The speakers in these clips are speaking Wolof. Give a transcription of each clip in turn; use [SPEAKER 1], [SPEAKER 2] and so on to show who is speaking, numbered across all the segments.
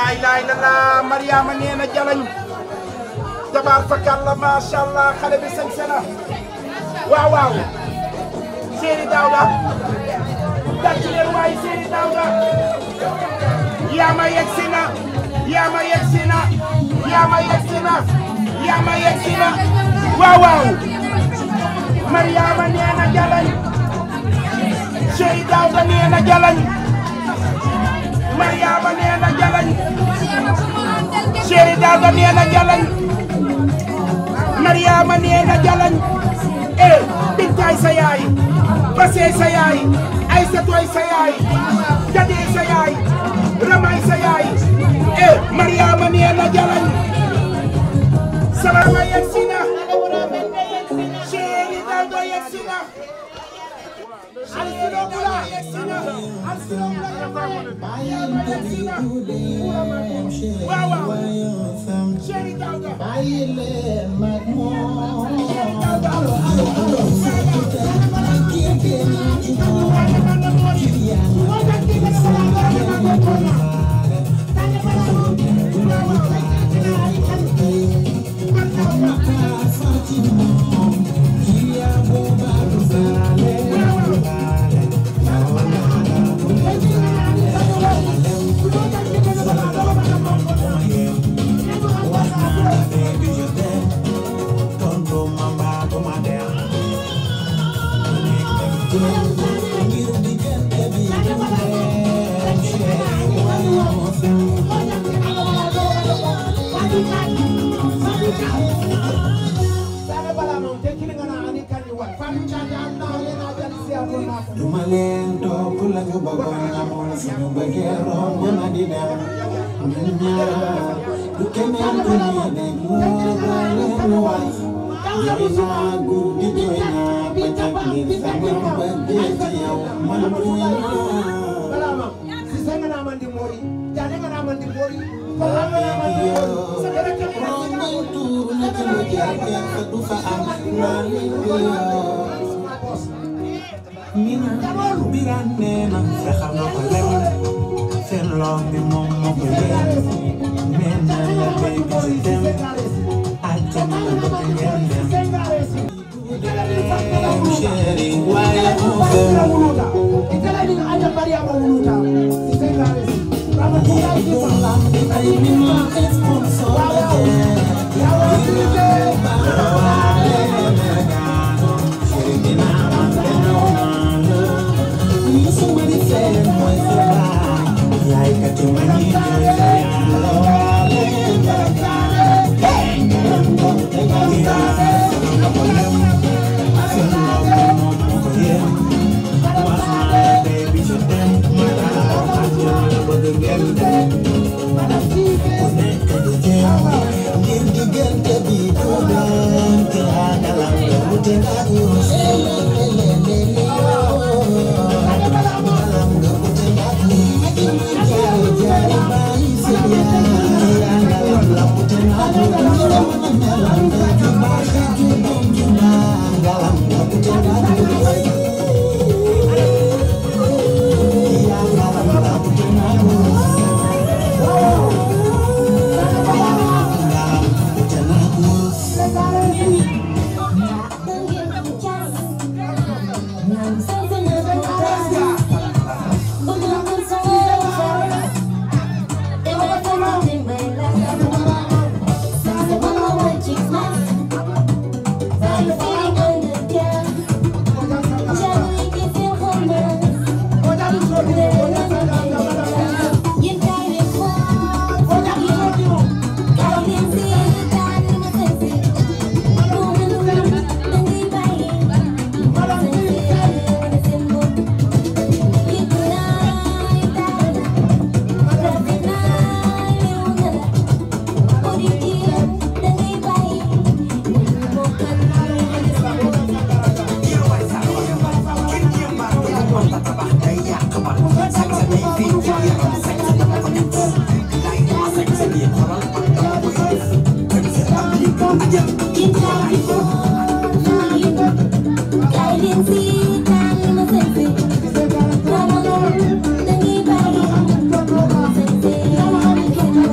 [SPEAKER 1] laay laay la la Mariama nee na jalañ tabaar fakal la macha allah xale bi sañ sena waaw waaw Seri Daouda tàcc leen waay Seri Daouda yaama yegsi na yaama yegsi na yaama yegsi na yaama yegsi na waaw waaw Mariama nee na jalañ Seri Daouda nee na jalañ Mariama nee na jalañ Seri Daouda nee na jalañ Mariama nee na jalañ eh Bintaay sa yaay Basee sa yaay Aysatoy sa yaay Jadee sa yaay Ramay sa yaay eh Mariama nee na jalañ Salama yegsi na Seri Daouda yegsi na Alsino Bula yegsi na Alsino Bula waaw waaw Seri Daouda
[SPEAKER 2] duma leen topp la ñu bëggoon amoon suñu bëggee romb na di dem ñun ñaar du keneen ku ñuy déglu leen ñu waay jooy naa guddi jooy naa bëccëg ngir sama bëggee ci yow man muy
[SPEAKER 3] balama si senga na mandi mori jane nga na mandi mori
[SPEAKER 2] Mina biran nena fexal na ko lem seen loom bi moom moo ko leen nena la baby si dem àjjana la bëgg ngeen dem chéri waaye moo gën ay mina sponsor
[SPEAKER 4] Thank you.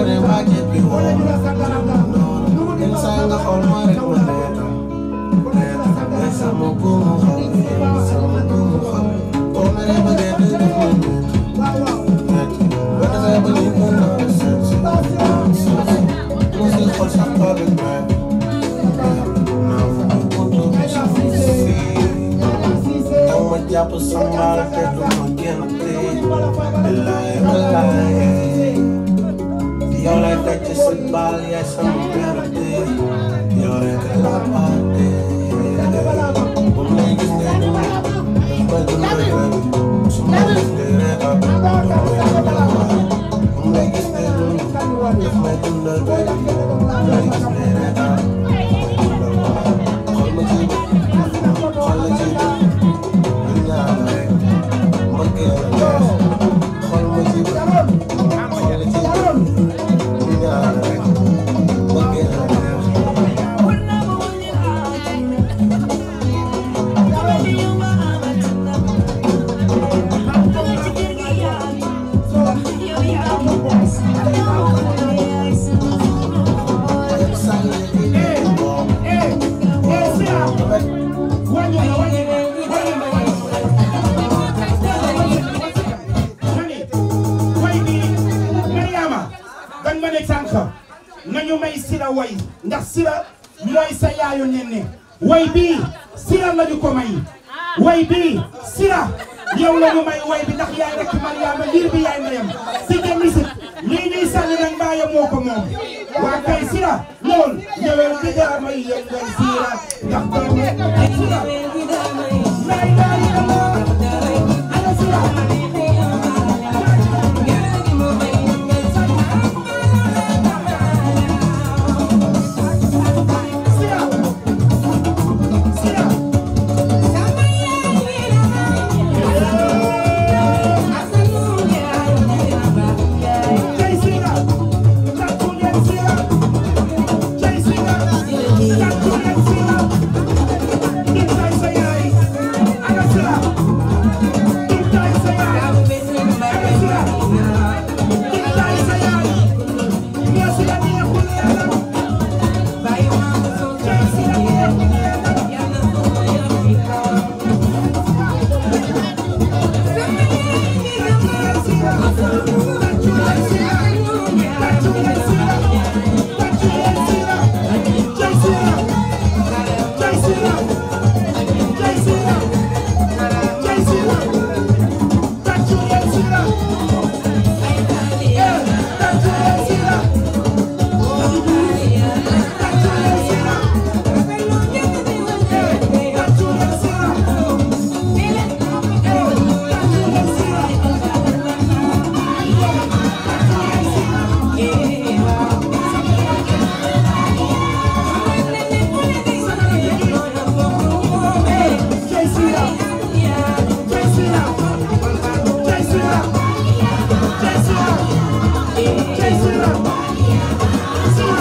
[SPEAKER 2] ne maa jéppi woon yenn saa yi nga xool ma rek ma reetaan reetaan mais sama buumu xol sama buumu xol boo meree ba dee dee def ma métti boo defee ba lii mën naa seet si seet si mu si xool sax ba rek may naa fu mu buntu yow ma jàpp sambal te du ma génn tey billaay billaay yow lay daj ci sa baal yaay sama perte yow rek la paate bu ma lay gis ngay dund daf may dundal rek su ma gis ngay reetaan daf may dundal waay bu ma lay gis ngay dund daf may dundal rek bu ma lay gis ngay reetaan daf may dundal waay xool ma ci xool la ci ñu ñaar rek mbëggee la neex xool ma ci xool la ci ñu ñaar rek mbëggee la neex
[SPEAKER 1] dañ ma ne sànq nañu may sira way ndax sira mooy sa yaayu nenne way bii sira lañu ko may way bii sira yow lañu may way bi ndax yaay rek Mariama liir bi yaay ndeyam si te musique lii ñuy sànni nag mbaaya moo ko moom waa kay sira lool ñëwel di daa may yëngal sira ndax doomu sira lay daay ana sira sira sira Jai Sira, Tatuyen Sira, Jai Sira, Tatuyen Sira, Intai Sayai, Aga Sira, Intai Sayai, Aga Sira, Intai Sayai, Nia Sira Nia Kuliana, Jai Sira Nia Kuliana, Tatuyen Sira, Tatuyen Sira, Tatuyen Sira, Tatuyen Sira, Jai Sira, Jai Sira, Jai Sira, Jai Sira, Tatuyen Sira, eh, Tatuyen Sira, Tatuyen Sira, eh, Tatuyen Sira, eh, Tatuyen Sira. Jai Sira, Jai Sira, Jai Sira, Jai Sira, Jai Sira, Sira,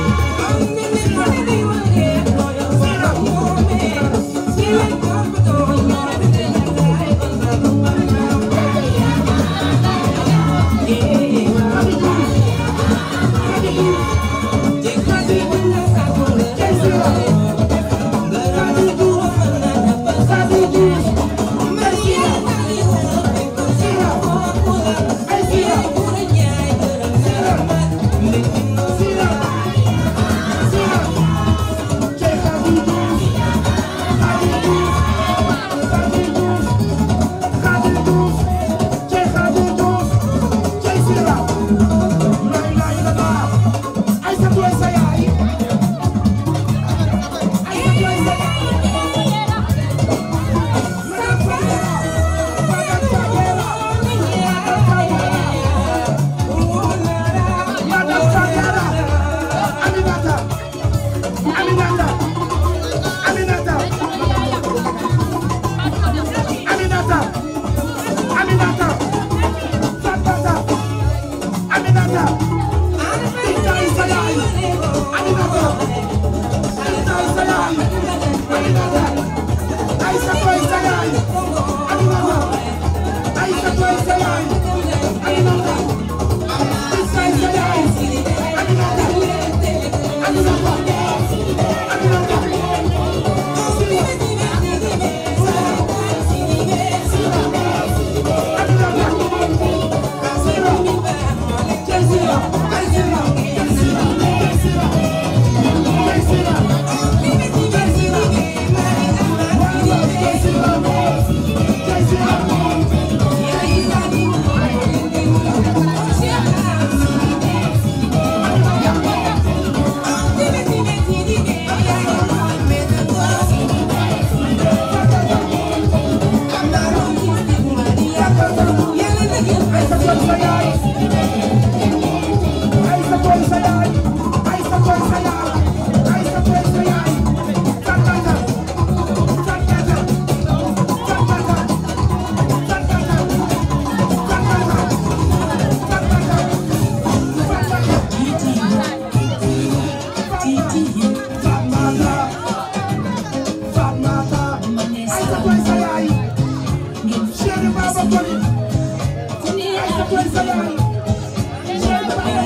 [SPEAKER 1] Jai Sira, Sadi Diouf, Jai Sira, Sira, ay Sira, Sira, Sira, Sira, Jai Sadi Diouf, Sadi Diouf, Sadi Diouf, Sadi Diouf, Jai Sadi Diouf, Jai Sira, la ilaha illallah, ay sa doy sa yaay, ay sa doy sa yaay. Aminata,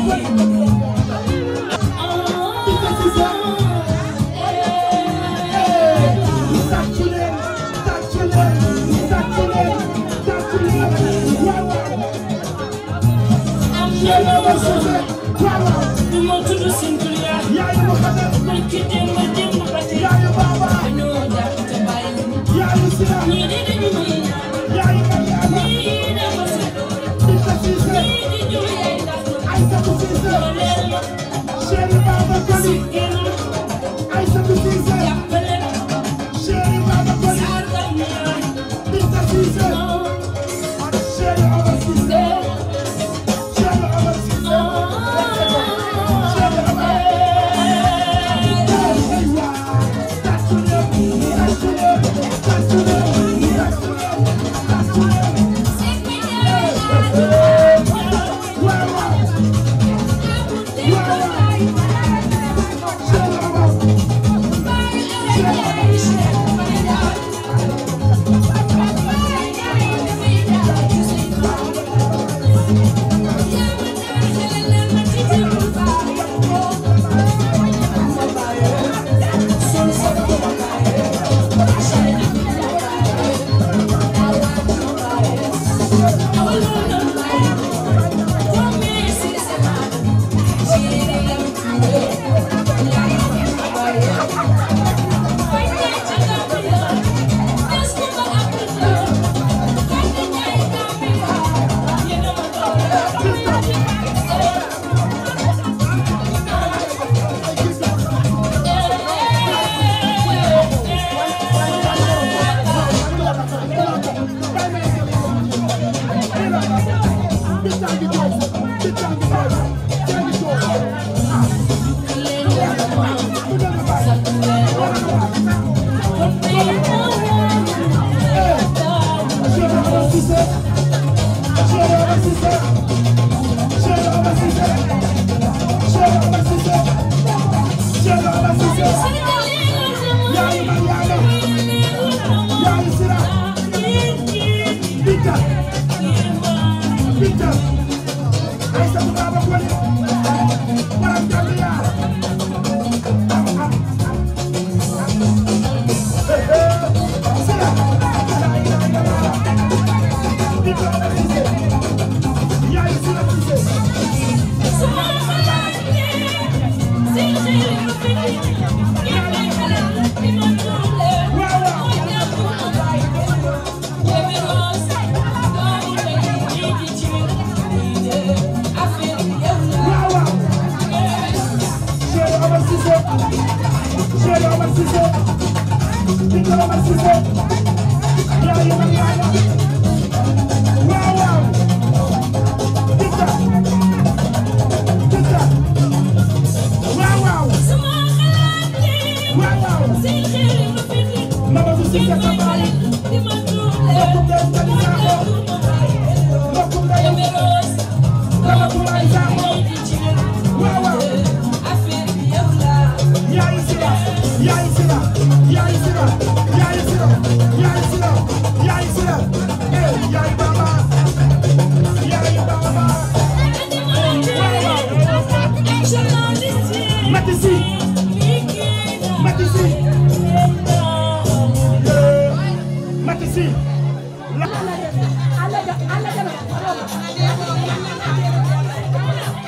[SPEAKER 4] Alla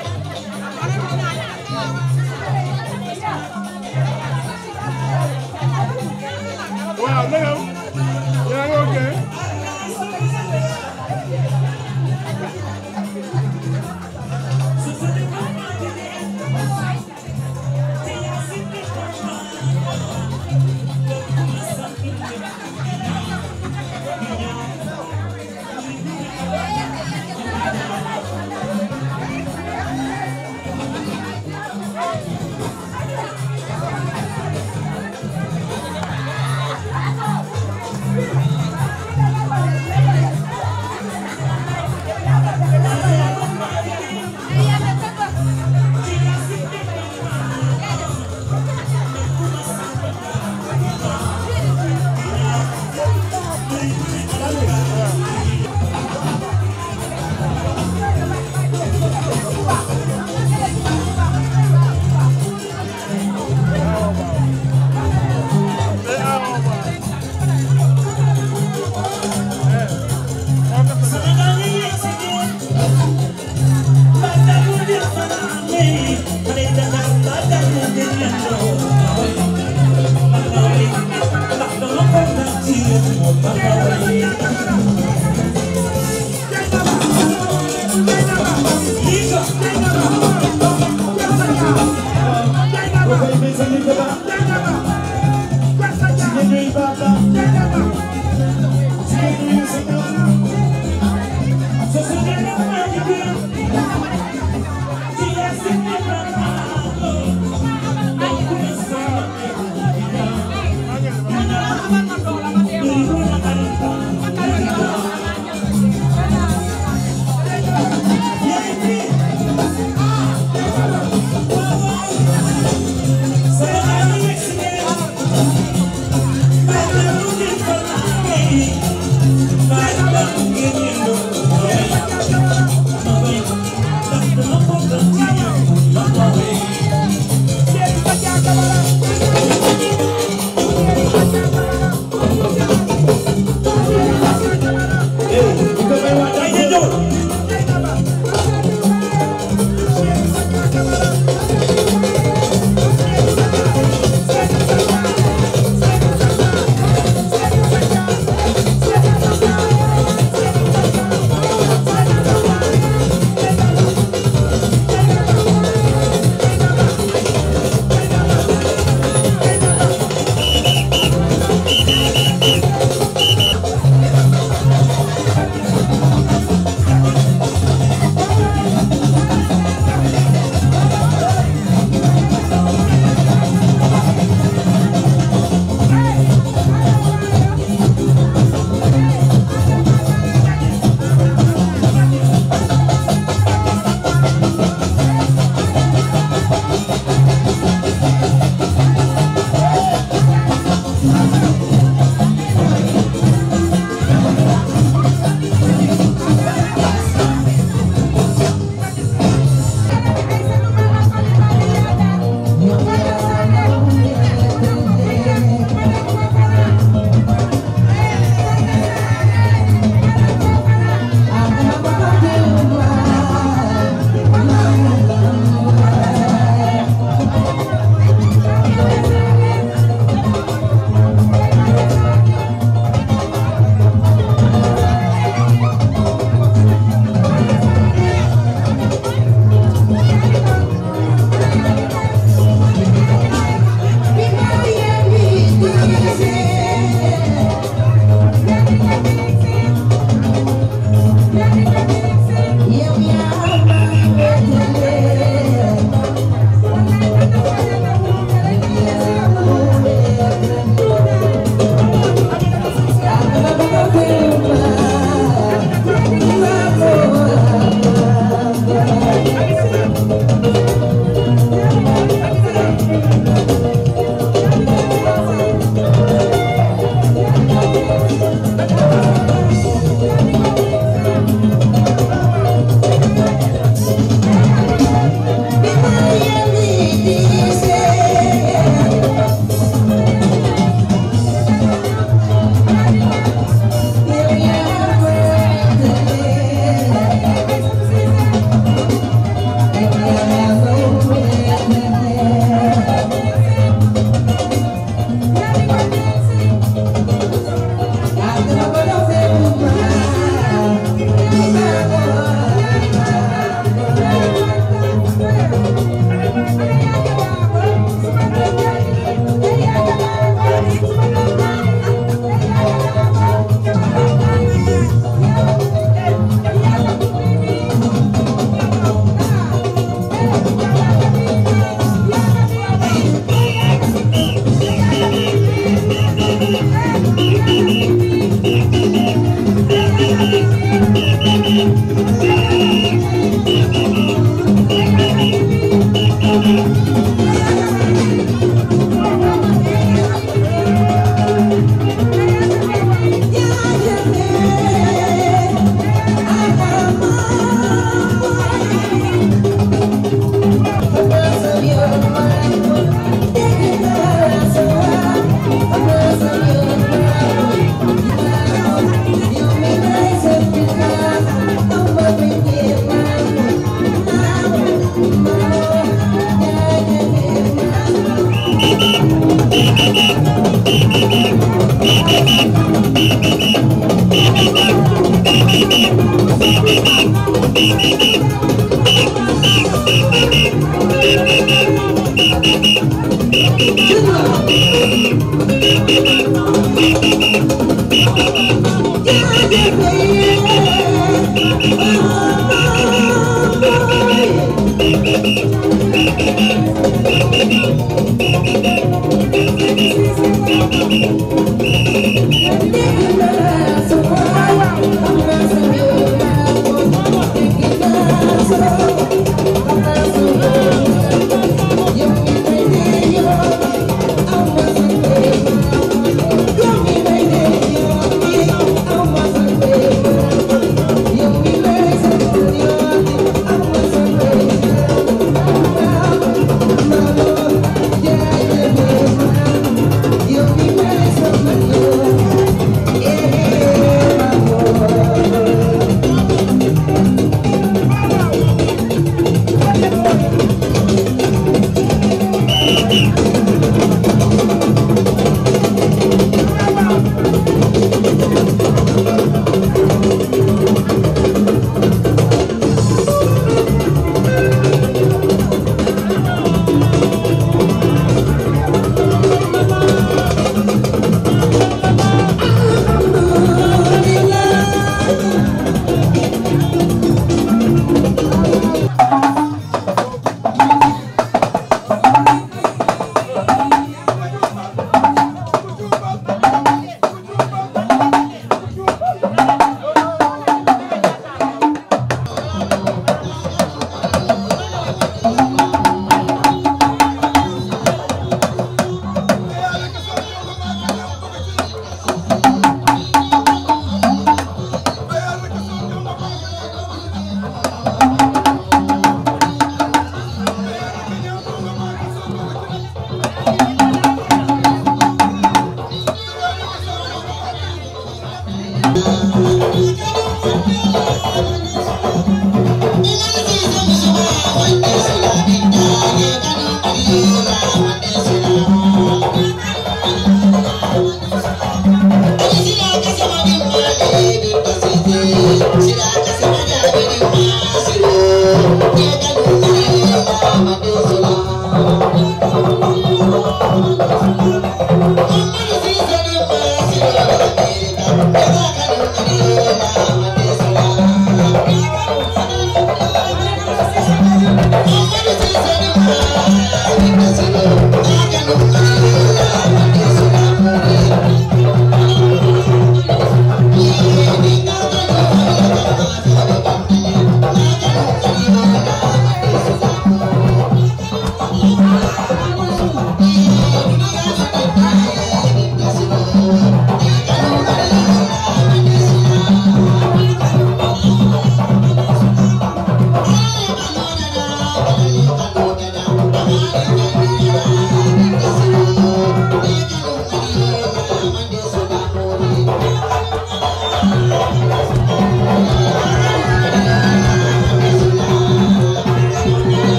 [SPEAKER 4] Thank you.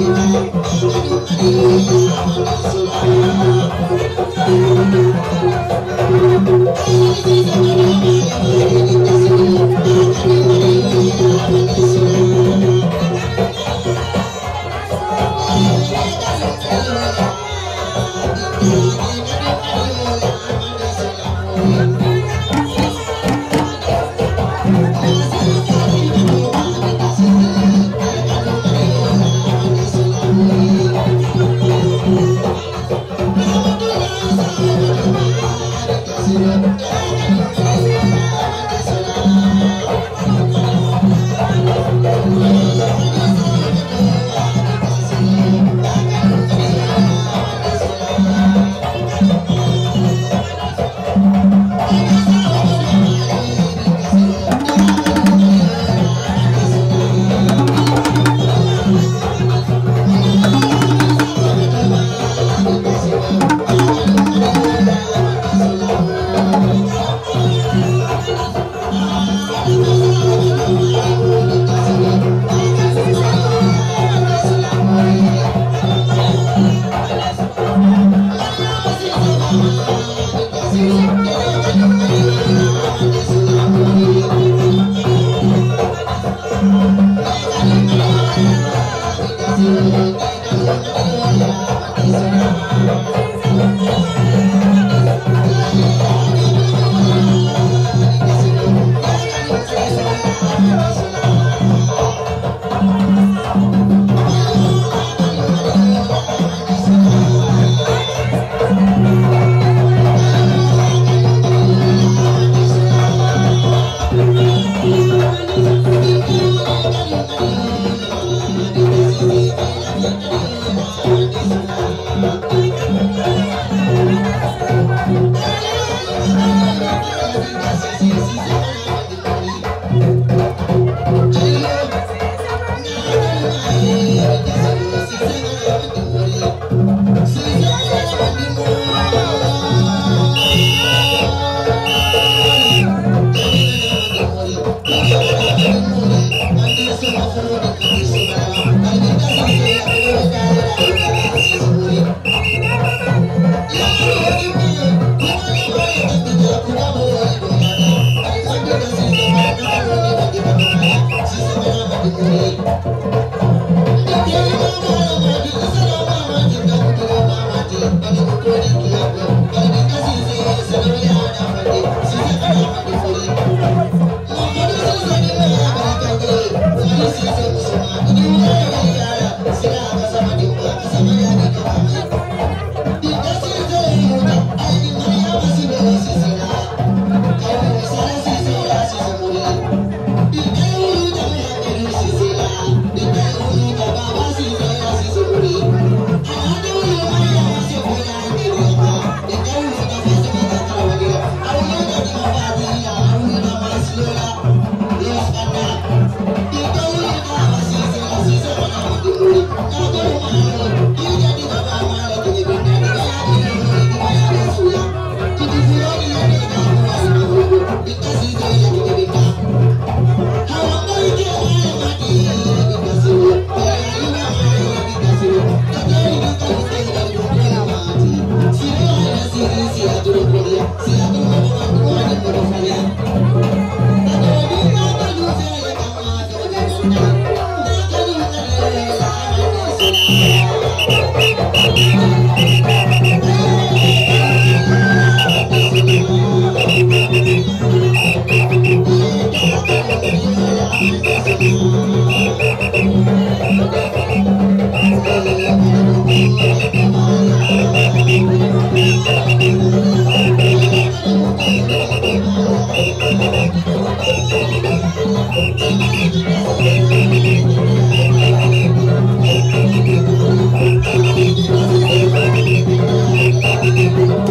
[SPEAKER 2] Thank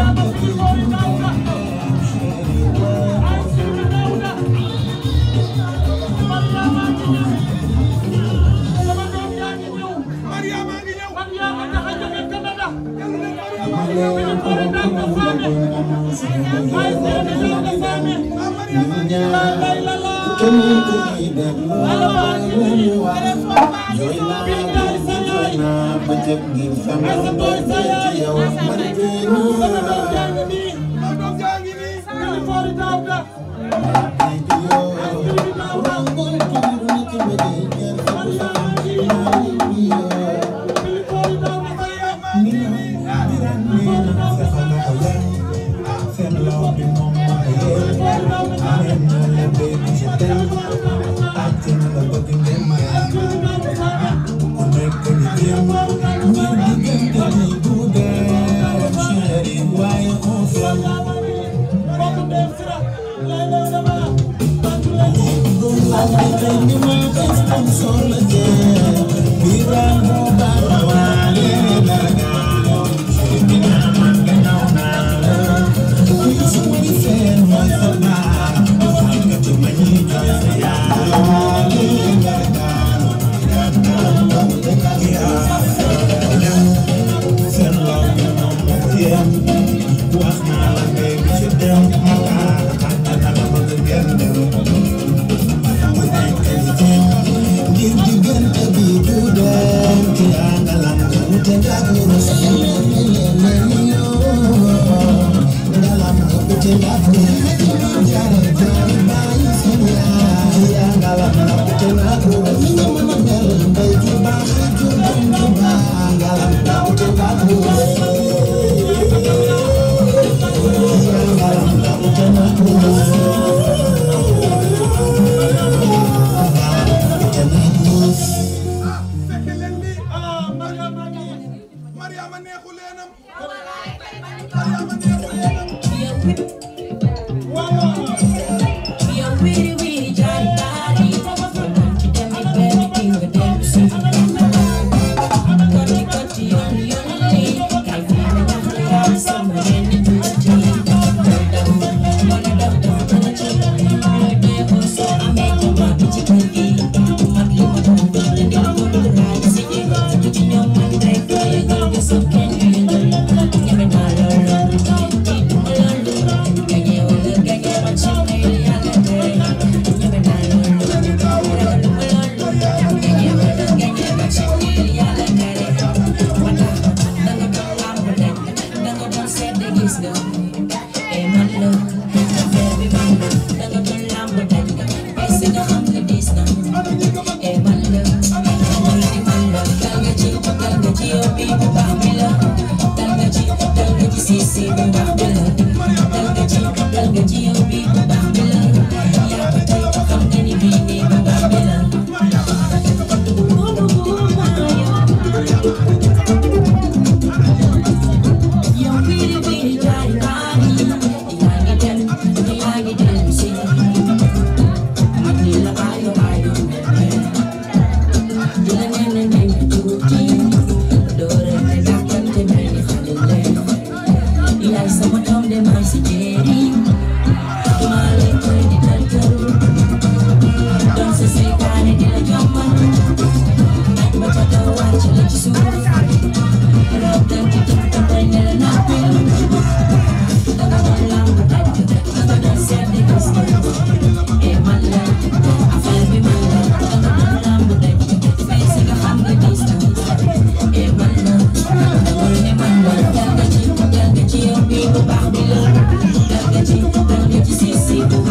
[SPEAKER 4] Thank you.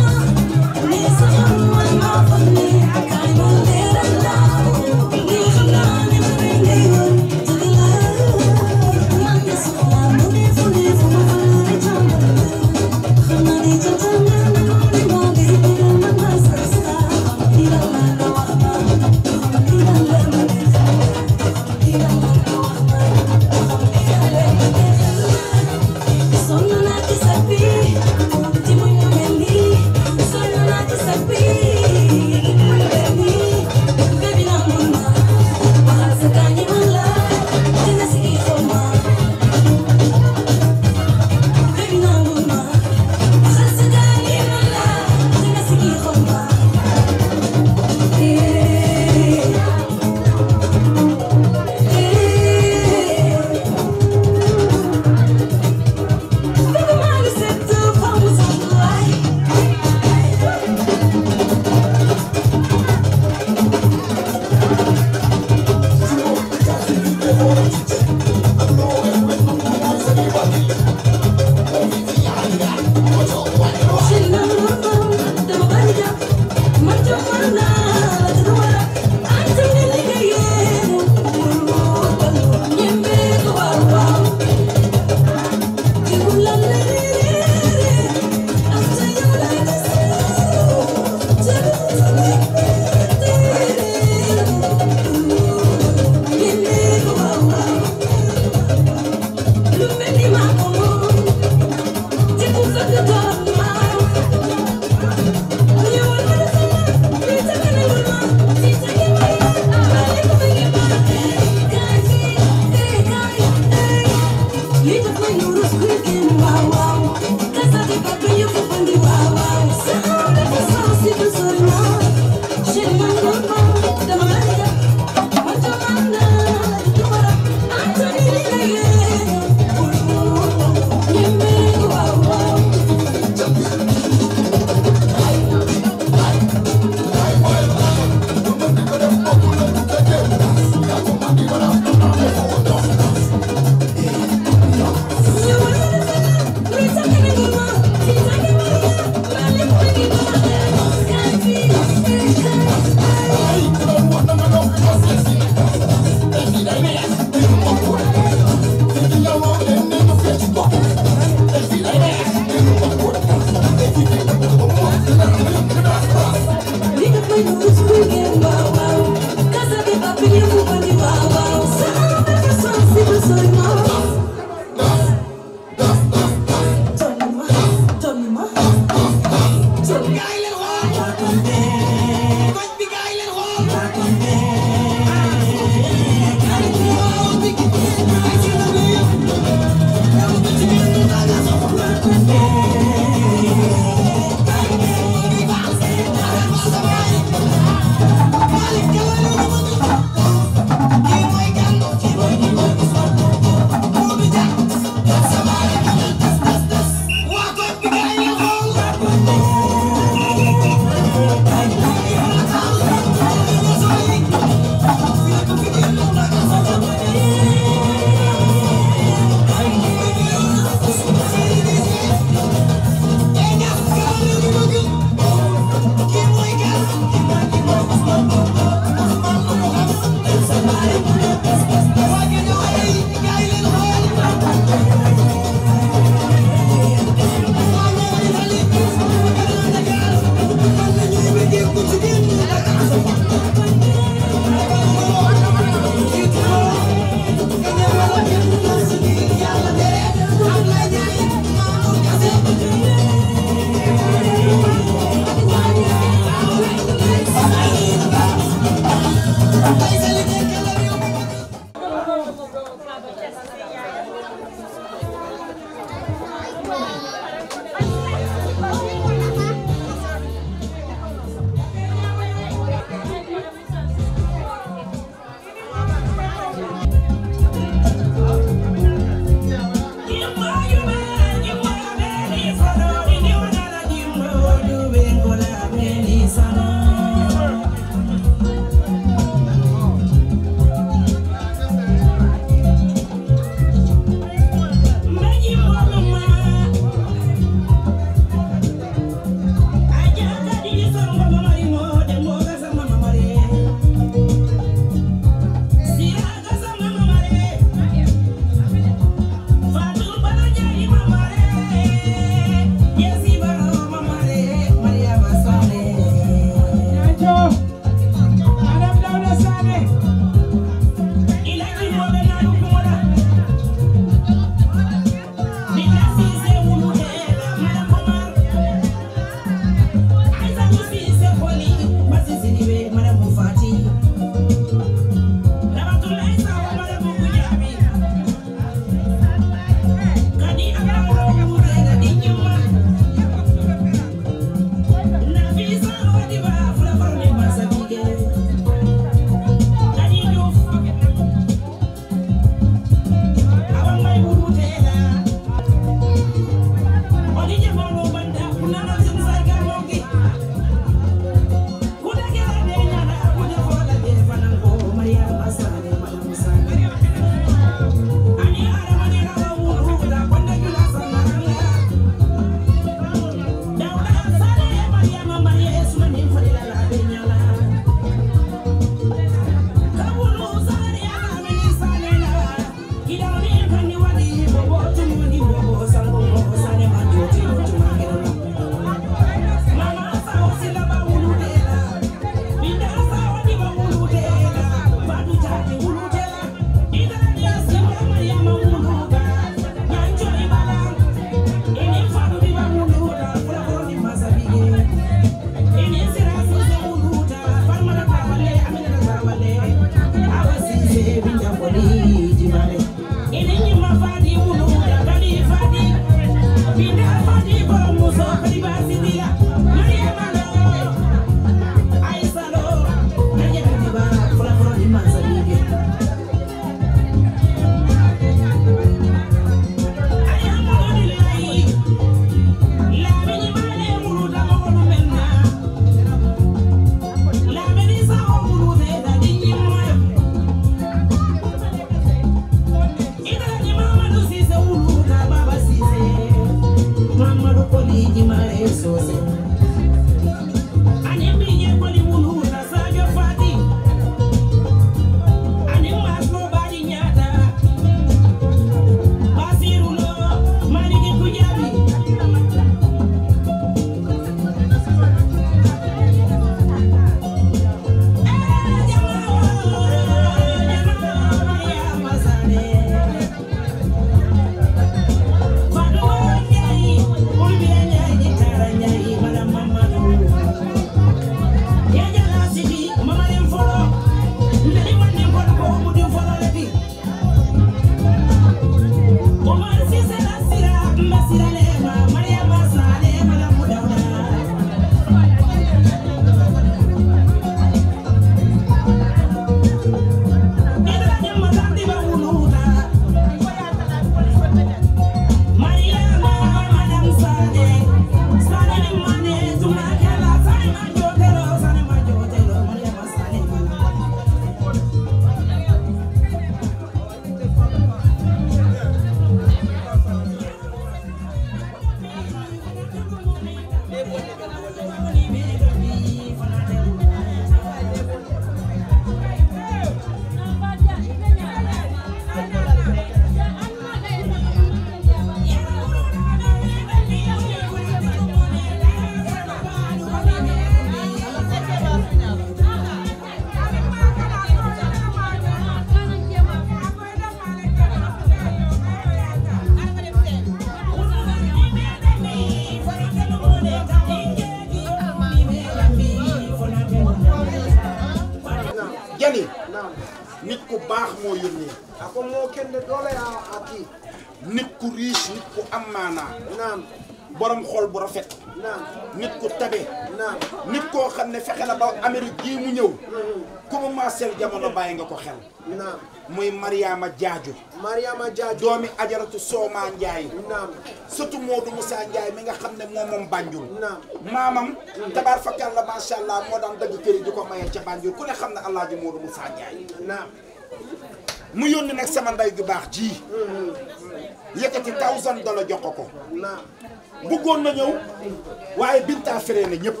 [SPEAKER 1] jali nit ku baax moo yónnee
[SPEAKER 3] ako moo kende doole a a kii
[SPEAKER 1] nit ku riche nit ku am maanaa
[SPEAKER 3] naam
[SPEAKER 1] borom xol bu rafet
[SPEAKER 3] naam
[SPEAKER 1] nit ku tabe
[SPEAKER 3] naam
[SPEAKER 1] nit koo xam ne fexe na ba Amérique gii mu ñëw ku mu maaseel jamono bàyyi nga ko xel
[SPEAKER 3] naam
[SPEAKER 1] muy Mariama Jaaju
[SPEAKER 3] Mariama Jaaju
[SPEAKER 1] doomi ajaratu Sooma Njaay
[SPEAKER 3] naam
[SPEAKER 1] surtout Modou Moussa Njaay mi nga xam ne moom moom Banjul
[SPEAKER 3] naam
[SPEAKER 1] maamam tabaar fakal la macha allah moo daan dëgg kër yi di ko mayee ca Banjul ku ne xam ne Alaaji Modou Moussa Njaay
[SPEAKER 3] naam
[SPEAKER 1] mu yónni nag sama ndey ju baax ji yëkkati thousand dollar jox ko ko
[SPEAKER 3] naam
[SPEAKER 1] bëggoon na ñëw waaye Binta feree na ñëpp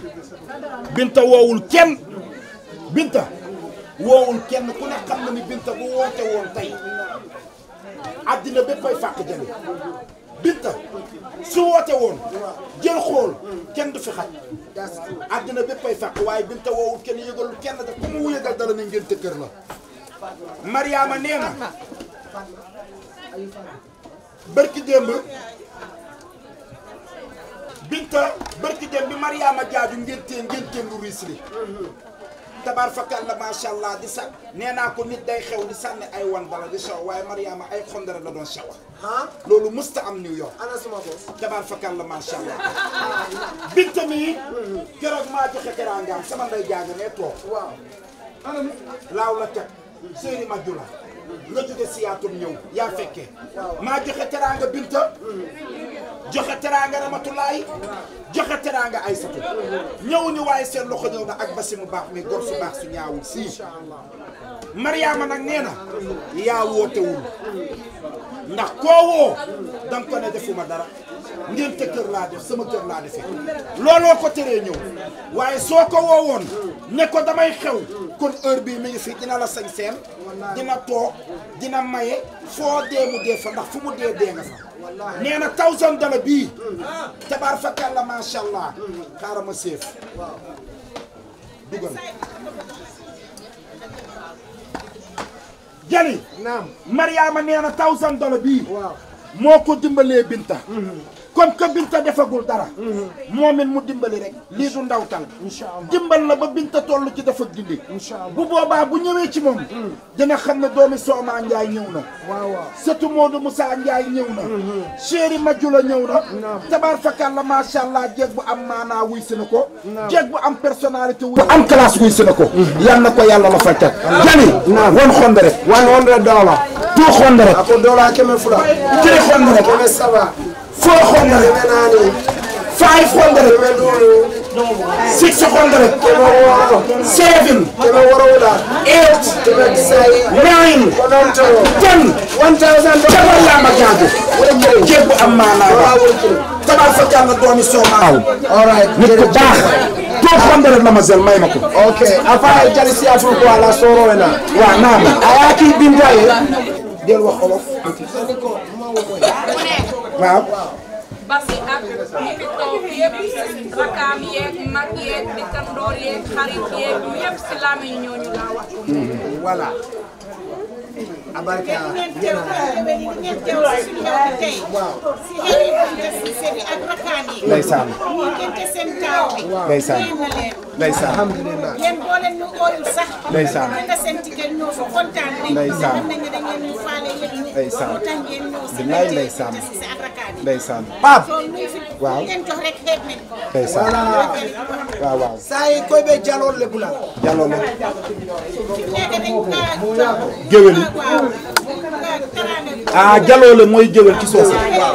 [SPEAKER 1] Binta woowul kenn Binta woowul kenn ku ne xam na ni Binta bu woote woon tey àddina béppay fàq jëli Binta su woote woon jël xool kenn du fi xaj
[SPEAKER 3] that's true
[SPEAKER 1] àddina béppay fàq waaye Binta woowul kenn yëgalul kenn daf ku mu yëgal dara ni ngeen kër la Mariama nee na bërki démb Binta bërki démb bi Mariama jaaju ngéntee ngénteem lu riis li tabaar fakal la macha allah di sa nee naa ko nit day xew di sànni ay wan dala di sew waaye Mariama ay xondara la doon sewa
[SPEAKER 3] ah
[SPEAKER 1] loolu mësta am New York
[SPEAKER 3] ana suma boss
[SPEAKER 1] tabaar fakal la macha allah Binta mii keroog maa joxe teraangaam sama nday jàng ne toog
[SPEAKER 3] waaw
[SPEAKER 1] laaw la teg séeri ma jula nga jóge siyaatum ñëw yaa fekkee maa joxe teraanga Binta joxe teraanga Ramatulaay joxe teraanga Aysatu ñëw ñu waaye seen loxo ñëw na ak basi mu baax mi gor su baax su ñaawul sii Mariama nag nee na yaa wootewul ndax koo woo danga ko ne defuma dara ngénte kër laa def sama kër laa defee looloo ko teree ñëw waaye soo ko woowoon ne ko damay xew kon heure bii mi ngi fi dina la sañ seen dina toog dina maye foo dee mu dee fa ndax fu mu dee dee nga fa nee na thousand dollar bii tabaar fakal la macha allah xaaral ma séef dugal jali
[SPEAKER 3] naam
[SPEAKER 1] Mariama nee na thousand dollar bii
[SPEAKER 3] waaw
[SPEAKER 1] moo ko dimbalee Binta comme que Binta defagul dara moom it mu dimbali rek lii du ndawtal
[SPEAKER 3] incha allah
[SPEAKER 1] dimbal la ba Binta toll ci dafa gindi
[SPEAKER 3] incha allah
[SPEAKER 1] bu boobaa bu ñëwee ci moom dina xam ne doomi Sooma Njaay ñëw na
[SPEAKER 3] waaw waaw
[SPEAKER 1] sëtu Modou Moussa Njaay ñëw na chéri Majula ñëw na tabaar fakal la macha allah jeeg bu am maanaa wuy si na ko jeeg bu am personnalité wuy bu am classe wuy si na ko yal na ko yàlla la fajtat jani won xonde rek
[SPEAKER 3] one hundred dollar
[SPEAKER 1] two xonde rek
[SPEAKER 3] ako dola keme fula
[SPEAKER 1] three xonde rek
[SPEAKER 3] keme saba
[SPEAKER 1] four xonde rek
[SPEAKER 3] keme naani
[SPEAKER 1] five xonde rek
[SPEAKER 3] keme duuru
[SPEAKER 1] six xonde rek
[SPEAKER 3] keme wooro
[SPEAKER 1] seven
[SPEAKER 3] keme worowula
[SPEAKER 1] eight
[SPEAKER 3] keme sayi
[SPEAKER 1] nine
[SPEAKER 3] kononto
[SPEAKER 1] ten
[SPEAKER 3] one thousand
[SPEAKER 1] jabar yaa ma jaagu jeeg bu am maanaa ba tabaar fakal la doomi Sooma
[SPEAKER 3] all right
[SPEAKER 1] nit ku baax two xonde rek mademoiselle may ma ko
[SPEAKER 3] okay afa jali siyatul ko ala soro wena
[SPEAKER 1] waaw naam
[SPEAKER 3] aya ki binta ye
[SPEAKER 1] del wax olof waaw
[SPEAKER 4] basi ak ñi fi toog yëpp rakaam yeeg mag yeeg dëkkandoor yeeg xarit yeeg yëpp si làmmiñ ñooñu laa wax ko
[SPEAKER 1] voilà
[SPEAKER 3] abarka
[SPEAKER 5] ngeen teew ngeen teew si suñu ñëw bi tey si xëy na si seen ak rakkaan yi
[SPEAKER 1] ndeysaan
[SPEAKER 5] ñu ngente seen taaw bi
[SPEAKER 1] ndeysaan
[SPEAKER 5] yéen na leen
[SPEAKER 1] ndeysaan
[SPEAKER 3] alhamdulillah
[SPEAKER 5] yéen boo leen ñu ooyul sax
[SPEAKER 1] Ndeysaan.
[SPEAKER 5] nga seen ticket ñëw kontaan nañ
[SPEAKER 1] Ndeysaan.
[SPEAKER 5] xam nañ ne da ngeen ñu faale yëpp
[SPEAKER 1] Ndeysaan.
[SPEAKER 5] moo tax ngeen ñëw si
[SPEAKER 1] Bilaay
[SPEAKER 5] rajo
[SPEAKER 1] ndeysaan.
[SPEAKER 5] Binta Cissé ak rakkaat yi
[SPEAKER 1] ndeysaan Pape
[SPEAKER 5] soo luñ fi
[SPEAKER 1] Waaw.
[SPEAKER 5] ngeen jox rek xeeb nañ ko
[SPEAKER 1] ndeysaan waaw waaw
[SPEAKER 3] sayi koy ɓe jalol le bula
[SPEAKER 1] jaloo la
[SPEAKER 5] nekk dañ kaa
[SPEAKER 1] géwél yi
[SPEAKER 5] waaw taraane
[SPEAKER 1] ah jaloo la mooy géwél ci soose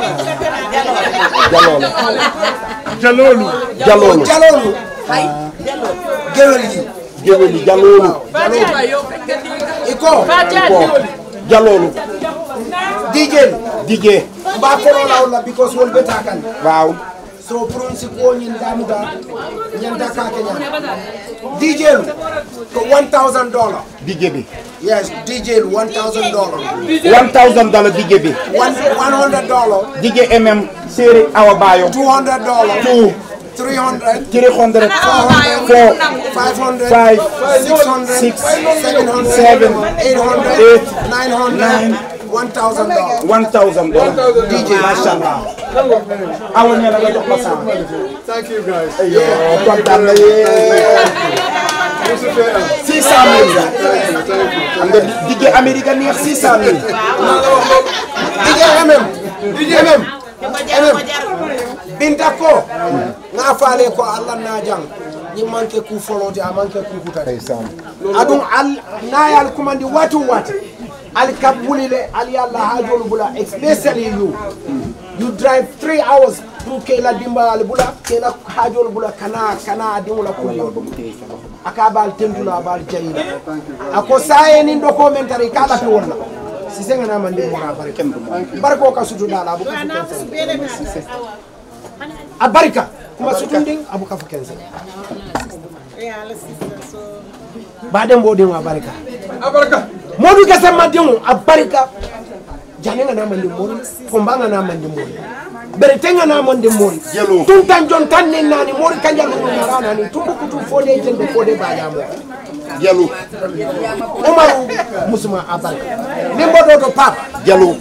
[SPEAKER 1] jaloo la jaloolu jaloolu
[SPEAKER 3] jalolu gewel yi
[SPEAKER 1] géwél yi jaloolu
[SPEAKER 3] iko
[SPEAKER 1] ko jaloolu
[SPEAKER 3] dijel
[SPEAKER 1] dijee
[SPEAKER 3] mba kololawla because wol ɓeta kan
[SPEAKER 1] waaw
[SPEAKER 3] so pronsi ko ñin damuda ñanta kake ñam dijelu ko 1000 dollar
[SPEAKER 1] dijee bi
[SPEAKER 3] yes dijelu 1000 dollar
[SPEAKER 1] 1000 dollar dijee bi
[SPEAKER 3] 100 dollar
[SPEAKER 1] dijee mm séeri awa baayo
[SPEAKER 3] 200 dollar
[SPEAKER 1] two
[SPEAKER 3] 300
[SPEAKER 1] 300 four
[SPEAKER 3] 500
[SPEAKER 1] five
[SPEAKER 3] 600
[SPEAKER 1] six
[SPEAKER 3] 700
[SPEAKER 1] seven
[SPEAKER 3] 800
[SPEAKER 1] eight
[SPEAKER 3] 900
[SPEAKER 1] nine
[SPEAKER 3] 1000 dollar
[SPEAKER 1] 1000 dollar DJ macha allah awa nee na nga jox ma saa
[SPEAKER 6] Thank you guys.
[SPEAKER 1] yoo kontaan na yee six cent mille xam nga DJ Amérique neex six cent mille
[SPEAKER 3] DJ MM MM MM Binta ko nga faale ko Allah na jang ñi manke ku foloti a manke ku kutata
[SPEAKER 1] ndeysaan
[SPEAKER 3] adum al nayal kumandi watu wati al kabulile al yalla hajolu bula especially you you drive three hours pour kela dimba al bula kela hajolu bula kana kana dimula kuliyo aka bal tentula bal jayila ako saye ni ndoko men tari kala fi wonna si senga na mandi mo na barke barko ka sutu dala abu ka
[SPEAKER 5] waaw naa ko su beele naa
[SPEAKER 3] a barika kuma sutu nding abu ka fukense
[SPEAKER 5] yàlla si so
[SPEAKER 3] baden bodin a barika
[SPEAKER 6] Abaraka.
[SPEAKER 3] modu gese madin a barika jane nga na mandi mori komba nga na mandi mori berete nga na mandi mori
[SPEAKER 1] Jelo.
[SPEAKER 3] tun tan jon tan ni nani mori kanja lu na rana ni tumbu kutu fode jende fode ba ya mo
[SPEAKER 1] jalu
[SPEAKER 3] umaru musuma a barika nimbo do do pap
[SPEAKER 1] jalu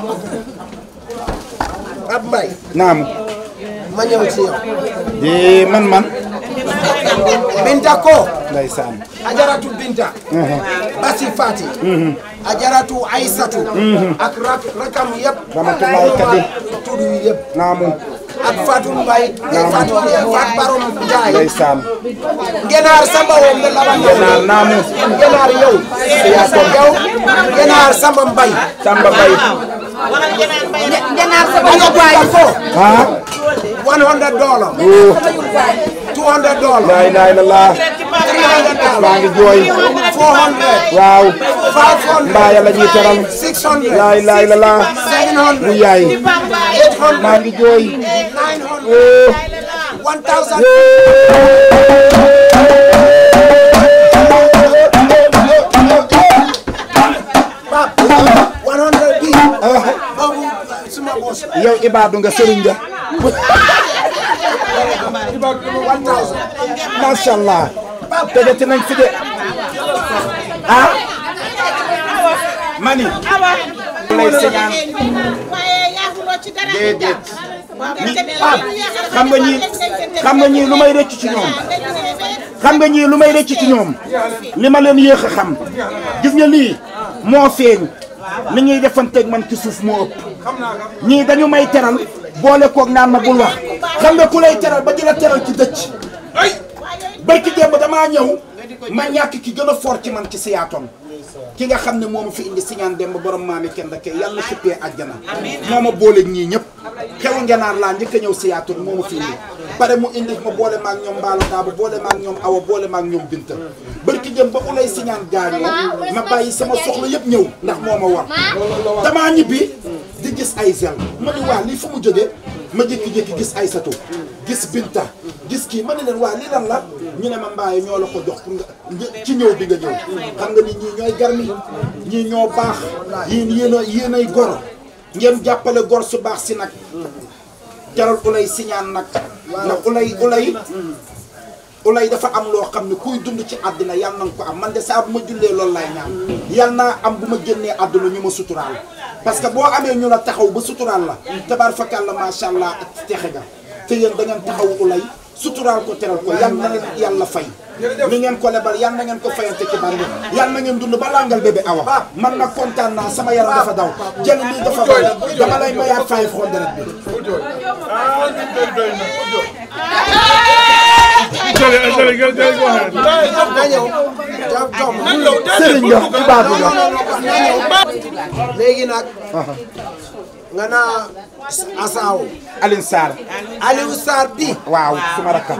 [SPEAKER 3] ab mbay
[SPEAKER 1] naam
[SPEAKER 3] ma ñëw ci yow
[SPEAKER 1] di man man
[SPEAKER 3] binta ko
[SPEAKER 1] ndeysaan
[SPEAKER 3] ajaratu binta basi fati ajaratu aysatu ak rak rakam yëpp
[SPEAKER 1] Ramatullahi Kadi.
[SPEAKER 3] tudd yi yëpp
[SPEAKER 1] naamu
[SPEAKER 3] ak Fatou Mbaye Fatou Fat Barom Ndiaye
[SPEAKER 1] ndeysaan
[SPEAKER 3] Genaar Samba wom be laban
[SPEAKER 1] Genaar naamu
[SPEAKER 3] Genaar yow yow Genaar Samba Mbaye
[SPEAKER 1] Samba Bay
[SPEAKER 5] Genaar
[SPEAKER 3] Binta ko
[SPEAKER 1] ah
[SPEAKER 3] 100 dollar
[SPEAKER 1] oh
[SPEAKER 3] 200 dollar
[SPEAKER 1] laa ilaaha illallaah
[SPEAKER 3] 300 dollar
[SPEAKER 1] maa ngi jooy
[SPEAKER 3] 400
[SPEAKER 1] waaw
[SPEAKER 3] 500
[SPEAKER 1] mbaa yàlla ñuy teral
[SPEAKER 3] 600
[SPEAKER 1] laa ilaaha illallaah
[SPEAKER 3] 700
[SPEAKER 1] bu yaay
[SPEAKER 3] 800
[SPEAKER 1] maa ngi jooy
[SPEAKER 3] 900
[SPEAKER 1] oh
[SPEAKER 3] 1000 Pap 100 bi boobu suma boss
[SPEAKER 1] yow ibaadu nga sëriñ nga
[SPEAKER 3] 1000
[SPEAKER 1] macha allah tegati nañ fi de ah mani lay señaan
[SPEAKER 5] waaye yaaxuloo ci dara
[SPEAKER 1] déedéet
[SPEAKER 5] ñi
[SPEAKER 1] xam nga ñii xam nga ñii lu may rëcc ci ñoom xam nga ñii lu may rëcc ci ñoom li ma leen yéex a xam gis nga lii moo feeñ li ñuy defanteeg man ci suuf moo ëpp ñii dañu may teral boole koog naan ma bul wax xam nga ku lay teral ba di la teral ci dëcc barki démb damaa ñëw ma ñàkk ki gën a fort ci man ci siyaatoon ki nga xam ne moo ma fi indi siñaan demb borom maami kenn da kay yàlla xippee àjjana moo ma boole ñii ñëpp xewu ngenaar laa njëkk a ñëw siyaatoon moo ma fi indi pare mu indi ma boole maag ñoom mbaalo daaba boole maag ñoom awa boole maag ñoom binta barki démb ba ulay siñaan gaañoo ma bàyyi sama soxla yëpp ñëw ndax moo ma war damaa ñibbi di gis ay zel ma ni waa lii fu mu jógee ma jékki-jékki gis ay sato gis binta gis kii ma ne leen waa lii lan la ñu ne ma mbaaye ñoo la ko jox pour nga ci ñëw bi nga ñëw xam nga ni ñii ñooy garmi ñii ñoo baax yéen yéen a yéen ay gor ngeen jàppale gor su baax si nag jaral ulay siñaan nag ndax ulay ulay ulay dafa am loo xam ne kuy dund ci àddina yal na nga ko am man de saa bu ma jullee loolu laay ñaan yal naa am bu ma génnee àdduna ñu ma suturaal parce que boo amee ñu la taxaw ba suturaal la tabaar fakal la macha allah ak texe ga te yéen da ngeen taxaw ulay suturaal ko teral ko yal na leen yàlla fay li ngeen ko lebal yal na ngeen ko fayante ci bandi yal na ngeen dund ba langal bébé awa man nag kontaan naa sama yaram dafa daw jël lii dafa daw dama lay mayaat five hundred bi
[SPEAKER 3] na ñëw jox jox ma
[SPEAKER 1] sëriñ nga ibaadu nga
[SPEAKER 3] léegi nag nga naa asaaw
[SPEAKER 1] Alioune Sarr
[SPEAKER 3] Aliou Sarr bi
[SPEAKER 1] waaw suma rakka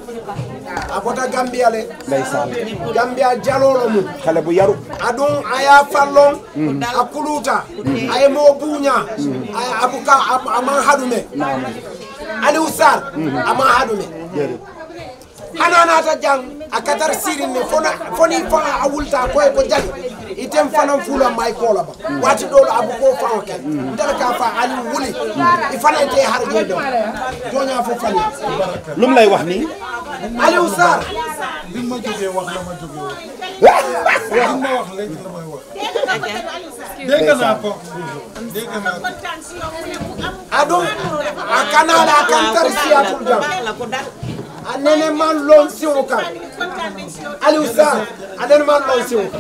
[SPEAKER 3] a bota Gambia le
[SPEAKER 1] ndeysaan
[SPEAKER 3] Gambia jalolo mum
[SPEAKER 1] xale bu yaru
[SPEAKER 3] adun aya fallon a kuluta aye mo buña aya abuka am- aman haɗume Aliou Sarr aman haɗume
[SPEAKER 1] jërëjëf
[SPEAKER 3] hananata jang a katar sirin ne fona foni fanga a wulta koye ko jali item fanan fula may kola ba wati ɗolo abu ko fawo ken ndela ka fa Aliou wuli i fana ite harje ɗo joña fo fali
[SPEAKER 1] lu mu lay wax nii
[SPEAKER 3] Aliou Sarr
[SPEAKER 6] bi ma jógee wax la ma jógee wax li ma wax léegi la may wax dégg naa ko dégg naa ko
[SPEAKER 3] aɗum a kanala a kan tar siyatul jam a nene man lon siwo kan Aliou Sarr a nene man lon siwo kan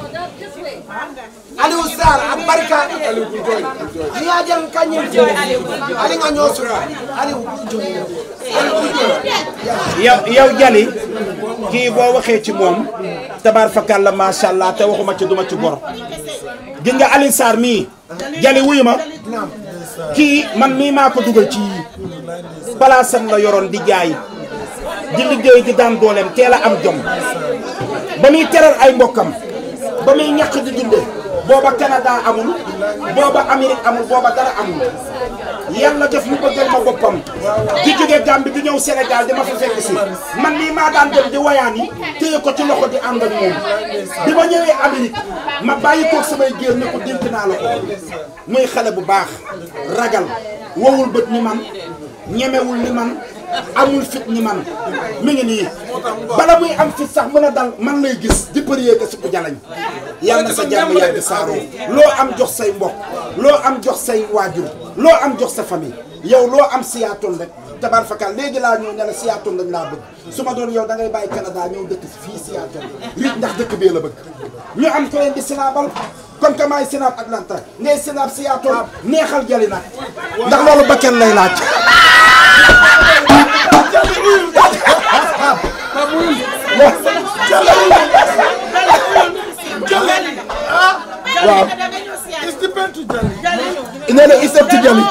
[SPEAKER 3] Aliou Sarr a barka ni a jang kañum fo ali nga ñoosura Aliou joyi Aliou joyi
[SPEAKER 1] yow yow Jali kii boo waxee ci moom tabaar fakal la macha allah te waxuma ci duma ci gor gis nga Alioune Sarr mii Jali wuyu ma kii man mii maa ko dugal ci palaasam la yoroon di jaay di liggéey di daan dooleem teel a am jom ba muy teral ay mbokkam ba muy ñàkk di dunde booba Canada amul booba Amérique amul booba dara amul yàlla def mu bëggal ma boppam di jóge Gambie di ñëw Sénégal di ma fa fekk si man lii maa daan dem di wayaan yi téye ko ci loxo di ànd ak moom bi ma ñëwee Amérique ma bàyyi koog samay géer ne ko dénk naa la ko muy xale bu baax ragal wowul bët ni man ñemewul ni man amul fit ni man mi ngi nii bala muy am fit sax mën a dal man lay gis di përiyee ko si ko jalañ yàlla na sa jàmm yàgg saaroo loo am jox say mbokk loo am jox say waajur loo am jox sa famille yow loo am siyaatoon rek tabar fakal léegi laa ñëw ne la siyaatoon lañ laa bëgg su ma doon yow da ngay bàyyi Canada ñëw dëkk fii siyaatoon rit ndax dëkk bee la bëgg ñu am ko leen di sinaabal kon que maay sinaab Atlanta ngay sinaab siyaatoon neexal jali nag ndax loolu bakken lay laaj waaw
[SPEAKER 6] it's depend to Jali
[SPEAKER 1] nee na isab ci jali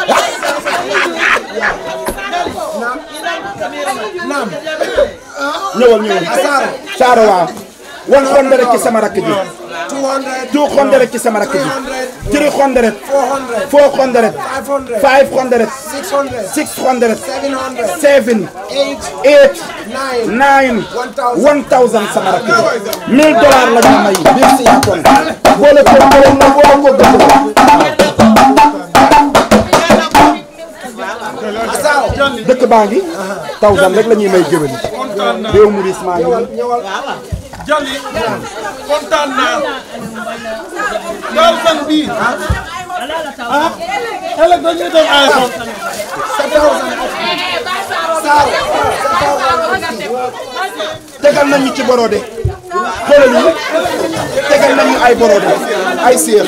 [SPEAKER 3] naam
[SPEAKER 1] ñëwal ñëwal
[SPEAKER 3] Saara
[SPEAKER 1] saara waaw wan xonde rek ci sama rakk ji
[SPEAKER 3] 200
[SPEAKER 1] two xonde rek ci sama rakk ji three xonde rek
[SPEAKER 3] 400
[SPEAKER 1] four xonde rek
[SPEAKER 3] 500
[SPEAKER 1] five xonde rek
[SPEAKER 3] 600
[SPEAKER 1] six xonde rek
[SPEAKER 3] 700
[SPEAKER 1] seven
[SPEAKER 3] 8
[SPEAKER 1] eight
[SPEAKER 3] 9
[SPEAKER 1] nine
[SPEAKER 3] 1000
[SPEAKER 1] one thousand sama rakk ji mille dollars la ñu may biir si yaatoon boole ko boole na boole ko dëkk
[SPEAKER 3] Asaaw
[SPEAKER 1] dëkk baa ngi thousand rek la ñuy may géwél yi
[SPEAKER 6] kontaan naa
[SPEAKER 1] réew mu ris maa ngi nii
[SPEAKER 3] ñëwal
[SPEAKER 6] Jali kontaan naa thousand bii ah ëllëg dañuy dem iPhone
[SPEAKER 1] tegal nañu ci borode xoolal yi tegal nañu ay borode ay séer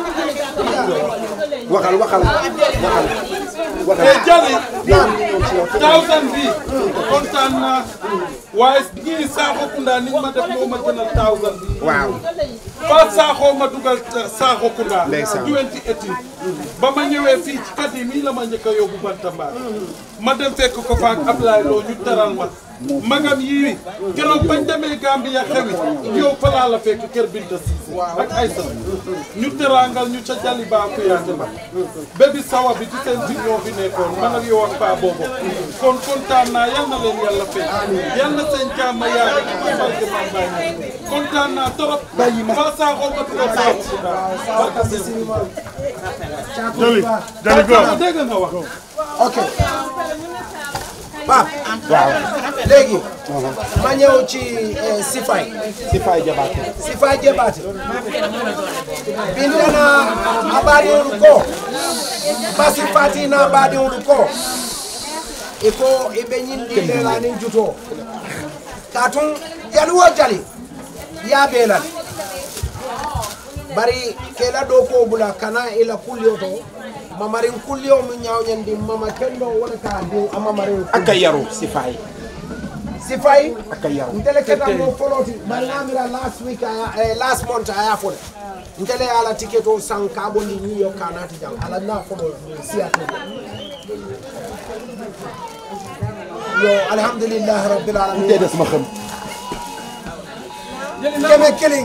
[SPEAKER 1] waxal waxal waxal waxal
[SPEAKER 6] te Jali thousand bii kontaan naa waaye ñii Saxokunda ni ma def moo ma gënal thousand bii
[SPEAKER 1] waaw
[SPEAKER 6] ba Sakho ma dugal Saxokunda
[SPEAKER 1] Ndeysaan.
[SPEAKER 6] 2018 ba ma ñëwee fii ci kat yi nii la ma njëkk a yóbbu Bantamba ma dem fekk ko faak Ablaye Lo ñu teral ma magam yii keroog bañ demee Gambia xewi yow fa laa la fekk kër Binta Cissé ak Aïssa ñu terangal ñu ca Jali Ba Kuyaate ba bébi sawa bi ci seen bi ñoo fi nekkoon man ak yow ak paa boobu kon kontaan naa yal na leen yàlla fekk yal na seen jàmm yàgg ci ma barke Mame Baye Niass kontaan naa trop ba Sakho ma dugal Saxokunda barke seen
[SPEAKER 7] Jali Jali go
[SPEAKER 6] dégg nga wax
[SPEAKER 3] ok Pape
[SPEAKER 1] waaw
[SPEAKER 3] léegi ma ñëw ci eh, Sifay
[SPEAKER 1] si fay jabaate
[SPEAKER 3] Sifay Jebaate bindana abaɗiwolu ko basi fatina abaɗiwolu ko iko iɓe ñindi lelanin juto ka tun jali wo jali yaɓelal bari kela ɗo ko bula kana ila kulliyo to mamarin kulliyo mu ñawñandi mama kendo wona ka diw a mamarin
[SPEAKER 1] aka yaru si fay
[SPEAKER 3] si fay
[SPEAKER 1] aka yaru
[SPEAKER 3] ntele keta mo foloti bari ngamira last week aya eh, last month aya fole ntele ala ticket o san kabondi new york kanati jang ala na folo siyatu yo alhamdulillah rabbil alamin
[SPEAKER 1] te des ma xam
[SPEAKER 3] keme keling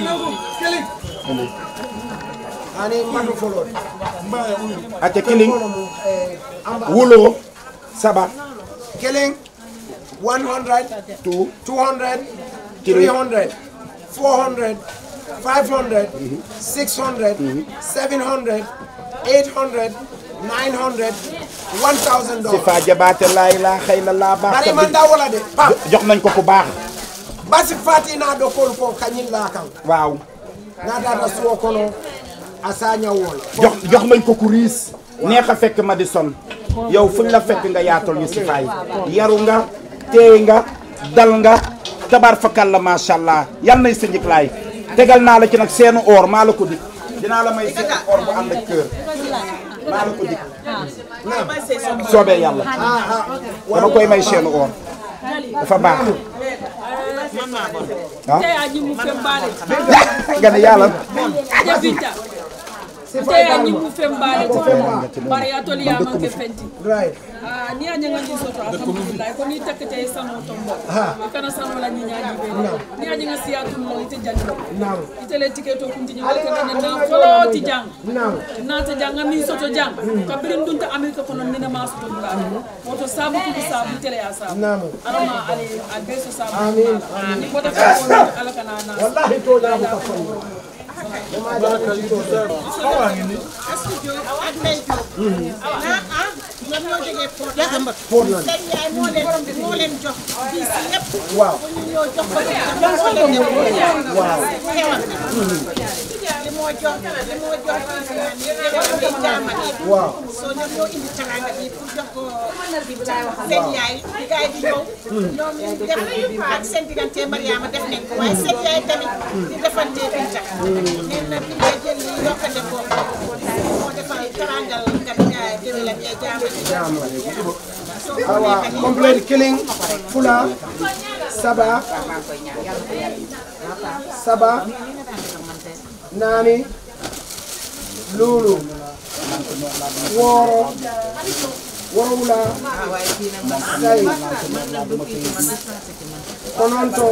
[SPEAKER 3] ani matu folot
[SPEAKER 1] ate kiling
[SPEAKER 3] Kono mo, eh, amba-
[SPEAKER 1] wulo saba
[SPEAKER 3] Killing 100,
[SPEAKER 1] two
[SPEAKER 3] 200,
[SPEAKER 1] Killing.
[SPEAKER 3] 300, 400, 500, 600, 700, 800, 900, 1000
[SPEAKER 1] si
[SPEAKER 3] dollars.
[SPEAKER 1] fa jabaate laay laa xëy na laa baax
[SPEAKER 3] Bari
[SPEAKER 1] ta
[SPEAKER 3] man
[SPEAKER 1] bi-
[SPEAKER 3] da wala de. Pap,
[SPEAKER 1] jox nañ ko ku baax
[SPEAKER 3] basi fati na do kol ko kanyin la kan.
[SPEAKER 1] waaw
[SPEAKER 3] Na da da suwo kono asanya wol.
[SPEAKER 1] jox jox nañ ko ku riis neex a fekk Madison yow fuñ la fekk nga yaatal ñu si fay yaru nga teey nga dal nga tabar fakal la macha allah yal nay sa njëkklaay tegal naa la ci nag seenu or maa la ko dik dinaa la may seenu or bu ànd ak kër maa la ko dik soobee yàlla
[SPEAKER 3] Ah ah.
[SPEAKER 1] dama koy may seenu or dafa baax ah
[SPEAKER 4] te aji mu fembale
[SPEAKER 1] nga ne yàlla
[SPEAKER 4] aja binta te aji mu fembale bari atoli ya manke fenti
[SPEAKER 3] Right.
[SPEAKER 4] Ah, ni aja nga ngi soto alhamdulillah ko ni takkete sano tombo kana sano la ni nyaaji be ni aja nga siyatum lo ite janno
[SPEAKER 3] Naam.
[SPEAKER 4] ite le tiketo kunti ni ko na na folo ti jang
[SPEAKER 3] Naam.
[SPEAKER 4] na ta jang mi soto jang kabirin dunta amerika kono ni na ma soto dula woto sabu ku sabu tele ya sabu
[SPEAKER 3] Naam.
[SPEAKER 4] alama ali albeso sabu
[SPEAKER 3] Amin.
[SPEAKER 4] ni ko ta ko ala kana na
[SPEAKER 3] Wallahi to da ko fa. Dama da ko to.
[SPEAKER 5] ak Ndeye Diop. ah ah ñoom ñoo jógee Portland.
[SPEAKER 3] Portland.
[SPEAKER 5] seen yaay moo leen moo leen jox bis yëpp.
[SPEAKER 3] Waaw.
[SPEAKER 5] bu ñu ñëw jox ko jox ko leen dem. waaw xewal na. li moo jox li moo jox bis yi xewal ngay jaamale.
[SPEAKER 3] Waaw.
[SPEAKER 5] soo ñoom ñoo indi teraanga bi pour jox ko seen yaay di gaay di ñëw. ñoom ñu def ak seen diggante Mariama def nañ ko waaye seen yaay tamit di defante Binta. nee na Binta jël li yokkate ko moo defal teraangal kat déwélam ya jaamale. soo ko
[SPEAKER 3] awa
[SPEAKER 5] nekkee
[SPEAKER 3] complete killing fula saba saba naani luulu wooro worowula say kononto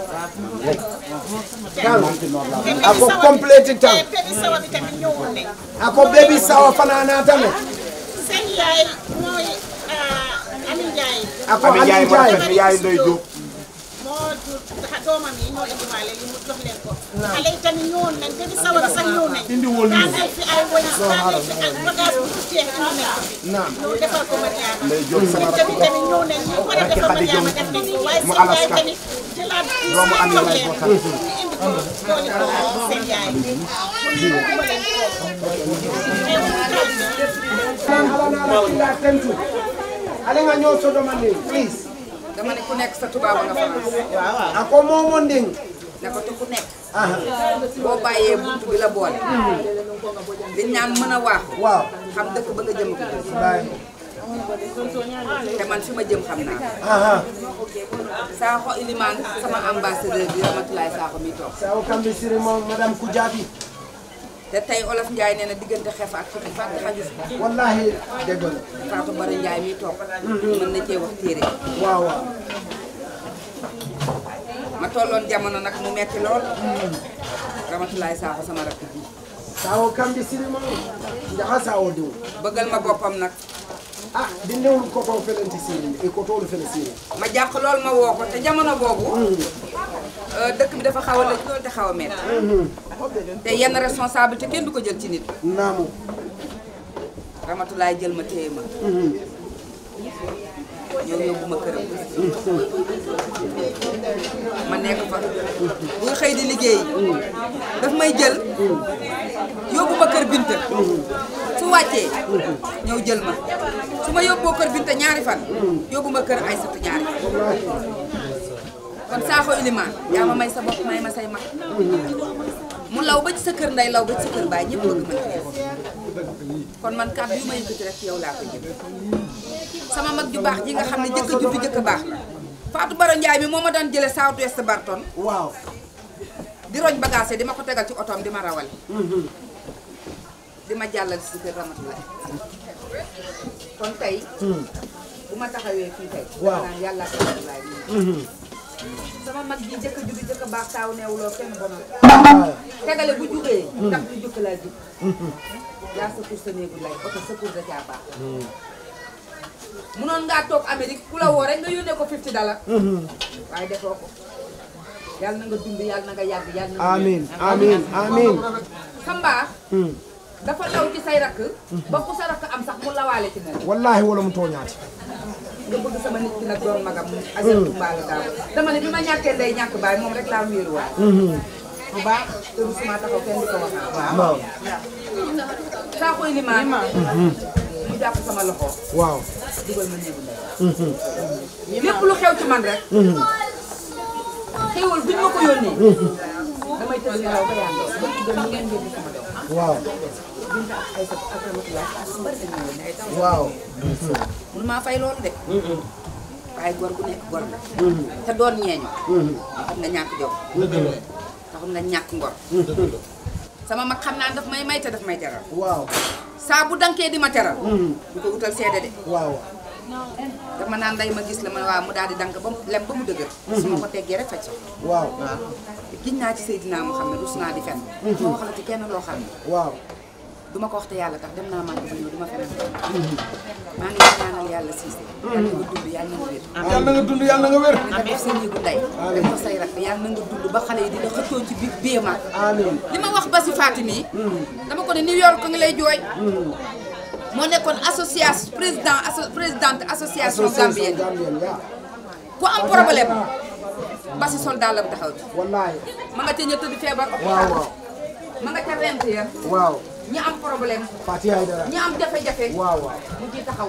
[SPEAKER 3] tan ako complete tan
[SPEAKER 5] Baby sawa bi tamit ñëwoon nañ.
[SPEAKER 3] ako bebi sawa fana naatame
[SPEAKER 5] seen yaay mooy Amin Ndiaye
[SPEAKER 3] ako
[SPEAKER 1] Ami Njaay
[SPEAKER 3] Aliou
[SPEAKER 1] moo
[SPEAKER 3] Ndiaye
[SPEAKER 1] rafet yaay ndoy jóg
[SPEAKER 5] moo jur doomam yi ñoo indiwaale li mu jox leen ko. xale yi tamit ñëwoon nañ te di sawar sax ñëw nañ. daanal fi ay wëlis daanal fi ay bagage bu jeex indi nañ ko fi. ñëw defal ko Mariama.
[SPEAKER 1] Ndey Jóob sama
[SPEAKER 5] ñun tamit tamit ñëw nañ ñu war a defal Mariama def nañ ko waaye
[SPEAKER 1] mu
[SPEAKER 5] seen yaay
[SPEAKER 1] Alaska.
[SPEAKER 5] tamit jëlaat ci
[SPEAKER 1] Doomu
[SPEAKER 5] seen
[SPEAKER 1] Ami
[SPEAKER 5] jox
[SPEAKER 1] lay
[SPEAKER 5] leen.
[SPEAKER 1] bokkal.
[SPEAKER 5] ñu indi ko doole ko seen yaay. pour ñu dimbale
[SPEAKER 3] tentu ale nga ñoo sodomandi please
[SPEAKER 8] dama ne ku nekk sa tubaab nga France
[SPEAKER 3] ako momo nding
[SPEAKER 8] ne ko te ku nekk boo bàyyee buntu bi la boole liñ naan mën a waax
[SPEAKER 3] waaw
[SPEAKER 8] xam dëkk ba nga jëm ko
[SPEAKER 3] baay
[SPEAKER 8] te man fi ma jëm xam naa ko
[SPEAKER 3] aha
[SPEAKER 8] Sakho Ilimane sama ambassadeur bi Ramatulaay Sakho mi toog
[SPEAKER 3] sawo kambi siri mo madame Koudiaby
[SPEAKER 8] te tey olof Ndiaye nee na diggante xef ak xef fàtte xaju fi
[SPEAKER 3] wallahi dëgg la
[SPEAKER 8] Fatou Bara Ndiaye mi toog mën na cee wax téere
[SPEAKER 3] waaw waaw
[SPEAKER 8] ma tolloon jamono nag mu metti lool Ramatulaay Sakho sama rakk ji
[SPEAKER 3] sawo kambi siri mo jaha sawo diw
[SPEAKER 8] bëggal ma boppam nag
[SPEAKER 3] ah dindewul koto felenti siri e kotolu fele siri
[SPEAKER 8] ma jàq lool ma woo ko te jamono boobu euh, dëkk bi dafa xaw a lëj lool te xaw a metti te yenn responsabilité kenn du ko jël ci nit
[SPEAKER 3] naamu
[SPEAKER 8] Ramatulaay jël ma téye ma ñëw yóbbu ma këram ma nekk fa buy xëy di liggéey daf may jël yóbbu ma kër Binta su wàccee ñëw jël ma su ma yóbboo kër Binta ñaari fan yóbbu ma kër Aysatu ñaari fan kon saaxo ilimaan yaa ma may sa bopp may ma say mag mu law ba ci sa kër nday law ba ci sa kër baay ñëpp bëgg ma kon man kàddu yu ma yëkkati rek yow laa ko jëm sama mag ju baax ji nga xam ne jëkk ju fi jëkk baax la Fatou Baro Ndiaye mi moo ma daan jële South West Barton
[SPEAKER 3] waaw
[SPEAKER 8] di roñ bagage di ma ko tegal ci otoom di ma rawale di ma jàllal si kër Ramatulaay kon tey bu ma taxawee fii tey
[SPEAKER 3] Waaw.
[SPEAKER 8] dama naan yàlla ak Ramatulaay mi sama mag ji jëkk ju fi jëkk baax taaw neewuloo kenn bonal tegale bu jugee ndax bu jukk laa jug yaa sa pour sa néegu lay oto sa pour da caa baax munoon ngaa toog Amérique ku la woo rek nga yónnee ko 50 dala waaye defoo ko yàlla na nga dund yàlla na nga yàgg yàlla na nga
[SPEAKER 3] amin amin amin
[SPEAKER 8] sa mbaax dafa daw ci say rakk ba ku sa rakk am sax mu lawaale ci moom
[SPEAKER 3] wallahi wala mu tooñaati
[SPEAKER 8] nga bëgg sama nit ki nag doon magam asertu mbaala daaw dama ne bi ma ñàkkee ndey ñàkk baay moom rek laa wéeruwaay bu baax te du suma taxaw kenn di ko wax
[SPEAKER 3] waaw
[SPEAKER 8] saa koy limaan mu jàpp sama loxo
[SPEAKER 3] waaw
[SPEAKER 8] dugal ma néegu ndey lépp lu xew ci man rek xewal buñ ma ko yónnee damay tëdd nelaw ba yàlla ba ci doon ngeen yóbbu sama doom
[SPEAKER 3] waaw
[SPEAKER 8] binta ay sa ak ramatulaay ak bari dañu yónnee ay taw
[SPEAKER 3] waaw
[SPEAKER 8] mun maa fay loolu de waaye góor gu nekk góor la te doon ñeeñu taxul nga ñàkk jom taxul nga ñàkk ngor sama mag xam naa daf may may te daf may teral
[SPEAKER 3] waaw
[SPEAKER 8] saa bu dankee di ma teral du ko wutal seede de
[SPEAKER 3] waaw
[SPEAKER 8] dama naan nday ma gis la ma waaw mu daal di dank ba mu lem ba mu dëgër su ma ko teggee rek faj so
[SPEAKER 3] waaw
[SPEAKER 8] giñ naa ci Seydina Muhammad rus naa di fen ma waxala ci kenn loo xam ne
[SPEAKER 3] waaw
[SPEAKER 8] du ma ko wax te yàlla tax dem naa màgg ba ñëw du ma feneen maa ngi ñaanal yàlla siise yàlla nga dund yàlla nga wér
[SPEAKER 6] yàlla na nga dund yàlla na nga wér
[SPEAKER 8] nga def sa néegu ndey def ko say rakk yàlla na nga dund ba xale yi di la xëccoo ci biir biir mag
[SPEAKER 3] amin
[SPEAKER 8] li ma wax ba si Fatou yi dama ko ne New York ngi lay jooy moo nekkoon association président asso présidente association gambienne
[SPEAKER 3] Gambien yaa
[SPEAKER 8] ku am problème ba si soldat lam taxaw ci
[SPEAKER 3] wallahi
[SPEAKER 8] ma nga ca ña tëdd feebar
[SPEAKER 3] waaw waaw
[SPEAKER 8] ma nga ca rent ya
[SPEAKER 3] waaw
[SPEAKER 8] ñi am problème
[SPEAKER 3] Fatou Yaay dara
[SPEAKER 8] ñi am jafe-jafe
[SPEAKER 3] waaw waaw
[SPEAKER 8] mu ciy taxaw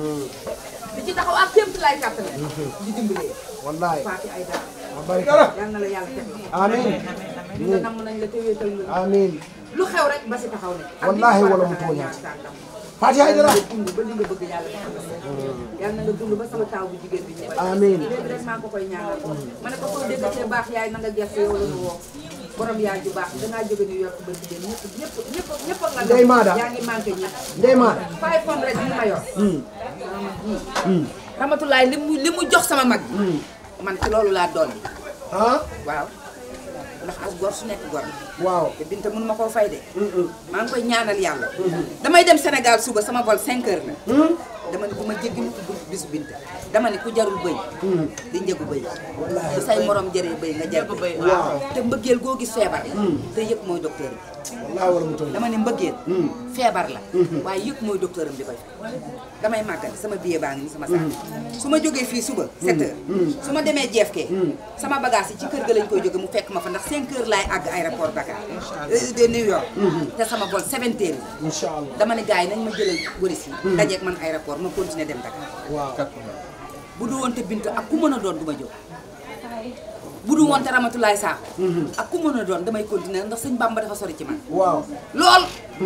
[SPEAKER 8] di ci taxaw ak kéem lay kàttane di dimbalee
[SPEAKER 3] wallahi
[SPEAKER 8] Fatou ay dara
[SPEAKER 3] ma bari dara
[SPEAKER 8] yal na la yàlla def la
[SPEAKER 3] amin
[SPEAKER 8] ñu nga namm nañ la te wéetal la
[SPEAKER 3] amin
[SPEAKER 8] lu xew rek ba si taxaw ne
[SPEAKER 3] Wallaahi wala mu tooñaat. Fatou Yaay dara
[SPEAKER 8] nga dund ba li nga bëgg yàlla defal la yal na nga dund ba sama taaw bu jigéen bi ñëw
[SPEAKER 3] Amiin.
[SPEAKER 8] léegi rek maa ngi ko koy ñaanal ma ne ko soo déggatee baax yaay na nga gerte yow la ñu woo borom yaay ju baax dangaa jóge New York ba jigéen ñëpp ñëpp ñëpp ñëpp nga
[SPEAKER 3] Ndey Maada.
[SPEAKER 8] yaa ngi manqué ñëpp
[SPEAKER 3] Ndey Maada
[SPEAKER 8] five hundred bi ma yor ramatulaay li mu li mu jox sama mag man ci loolu laa dolli
[SPEAKER 3] ah
[SPEAKER 8] waaw ndax as gor su nekk gor
[SPEAKER 3] waaw
[SPEAKER 8] te Binta mënu ma koo fay de maa ngi koy ñaanal yàlla damay dem Sénégal suba sama vol 5 heures la dama ne bu ma jéggi mu ko bisu Binta dama ne ku jarul bëy di njëgu bëy bu say morom jëree bëy nga jar bëy
[SPEAKER 3] waaw
[SPEAKER 8] te mbëggeel goo gis feebar la te yëpp mooy docteur bi
[SPEAKER 3] wallahi wala mu tooñ
[SPEAKER 8] dama ne mbëggeel feebar la waaye yëpp mooy docteur am bi koy damay màggal sama billet baa ngi ni sama saak su ma jógee fii suba 7 heures su ma demee jeefkee sama bagage yi ci kër ga lañ koy jóge mu fekk ma fa ndax 5 heures laay àgg aéroport Dakar euh, de New York te sama vol 7 heures
[SPEAKER 3] incha allah
[SPEAKER 8] dama ne gars yi nañ ma jëlal waris yi dajeeg man aéroport ma continuer dem Dakar
[SPEAKER 3] waaw
[SPEAKER 8] bu du woon te bint ak ku mën a doon du ma jóg bu du woon te Ramatulaay Sakho ak ku mën a doon damay continuer ndax sëñ Bamba dafa sori ci man
[SPEAKER 3] waaw
[SPEAKER 8] lool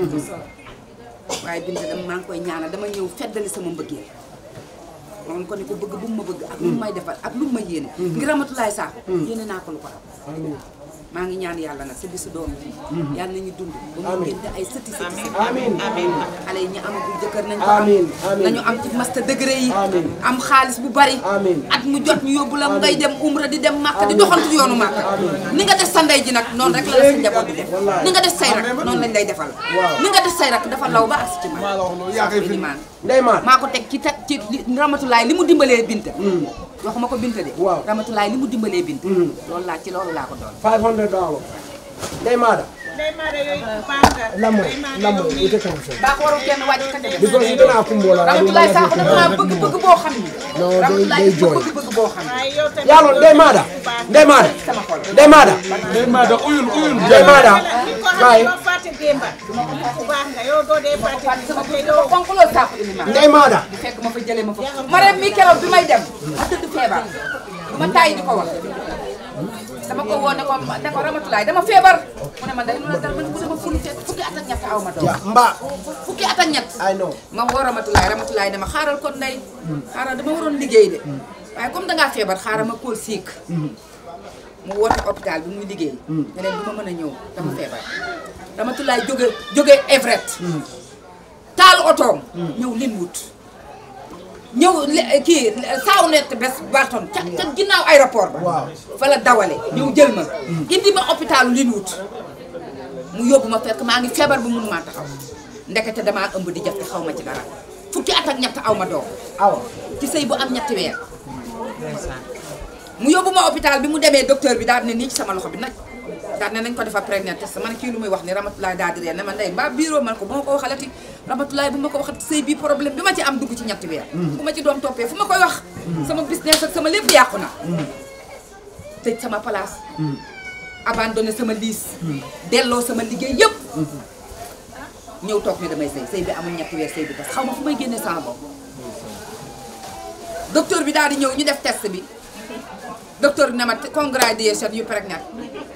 [SPEAKER 8] waaye bint dama maa ngi koy ñaanal dama ñëw feddali sama mbëggeel moom ko ni ko bëgg bu mu ma bëgg ak lu mu may defal ak lu mu ma yéene ngir Ramatulaay Sakho yéene naa ko lu ko raw
[SPEAKER 3] amin
[SPEAKER 8] maa ngi ñaan yàlla nag sa bisu doom yi yàlla nañu dund ba mu
[SPEAKER 3] Amiin.
[SPEAKER 8] génte ay sëti sëti sëti
[SPEAKER 3] amin amin
[SPEAKER 8] xale yi ñu amagul jëkkër nañ ko am
[SPEAKER 3] Amiin, amiin.
[SPEAKER 8] nañu am ci master degré yi
[SPEAKER 3] Amiin.
[SPEAKER 8] am xaalis bu bari
[SPEAKER 3] Amiin.
[SPEAKER 8] at mu jot ñu yóbbu la ngay dem umra di dem màkk di doxantu yoonu màkk ni nga def sa ndey ji nag noonu rek la la sa njaboot di def
[SPEAKER 3] Wallaahi.
[SPEAKER 8] ni nga def say rak noonu lañ lay defal
[SPEAKER 3] Waaw.
[SPEAKER 8] ni nga def say rak dafa law ba agsi ci man
[SPEAKER 6] maa la wax loolu yaa koy
[SPEAKER 8] Sakho
[SPEAKER 6] film
[SPEAKER 8] Ilimaan.
[SPEAKER 3] Ndey Maada
[SPEAKER 8] maa ko teg ci teg ci li- Ramatulaay li mu dimbalee Binta waxuma ko Binta de
[SPEAKER 3] Waaw.
[SPEAKER 8] Ramatulaay li mu dimbalee Binta loolu laa ci loolu laa ko doon
[SPEAKER 3] 500 dollars Ndey Maada
[SPEAKER 5] Ndey Maada yooyu baax nga.
[SPEAKER 3] lammo
[SPEAKER 5] Ndey Maada
[SPEAKER 3] lammo
[SPEAKER 5] yow mii.
[SPEAKER 3] ite kan so
[SPEAKER 8] baax warul kenn wàcc ka de
[SPEAKER 3] because ite na kumbola na
[SPEAKER 8] Ramatulaay Sakho dafa maa bëgg bëgg boo xam ni
[SPEAKER 3] No, day-
[SPEAKER 8] Ramatulaay
[SPEAKER 3] day
[SPEAKER 8] dafa
[SPEAKER 3] jooy.
[SPEAKER 8] bëgg bëgg boo xam ni
[SPEAKER 5] waaye yow tamit.
[SPEAKER 3] yalo Ndey Maada Ndey Maada
[SPEAKER 8] sama xol
[SPEAKER 3] Ndey Maada
[SPEAKER 6] Ndey Maada uyul uyul
[SPEAKER 3] Ndey Maada
[SPEAKER 5] nit ko xam
[SPEAKER 3] bye
[SPEAKER 5] ne doo fàtte démba. ku baax nga yow doo dee fàtte
[SPEAKER 8] Fatou sama
[SPEAKER 5] démba te
[SPEAKER 8] bëgg
[SPEAKER 5] yow.
[SPEAKER 8] dafa fonk loolu Sakho Ilimaan
[SPEAKER 3] Ndey Maada
[SPEAKER 8] bu fekk ma fa jëlee ma fa ma rem mi keroog bi may dem ma tëdd feebar du ma tàyyi di ko wax dama ko woo ne ko ne ko Ramatulaay dama feebar mu ne ma day lu la dal man mu dama fulu fekk fukki at ak ñett aw ma doom
[SPEAKER 3] mbaa
[SPEAKER 8] fukki at ak ñett
[SPEAKER 3] I know
[SPEAKER 8] ma woo Ramatulaay Ramatulaay dama xaaral kon ndey xaaral dama waroon liggéey de waaye comme dangaa feebar xaaral ma kóol siik mu woote hôpital bi muy liggéey ne leen du ma mën a ñëw dama feebar Ramatulaay jóge jóge Everett taal otoom ñëw Linwood ñëw le- kii saaw net bés Barton ca ca ginnaaw aéroport ba
[SPEAKER 3] Waaw.
[SPEAKER 8] fa la dawale ñëw jël ma indi ma hôpitalu Linwood mu yóbbu ma fekk maa ngi feebar bu mun maa taxaw ndekete damaa ëmb di jaf te xaw ma ci dara fukki at ak ñett aw ma doom
[SPEAKER 3] awa
[SPEAKER 8] ci sëy bu am ñetti weer mu yóbbu ma hôpital bi mu demee docteur bi daal ne nii ci sama loxo bi nag daal ne nañ ko defar prégnant test man kii lu muy wax ni Ramatulaay daal di ree ne ma ndey mbaa bureau man ko bu ma ko waxalati Ramatulaay bu ma ko waxati sëy bi problème bi ma ci am dugg ci ñetti weer bu ma ci doom toppee fu ma koy wax sama business ak sama lépp yàqu na tëj sama place abandonné sama liis delloo sama liggéey yëpp ñëw toog ne damay sëy sëy bi amul ñetti weer sëy bi tas xaw ma fu may génnee sama bopp docteur bi daal di ñëw ñu def test bi docteur bi ne ma congratulation yu pregnant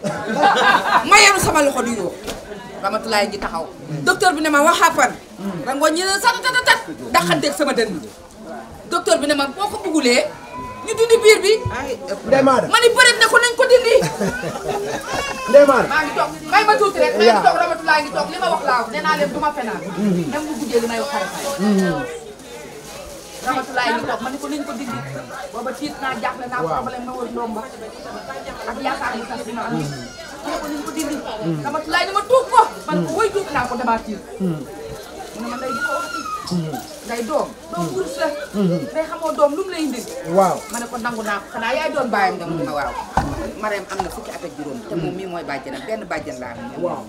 [SPEAKER 8] ma yenu sama loxo di yoo Ramatulaay ji taxaw docteur bi ne ma wax happen rangoo ñi ne sat tat tat daxanteeg sama dënn docteur bi ne ma boo ko buggulee ñu dindi biir bi
[SPEAKER 3] Ndeye Maada
[SPEAKER 8] ma ni bëreet ne ko nañ ko dindi
[SPEAKER 3] Ndeye Maada
[SPEAKER 8] maa ngi toog may ma tuuti rek may ngi toog Ramatulaay ngi toog li ma wax laa wax nee naa leen du ma fenaan même bu guddee li may wax xare xare Ramatulaay ngi toog ma ni ko nañ ko dindi booba tiit naa jaaxle naa problème ma wër ndomba ak yaakaar ni tas ma am ma ne ko nañ ko dindi Ramatulaay ni ma tuub ko man ko woy tuub naa ko damaa tiit mu ne ma nday di ko waxati nday doom doom wurus la day xamoo doom lu mu lay indi
[SPEAKER 3] waaw
[SPEAKER 8] ma ne ko nangu naa ko xanaa yaay doon bàyyam nga mun ma waaw Marème am na fukki at ak juróom te moom mii mooy bàjjanam benn bàjjan laa am
[SPEAKER 3] waaw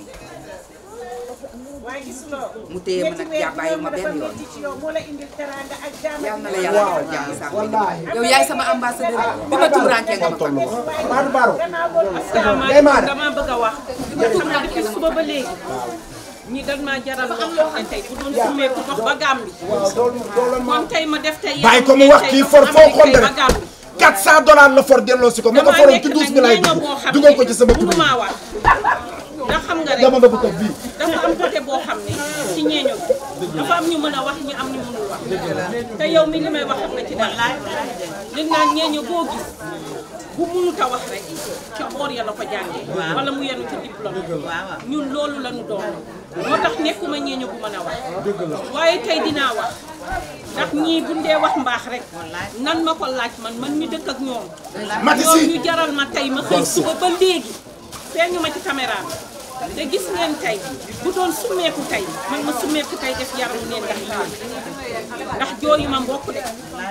[SPEAKER 5] waaye gis loo
[SPEAKER 8] mu téye ma nag jàppaayu ma benn yoon
[SPEAKER 5] ci yow moo la indil teraanga ak jàmm
[SPEAKER 8] yal na la yàlla defal jàmm sax
[SPEAKER 3] wallaahi
[SPEAKER 8] yow yaay sama ambassadeur bi ma tumurankee nga ma fa
[SPEAKER 3] Maadu Baro Ndeye
[SPEAKER 9] asalaamaaleykum
[SPEAKER 3] Maada
[SPEAKER 9] dama bëgg a wax xam nga depuis suba ba léegi ñi dañ maa jaral loo xam ne tey bu doon summeeku dox ba Gàmbi
[SPEAKER 3] waaw loolu loolu
[SPEAKER 9] kon tey ma def tey
[SPEAKER 1] bàyyi ko mu wax kii for foo xool
[SPEAKER 9] ba
[SPEAKER 1] rek
[SPEAKER 9] Gàmbi
[SPEAKER 1] 400 dollars la for delloo si ko ma ko foroon ci douze mille ay dugg dugal ko ci sama tur
[SPEAKER 9] mënumaa wax ndax xam nga rek
[SPEAKER 1] dama nga bu ko bii
[SPEAKER 9] dafa am côté boo xam ne ci ñeeño bi dafa am ñu mën a wax ñu am ñu mënul wax te yow mi li may wax xam nga ci dara li naan ñeeño boo gis bu mënut a wax rek ca boor ya la ko jàngee wala mu yenu ci diplôme ñun loolu la ñu doon moo tax nekkuma ñeeño bu mën a wax waaye tey dinaa wax ndax ñii bu dee wax mbaax rek nan ma ko laaj man man mi dëkk ak ñoom
[SPEAKER 1] Mati
[SPEAKER 9] ñoom
[SPEAKER 1] si
[SPEAKER 9] ñu jaral ma tey ma xëy suba ba léegi feeñu ma ci caméra bi te gis ngeen tey bu doon summeeku tey man ma summeeku tey def yaramu neen ndax yooyu ndax jooyu ma mbokk de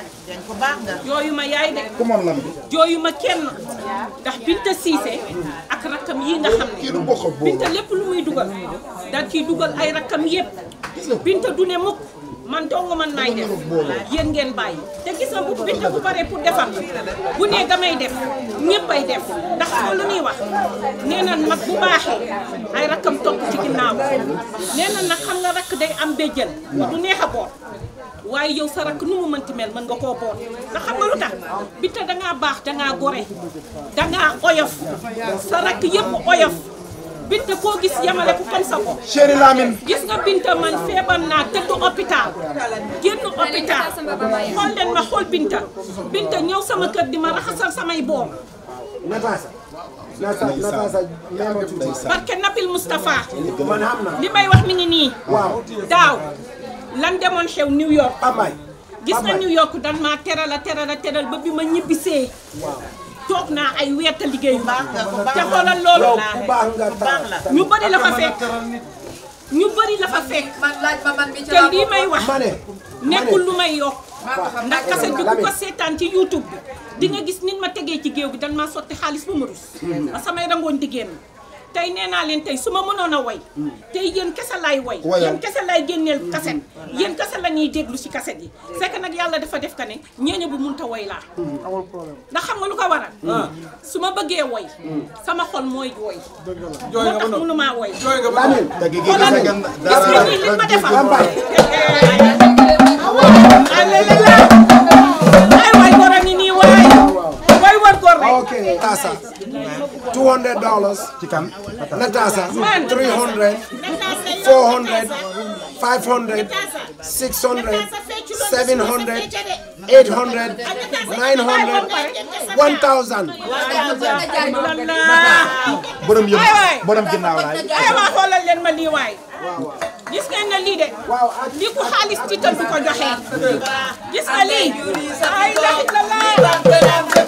[SPEAKER 9] jooyu ma yaay de
[SPEAKER 1] ku moom lam bi
[SPEAKER 9] jooyu ma kenn ndax Binta Siise ak rakkam yi nga xam
[SPEAKER 1] kii du
[SPEAKER 9] ne
[SPEAKER 1] bokk ak boobu
[SPEAKER 9] Binta lépp lu muy dugal daal ciy dugal ay rakkam yépp Binta du ne mukk man dong man maay def yéen ngeen bàyyi te gis nga bu Binta bu paree pour defar bu nee damay def ñëppay def ndax xam lu ñuy wax nee na mag bu baaxee ay rakkam topp ci ginnaaw nee na nag xam nga rakk day am béjjën du neex a boot waaye yow sa rakk nu mu mënti mel mën nga koo boot ndax xam nga lu tax Binta dangaa baax dangaa gore dangaa oyof sa rakk yëpp oyof Binta koo gis yamale ko comme sa bopp
[SPEAKER 1] chéri Lamine
[SPEAKER 9] gis nga Binta man feebar naa tëdd hôpital génn hôpital xool leen ma xool Binta Binta ñëw sama kër di ma raxasal samay boom
[SPEAKER 3] Natasa Natasa Natasa même tuuti
[SPEAKER 9] barke Nabil Moustapha
[SPEAKER 3] man xam na
[SPEAKER 9] li may wax mi ngi nii
[SPEAKER 3] waaw
[SPEAKER 9] daaw lan demoon xew New York
[SPEAKER 3] Amay
[SPEAKER 9] gis nga New York dan maa teral a teral a teral ba bi ma ñibbisee toog naa ay weer te liggéeyu ma te xoolal loolu
[SPEAKER 3] yow ku baax nga taal
[SPEAKER 9] ñu bëri la fa fekk ñu bëri la fa fekk
[SPEAKER 8] man laaj ma man mi ci
[SPEAKER 9] te lii may wax
[SPEAKER 3] ma ne
[SPEAKER 9] nekkul lu may yokk
[SPEAKER 8] maa ko xam
[SPEAKER 9] ndax kaset bi ku ko seetaan ci YouTube bi di nga gis nit ma tegee ci géew gi dan maa sotti xaalis ba ma rus ba samay rangoon di génn tey nee naa leen tey su ma mënoon a way tey yéen kese laay way
[SPEAKER 1] Wayal.
[SPEAKER 9] yéen kese laay génneel kaset yéen kese la ñuy déglu si kaset yi c'est que nag yàlla dafa def ka ne ñeeño bu munta way laa ndax xam nga lu ko waral su ma bëggee woy sama xol mooy woy moo tax mënumaa woy
[SPEAKER 3] Lamine
[SPEAKER 1] te gi gi
[SPEAKER 9] xoolal
[SPEAKER 1] gis nga
[SPEAKER 9] gis nga nii li ma defal
[SPEAKER 3] Lambaye
[SPEAKER 9] alhamdulilah ay waay góor a ngi nii waay waay war góor rek
[SPEAKER 3] ok Tasa dollars
[SPEAKER 1] ci kan
[SPEAKER 3] Natasha 300 400 500 600 700 800 900 1000
[SPEAKER 1] borom yëpp borom ginnaaw laay
[SPEAKER 9] ay waa xoolal leen ma lii waay gis ngeen ne lii de lii ku xaalis tiital du ko joxe gis nga lii ay la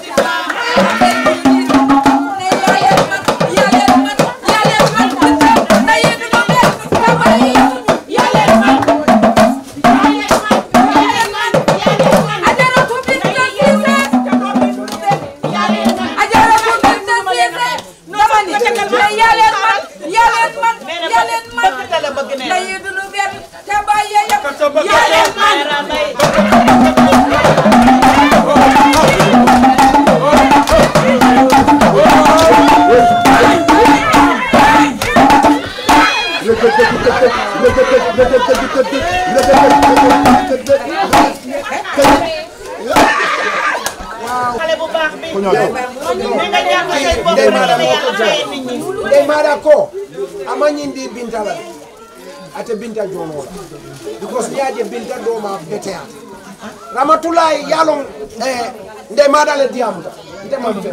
[SPEAKER 5] xale bu baax bi.
[SPEAKER 1] ku ñoo doon
[SPEAKER 5] ni nga jàpp say bopp
[SPEAKER 3] Ndey Maada
[SPEAKER 5] rek
[SPEAKER 3] moo
[SPEAKER 5] yàlla
[SPEAKER 3] ko
[SPEAKER 5] fay
[SPEAKER 3] jox
[SPEAKER 5] nit ñi.
[SPEAKER 3] Ndey Maada ko ama ñindi binta la ate binta jono la because ñaaje binta doma betea ramatulahi yalon eh, Ndey Maada le diamuta ndema fem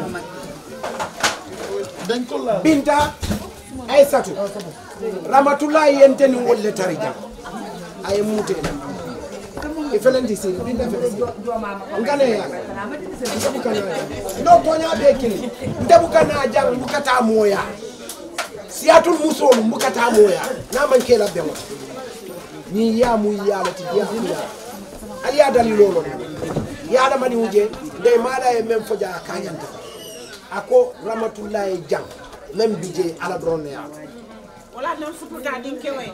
[SPEAKER 6] dañ ko laal
[SPEAKER 3] binta aysatu ramatulahi yenteni wolle tari jam aye mutena e felenti siri binta fele ngane ya ndebu kana no tonya be kini ndebu kana jang mbukata moya siyatul musolu mbukata moya na man kela be wata ni ya mu ya la ti ya ya ali ya dali lolo ya da mani uje de mala e mem foja kanyanta ako ramatullahi jang mem bije ala drone ya
[SPEAKER 5] wala nan fututa din kewe.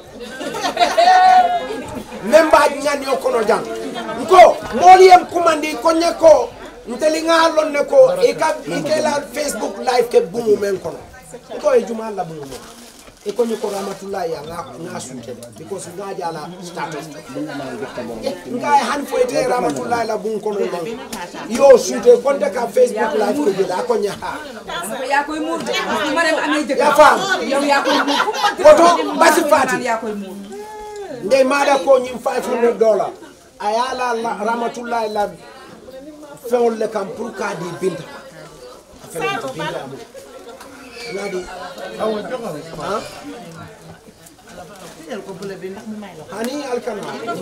[SPEAKER 3] même ba ñani o kono jang nko moli yem kumandi ko nyeko nteli nga lon ne ko e ka e ke la facebook live ke bumu men kono nko e juma la bumu e ko nyeko rahmatullahi ya nga nga sunte because nga jala status nga e han fo ete rahmatullahi la bumu kono non yo sunte konde ka facebook live ko jela ko nya ha
[SPEAKER 8] yaa koy muur de ma dem amee jëkkër
[SPEAKER 3] Ya faam.
[SPEAKER 8] yow yaa koy muur fu mu mënti
[SPEAKER 3] Woto,
[SPEAKER 8] doon,
[SPEAKER 3] basi
[SPEAKER 8] maa
[SPEAKER 3] faati.
[SPEAKER 8] naan yaa koy muur
[SPEAKER 3] ndey maada ko ñim 500 dollar a yala la rahmatullahi la feŋol le kam pour ka di binta a felenti binta amu nadi
[SPEAKER 6] awa joxal
[SPEAKER 3] ha hani alkana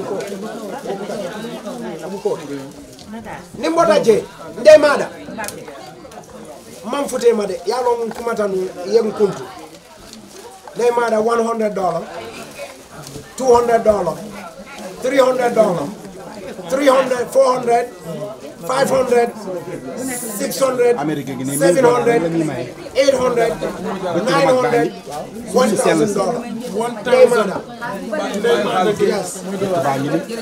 [SPEAKER 3] amu ko ni mbota je ndey maada man futema de yalo mun kumata nu yen kuntu ndey maada 100 dollar 200 dollar 300 dollar 300 400 500 600
[SPEAKER 1] Amérique gi nii
[SPEAKER 3] 700
[SPEAKER 1] la ñuy maye.
[SPEAKER 3] 800 900 1000 dollar ndey maada yes
[SPEAKER 1] baa ngi ni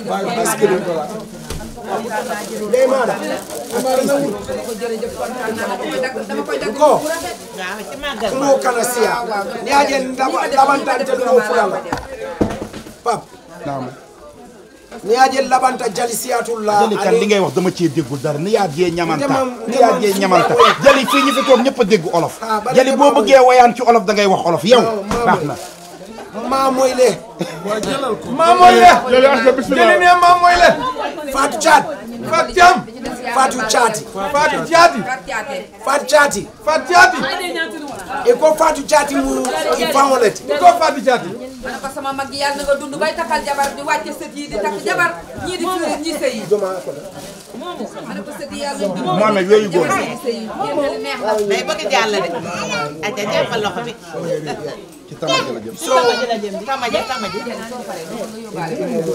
[SPEAKER 3] ndey maada
[SPEAKER 8] jërëjëf kontaan naa dama koy dagg dama koy dagg
[SPEAKER 3] ko
[SPEAKER 5] waaw ci màggal.
[SPEAKER 3] kumo kana siya ni aje ndaba labantante no fulala pap
[SPEAKER 1] naam
[SPEAKER 3] ni aje labanta jali siyatulla
[SPEAKER 1] jëli kan li ngay wax dama cee déggul dara ni yaa jee ñamanta
[SPEAKER 3] Ndemam-
[SPEAKER 1] ni yaa jee
[SPEAKER 3] ndemam-
[SPEAKER 1] ñamanta jëli fii ñu fi toog ñëpp a dégg olof
[SPEAKER 3] Ah, ba
[SPEAKER 1] jëli
[SPEAKER 3] léegi
[SPEAKER 1] boo
[SPEAKER 3] maa
[SPEAKER 1] bëggee woyaan ci olof da ngay wax olof yow
[SPEAKER 3] Non, maa
[SPEAKER 1] baax
[SPEAKER 3] mooy.
[SPEAKER 1] na
[SPEAKER 3] ma moyle
[SPEAKER 6] waa jëlal ko
[SPEAKER 3] ma moyle
[SPEAKER 7] Jëli ak bismillah.
[SPEAKER 3] ne ma moyle Fatou Chat Fatou Thiam Fatou Chati Fatou Chati
[SPEAKER 8] Fatou Thiaté
[SPEAKER 3] Fatou Chati Fatou Chati e ko Fatou Chati mu i fawolete ko Fatou Chati
[SPEAKER 8] ma ne ko sama mag yi yàlla na nga dund bay takkal jabar di wàcce sët yi di takk jabar ñii di firi ñii sëy yi
[SPEAKER 3] doma ko da
[SPEAKER 8] ma ne ko sët yi yàlla na dund
[SPEAKER 1] Mohamed yooyu góor
[SPEAKER 8] jabar ñii sëy yi yéen a neex la
[SPEAKER 5] day bëgg jàll de. aja jàppal loxo bi.
[SPEAKER 1] ci tamaate la jëm
[SPEAKER 5] tamaji la jëm tamaji tamaji.
[SPEAKER 8] soo paree nga yóbbaale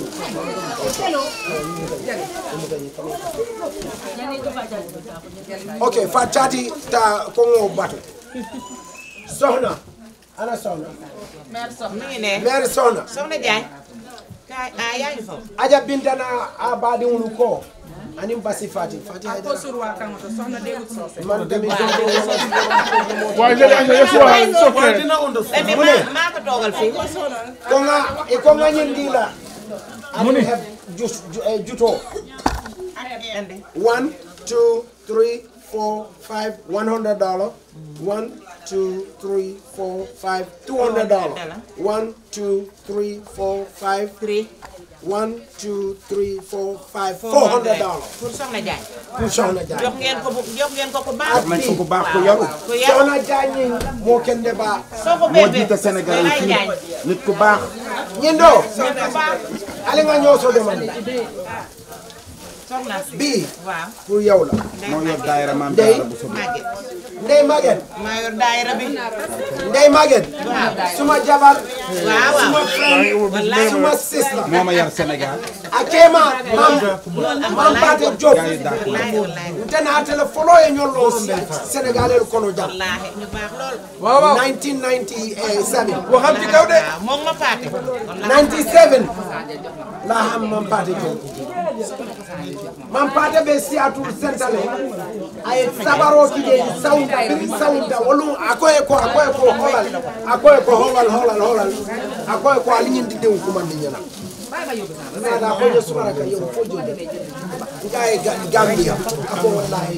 [SPEAKER 3] ok Fatou Chati ta ko ngo batu soxna ana soxna
[SPEAKER 5] mi ngi ne.
[SPEAKER 3] mère soxna
[SPEAKER 5] soxna Diagne. kaay ah yaa ngi foofu.
[SPEAKER 3] aja bintana a baadiŋolu ko aniŋ basi fati fati
[SPEAKER 9] ko surwa kaŋoto soxna deewut soose
[SPEAKER 3] man tamit
[SPEAKER 7] waaye jëli ak yes waa it's okay
[SPEAKER 6] dina ondo
[SPEAKER 5] mais maa maa ko toogal fii.
[SPEAKER 3] ko nga e ko nga ñin ndila ani heb jus ju- eh, juto
[SPEAKER 5] andi.
[SPEAKER 3] one two three four five one hundred dollar one two three four five two hundred dollars one two three four five
[SPEAKER 5] three
[SPEAKER 3] one two three four five four hundred dollars
[SPEAKER 5] pour soxna Jaay
[SPEAKER 3] pour Soxna Jaay
[SPEAKER 5] jox ngeen ko bu jox ngeen ko ku baax
[SPEAKER 3] ak
[SPEAKER 1] nañ ko ku baax ku yaru
[SPEAKER 5] ku yaru
[SPEAKER 3] Soxna Jaay ñi moo kenn de baax
[SPEAKER 5] soo ko
[SPEAKER 1] moo
[SPEAKER 5] bébé
[SPEAKER 1] jiite Sénégal
[SPEAKER 5] lay
[SPEAKER 1] fii
[SPEAKER 5] jaay
[SPEAKER 1] nit ku baax
[SPEAKER 3] ñindo
[SPEAKER 5] nit ku baax
[SPEAKER 3] ali nga ñoo so demande
[SPEAKER 5] soxna si
[SPEAKER 3] bii
[SPEAKER 5] waaw
[SPEAKER 3] pour yow la
[SPEAKER 1] moo yor daayira maam
[SPEAKER 3] Ndey.
[SPEAKER 1] Jaara bu soobee
[SPEAKER 5] Maguette
[SPEAKER 3] Ndey Maguette
[SPEAKER 5] maa yor daayira bi
[SPEAKER 3] Ndey Maguette suma jabar
[SPEAKER 5] waaw waaw
[SPEAKER 3] suma friend
[SPEAKER 5] wallaay
[SPEAKER 3] suma sister
[SPEAKER 1] moo ma yar Sénégal
[SPEAKER 3] akema mam mam Pate Diop
[SPEAKER 1] gaa yi dàq
[SPEAKER 5] wallaay wallaay
[SPEAKER 3] ntenatele folo e ñollo sénégalais kono jam
[SPEAKER 5] wallaahi ñu baax lool
[SPEAKER 3] waaw waaw 1997
[SPEAKER 1] waxam ci kaw de
[SPEAKER 5] waaw moom ma faate
[SPEAKER 3] 97 la xam mam Pate Diop mam Pate ɓe siyatul sentale ay sabaroji ɗe sawda biri sawda wolum akoye ko akoye ko holal akoye ko holal holal holal akoye ko aliñindi dew kumandi ñana nada koye sumaraka yow fo jode ngaye gambia ako wallahi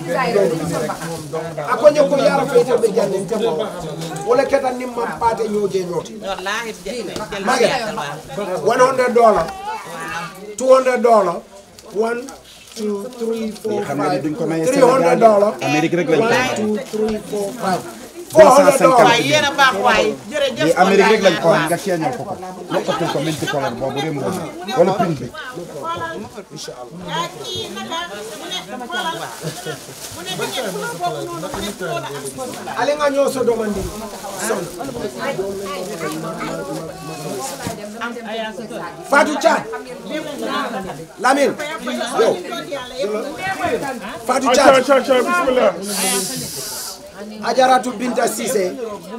[SPEAKER 3] ako ñoko yara feyte ɓe jande temo wala ketan nim mam Pate ñoje ñooti
[SPEAKER 5] wallaahi jël jël
[SPEAKER 3] Maguette.
[SPEAKER 5] waaw
[SPEAKER 3] one hundred dollar two hundred dollar one two three four
[SPEAKER 1] xam nga ni
[SPEAKER 3] five
[SPEAKER 1] duñ ko maye
[SPEAKER 3] three hundred
[SPEAKER 1] Sénégal
[SPEAKER 3] dollar
[SPEAKER 1] Amérique rek lañ ko
[SPEAKER 3] one two three four five four hundred
[SPEAKER 1] 250.
[SPEAKER 3] dollar
[SPEAKER 5] waaye yéen a baax waaye jërëjëf
[SPEAKER 1] lii Amérique rek lañ ko
[SPEAKER 5] waaw.
[SPEAKER 1] nga seeñal ko ko lokkatul ko minti color boobu réew mi wala print bi
[SPEAKER 5] ah kii naka mu ne xoolal mu ne da ngeen couleur boobu noonu mu ne couleur la am couleur la.
[SPEAKER 3] ale nga ñoo sodomandi son Fatou Thiat Lamine yow Fatou
[SPEAKER 7] Acha
[SPEAKER 3] Thiat
[SPEAKER 7] acha acha bismillah.
[SPEAKER 3] Ajaratu Binta Cissé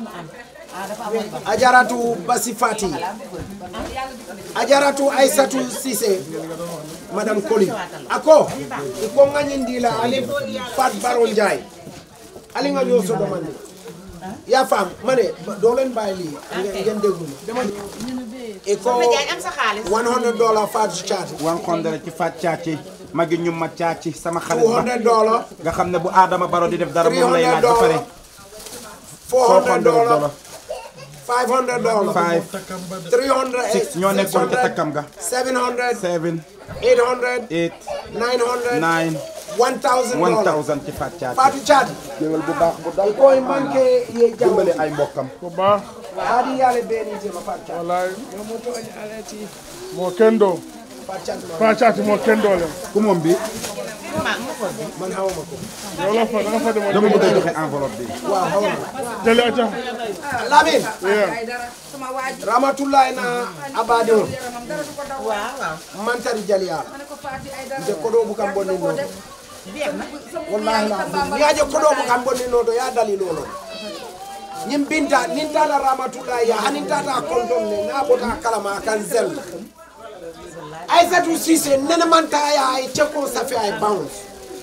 [SPEAKER 3] Ajaratu Basi Fati Ajaratu Aisatu Cissé Madame Koli ako iko nganyindi la ali Fat Baron Ndiaye ali nga ñoo so domandi ya fam mané do len bay li ngeen déglu ma dama iko
[SPEAKER 5] Soxna Jaay am sa xaalis.
[SPEAKER 3] 100 dollar Fatou Thiat
[SPEAKER 1] wan xondere ci fat caaci magi ñu ma caaci sama xarit ba
[SPEAKER 3] 200 dollar
[SPEAKER 1] nga xam ne bu Adama Baro di def dara moom lay
[SPEAKER 3] 300
[SPEAKER 1] laaj ba pare
[SPEAKER 3] dollar 400
[SPEAKER 1] 400
[SPEAKER 3] dollar
[SPEAKER 1] dollar
[SPEAKER 3] 500 dollar
[SPEAKER 1] five
[SPEAKER 3] 300
[SPEAKER 1] six ñoo nekkoon ca takkam ga
[SPEAKER 3] 700
[SPEAKER 1] seven
[SPEAKER 3] 800
[SPEAKER 1] eight
[SPEAKER 3] 900
[SPEAKER 1] nine
[SPEAKER 3] 1000
[SPEAKER 1] one
[SPEAKER 3] dollars
[SPEAKER 1] thousand ci fat caaci
[SPEAKER 3] Fatou Thiat
[SPEAKER 1] géwél bu baax bu dal
[SPEAKER 3] koy manqué ye
[SPEAKER 1] dimbale
[SPEAKER 3] jambale
[SPEAKER 1] ay mbokkam
[SPEAKER 7] Ko baax
[SPEAKER 3] hadi yale beni je ma Fatou Thiat
[SPEAKER 7] wallahi
[SPEAKER 3] yo moto en alati
[SPEAKER 7] moo kendo
[SPEAKER 3] Fatou Thiat ma
[SPEAKER 7] fa caati moo kendo le
[SPEAKER 1] ku moom bi
[SPEAKER 3] man hawma ko
[SPEAKER 7] yow la fa da nga fa demoon
[SPEAKER 1] dama bëgg a joxe enveloppe bi
[SPEAKER 3] waaw hawma
[SPEAKER 7] jëli aca
[SPEAKER 3] Lamine
[SPEAKER 7] yeah
[SPEAKER 8] sama waaji
[SPEAKER 3] rahmatullahi na abade on
[SPEAKER 5] waaw waaw
[SPEAKER 3] mantari jaliya nde koɗo bukam bonni noto wallahi lazim yaje koɗo bukam bonni noto ya dalil onon ñim binta nin tata rahmatullahi ya hanin tata konton ne na bota kalama kan zel aissatou sise nene manta ya ay cekko safi ay bounce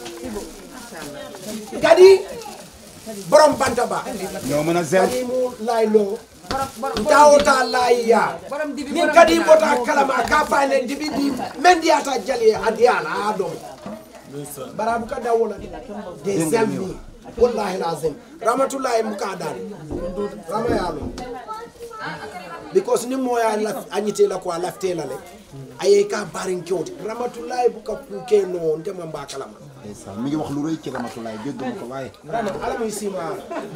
[SPEAKER 3] kadi borom banta ba
[SPEAKER 1] ñoo mën a zel
[SPEAKER 3] kadi mu laylo ntawota layiya nin kadi bota kalama ka fane dibi di men ndiyata jali adiyala a ɗon barabu ka dawola de selmi wallahi lazim rahmatullahi muka dani rama yalo because ni moya laf añitela ko a laftela le aye ka barin kewte rahmatullahi buka kuke no ndema mba kalama
[SPEAKER 1] ndeysaan mi ngi wax lu rëy ci Ramatulaay jégguma ko waaye
[SPEAKER 3] rama ala muy sima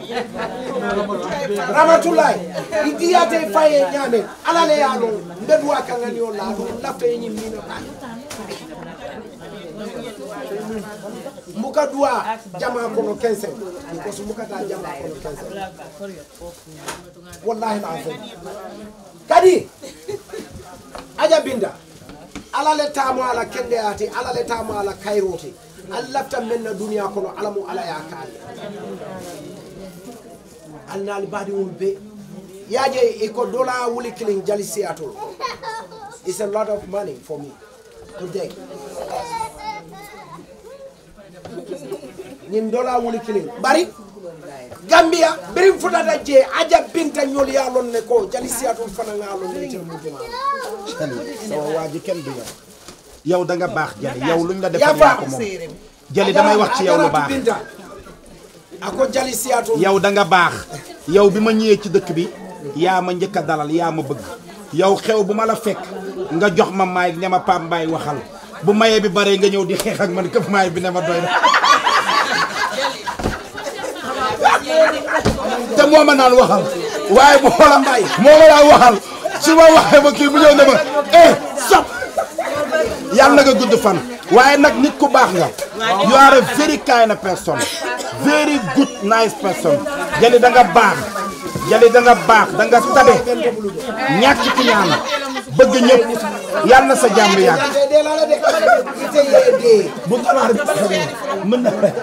[SPEAKER 3] rahmatullahi igiyate faye ñame ala le yalo mbeduwa kangani o la ɗum lafta e ñimmino ka muka duwa jama kono 15 because mukata jama kono 15 wallahi lazim kadi aja binda ala le tamo ala kende ati ala le tamo ala kayroti al lafta men na duniya kono ala mo ala ya kaali alnaali baadi wol be yaje iko dola wuli kilin jali seattle it's a lot of money for me today ñin dola wuli kilin bari gambia birin futata je aja binta ñol ya lon ne ko jali seattle fana nga lon ne tel mujuma
[SPEAKER 1] jali sama waa ji kenn du yow yow da nga baax jali yow luñ la
[SPEAKER 3] yaa
[SPEAKER 1] defal yaa
[SPEAKER 3] baax
[SPEAKER 1] ko moom jali damay wax ci yow lu baax
[SPEAKER 3] binta ako jali siyaato
[SPEAKER 1] yow da nga baax yow bi ma ñëwee ci dëkk bi yaa ma njëkk a dalal yaa ma bëgg yow xew bu ma la fekk nga jox ma maay ne ma Pape Mbaye waxal bu mayee bi bare nga ñëw di xeex ak man këf maay bi ne ma doy na te moo ma naan waxal waaye bu xoola Mbaye moo ma naan waxal su ma waxee ba kii bu ñëw ne ma eh stop yàlla nga gudd fan waaye nag nit ku baax nga you are a very kind person very good nice person jali da nga baax jali da nga baax da nga tabe ñàkk ci ñaan bëgg ñëpp yàlla na sa jàmm yàgg
[SPEAKER 3] dee la la de ite yee dee
[SPEAKER 1] bu ganaar bi taxawee mën na rek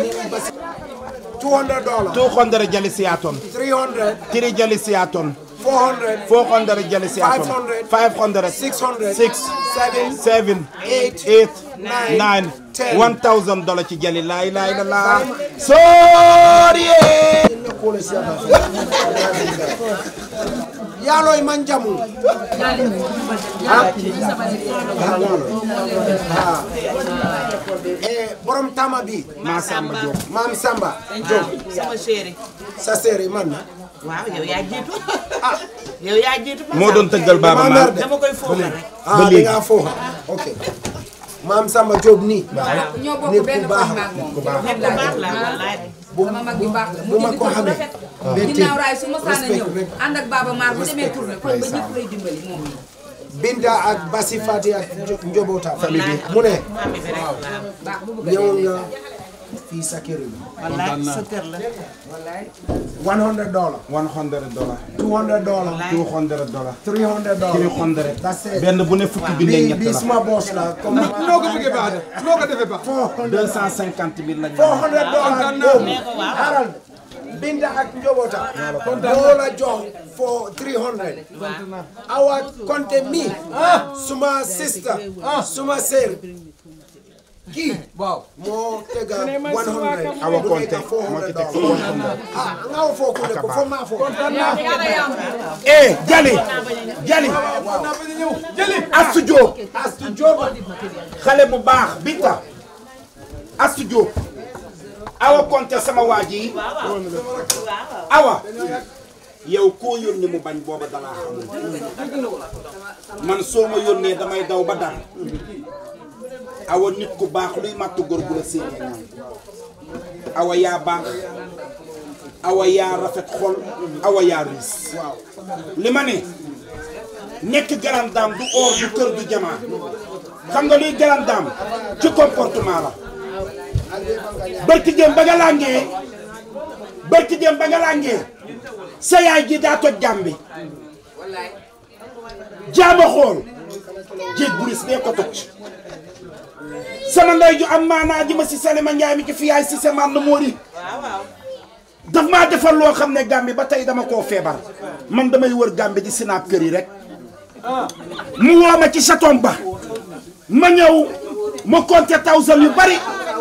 [SPEAKER 3] 200 dollars
[SPEAKER 1] 200 jali siyaton
[SPEAKER 3] 300
[SPEAKER 1] tiri jali siyaton
[SPEAKER 3] 400
[SPEAKER 1] 400 jali siyaton 500
[SPEAKER 3] 600
[SPEAKER 1] 6
[SPEAKER 3] 7
[SPEAKER 1] 7 8 9 1000 dollar ci jali laa ilaaha illallaah sooriye
[SPEAKER 3] yaaloy man jamu ah eh borom tama bi
[SPEAKER 1] maa Samba Diop
[SPEAKER 3] maam Samba Diop
[SPEAKER 5] sama chéri
[SPEAKER 3] sa séeri man na
[SPEAKER 5] waaw yow yaa jiitu ah yow yaa jiitu
[SPEAKER 1] moo doon tëggal baaba
[SPEAKER 3] Maa
[SPEAKER 1] maa
[SPEAKER 3] mer de.
[SPEAKER 5] dama koy foofa rek
[SPEAKER 3] ah da ngaa fooxa ok maam Samba Diop nii
[SPEAKER 8] ñoo bokk
[SPEAKER 3] nit
[SPEAKER 8] benn
[SPEAKER 3] ku baax
[SPEAKER 8] koñ maag moom.
[SPEAKER 3] ku baax
[SPEAKER 5] nekk baax la wallaay
[SPEAKER 8] sama mag bi baax la
[SPEAKER 3] bu ma ko xamee bétti
[SPEAKER 8] ginnaaw raay su ma saana
[SPEAKER 3] respect
[SPEAKER 8] ñëw
[SPEAKER 3] rek
[SPEAKER 8] ànd ak Baba Maar bu demee tourné kon ba ñëpp lay dimbali moom mi
[SPEAKER 3] Binta ak Basi Fati ak Njo- njobootam mu ne
[SPEAKER 5] mami bi rek waaw
[SPEAKER 8] baax bu bëgg a
[SPEAKER 3] ñëw
[SPEAKER 8] dee.
[SPEAKER 3] nga fii sa kër yi
[SPEAKER 5] wallaay sa kër la
[SPEAKER 3] 100 dollars
[SPEAKER 1] 100 dollar
[SPEAKER 3] 200 dollars
[SPEAKER 1] 200 dollar
[SPEAKER 3] 300 dollars
[SPEAKER 1] 300
[SPEAKER 3] That's it.
[SPEAKER 1] benn bu ne fukki junne
[SPEAKER 3] bi
[SPEAKER 1] ñett
[SPEAKER 3] bi
[SPEAKER 1] la
[SPEAKER 3] suma boss la comme
[SPEAKER 6] noo ko bëggee baax de noo ko defee baax
[SPEAKER 1] 250 mille lañ
[SPEAKER 3] 400 dollars boobu xaaral Binta ak njobootam moo la jox for 300 awa konte mi suma sister suma sœur kii waaw moo tega 100
[SPEAKER 1] Awa
[SPEAKER 3] du
[SPEAKER 1] Konte
[SPEAKER 3] nekk
[SPEAKER 1] moo ci
[SPEAKER 3] 400
[SPEAKER 1] teg
[SPEAKER 3] dollars ah nga wo foo kunde ko fo maa fo
[SPEAKER 1] eh Jali Jali Astu Diop
[SPEAKER 3] Astu Diop
[SPEAKER 1] xale bu baax Binta Astu Diop Awa Konte sama waa ji Awa yow koo yónni mu bañ booba dalaa xamul man soo ma yónnee damay daw ba dara Awa nit ku baax luy màtt góor gu la séenee ñaan Awa yaa baax Awa yaa rafet xol Awa yaa riis li ma ne nekk grande dame du or du kër du jamaa xam nga luy grande dame ci comportement la barki jëm ba nga làngee barki jëm ba nga làngee sa yaay ji daa toj jàmm bi
[SPEAKER 8] wallaay
[SPEAKER 1] jaama xool jéeg buris bee ko toj sama ndey ju am maanaa ji ma si Salima Njaay mi ci fiyaay si sa man na móori daf maa defal loo xam ne Gàmbi ba tey dama koo feebar man damay wër Gàmbi di sinaab kër yi rek mu woo ma ci chaton ba ma ñëw mu compté thousand yu bari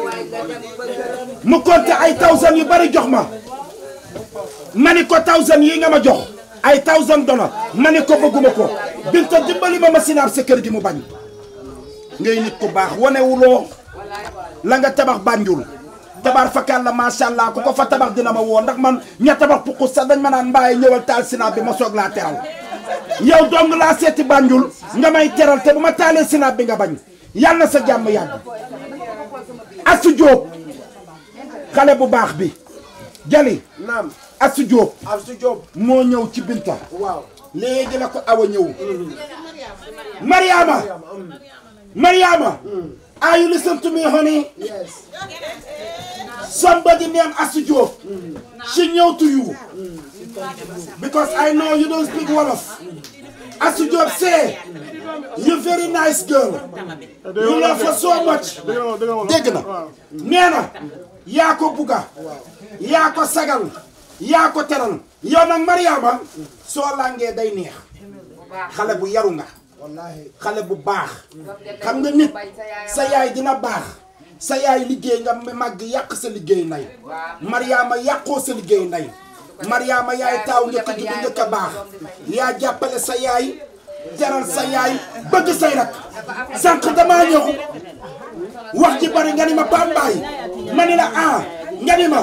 [SPEAKER 1] mu compté ay thousand yu bari jox ma ma ni ko thousand yi nga ma jox ay thousand dollars ma ni ko bëgguma ko binta dimbali ma ma sinaab sa kër gi mu bañ ngay nit ku baax wanewuloo la nga tabax bànjul tabaar fakal la macha allah ku ko fa tabax dina ma woo ndax man ña tabax puqus sax dañ ma naan mbaaye ñëwal taal sinaab bi ma soog laa teral yow dong laa seeti bànjul nga may teral te bu ma taalee sinaab bi nga bañ yàlla na sa jàmm yàgg Asu Jóob xale bu baax bi jali
[SPEAKER 3] naam
[SPEAKER 1] Asu Jóob
[SPEAKER 3] Astu Diop
[SPEAKER 1] moo ñëw ci Binta
[SPEAKER 3] waaw
[SPEAKER 1] léegi la ko awa ñëw Mariama Mariama are you listen to me honey
[SPEAKER 3] yes
[SPEAKER 1] somebody named Asu Diop she ñëw to you because I know you don't speak Wolof Asu Diop say you very nice girl you love her so much dégg na nee na yaa ko bugga yaa ko sagal yaa ko teral yow nag Mariama soo làngee day neex xale bu yaru nga
[SPEAKER 3] wallahi
[SPEAKER 1] xale bu baax xam nga nit sa yaay dina baax sa yaay liggéey nga màgg yàq sa liggéey nday Mariama yàqoo sa liggéey nday Mariama yaay taaw njëkk ju njëkk a baax yaa jàppale sa yaay jaral sa yaay bëgg say rak sànq damaa ñëw wax ji bari nga ni ma pambaay ma ni la ah nga ni ma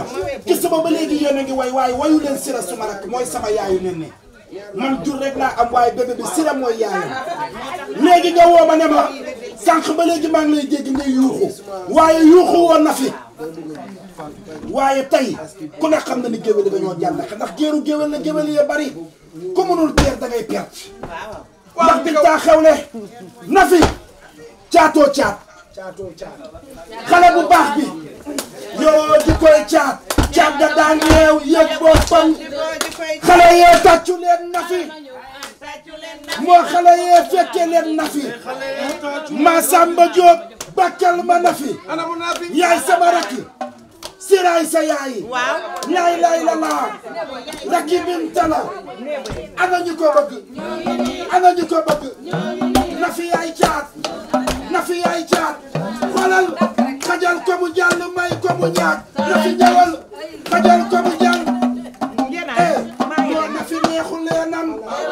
[SPEAKER 1] ci suba ba léegi yéen a ngi way waaye wayu leen sira suma rakk mooy sama yaayu nen ne man jur rek laa am waaye bébé bi sira mooy yaayam léegi nga woo ma ne ma sànq ba léegi maa ngi lay dégg ngay yuuxu waaye yuuxu woon na fi waaye tey ku ne xam na ni géwél yi dañoo jàll ndax géeru géwél la géwél yee bari ku mënul teer da ngay perte ndax bi taa xewle na fi caatoo caat xale bu baax bi yoo di koy caat caat da daan yeew yëg boppam xale yee tàccu leen na fi moo xale yee fekke leen na fi ma Samba Diop bakkal ma na fi yaay sama rakki siraay sa yaay laay laay la laa rakki binta la ana ñu ko bëgg ana ñu ko bëgg na fi yaay caat na fi yaay caat xoolal xajal ko mu jàll may ko mu ñaag na fi ñëwal xajal ko mu jàll eh moo na fi neexu leenam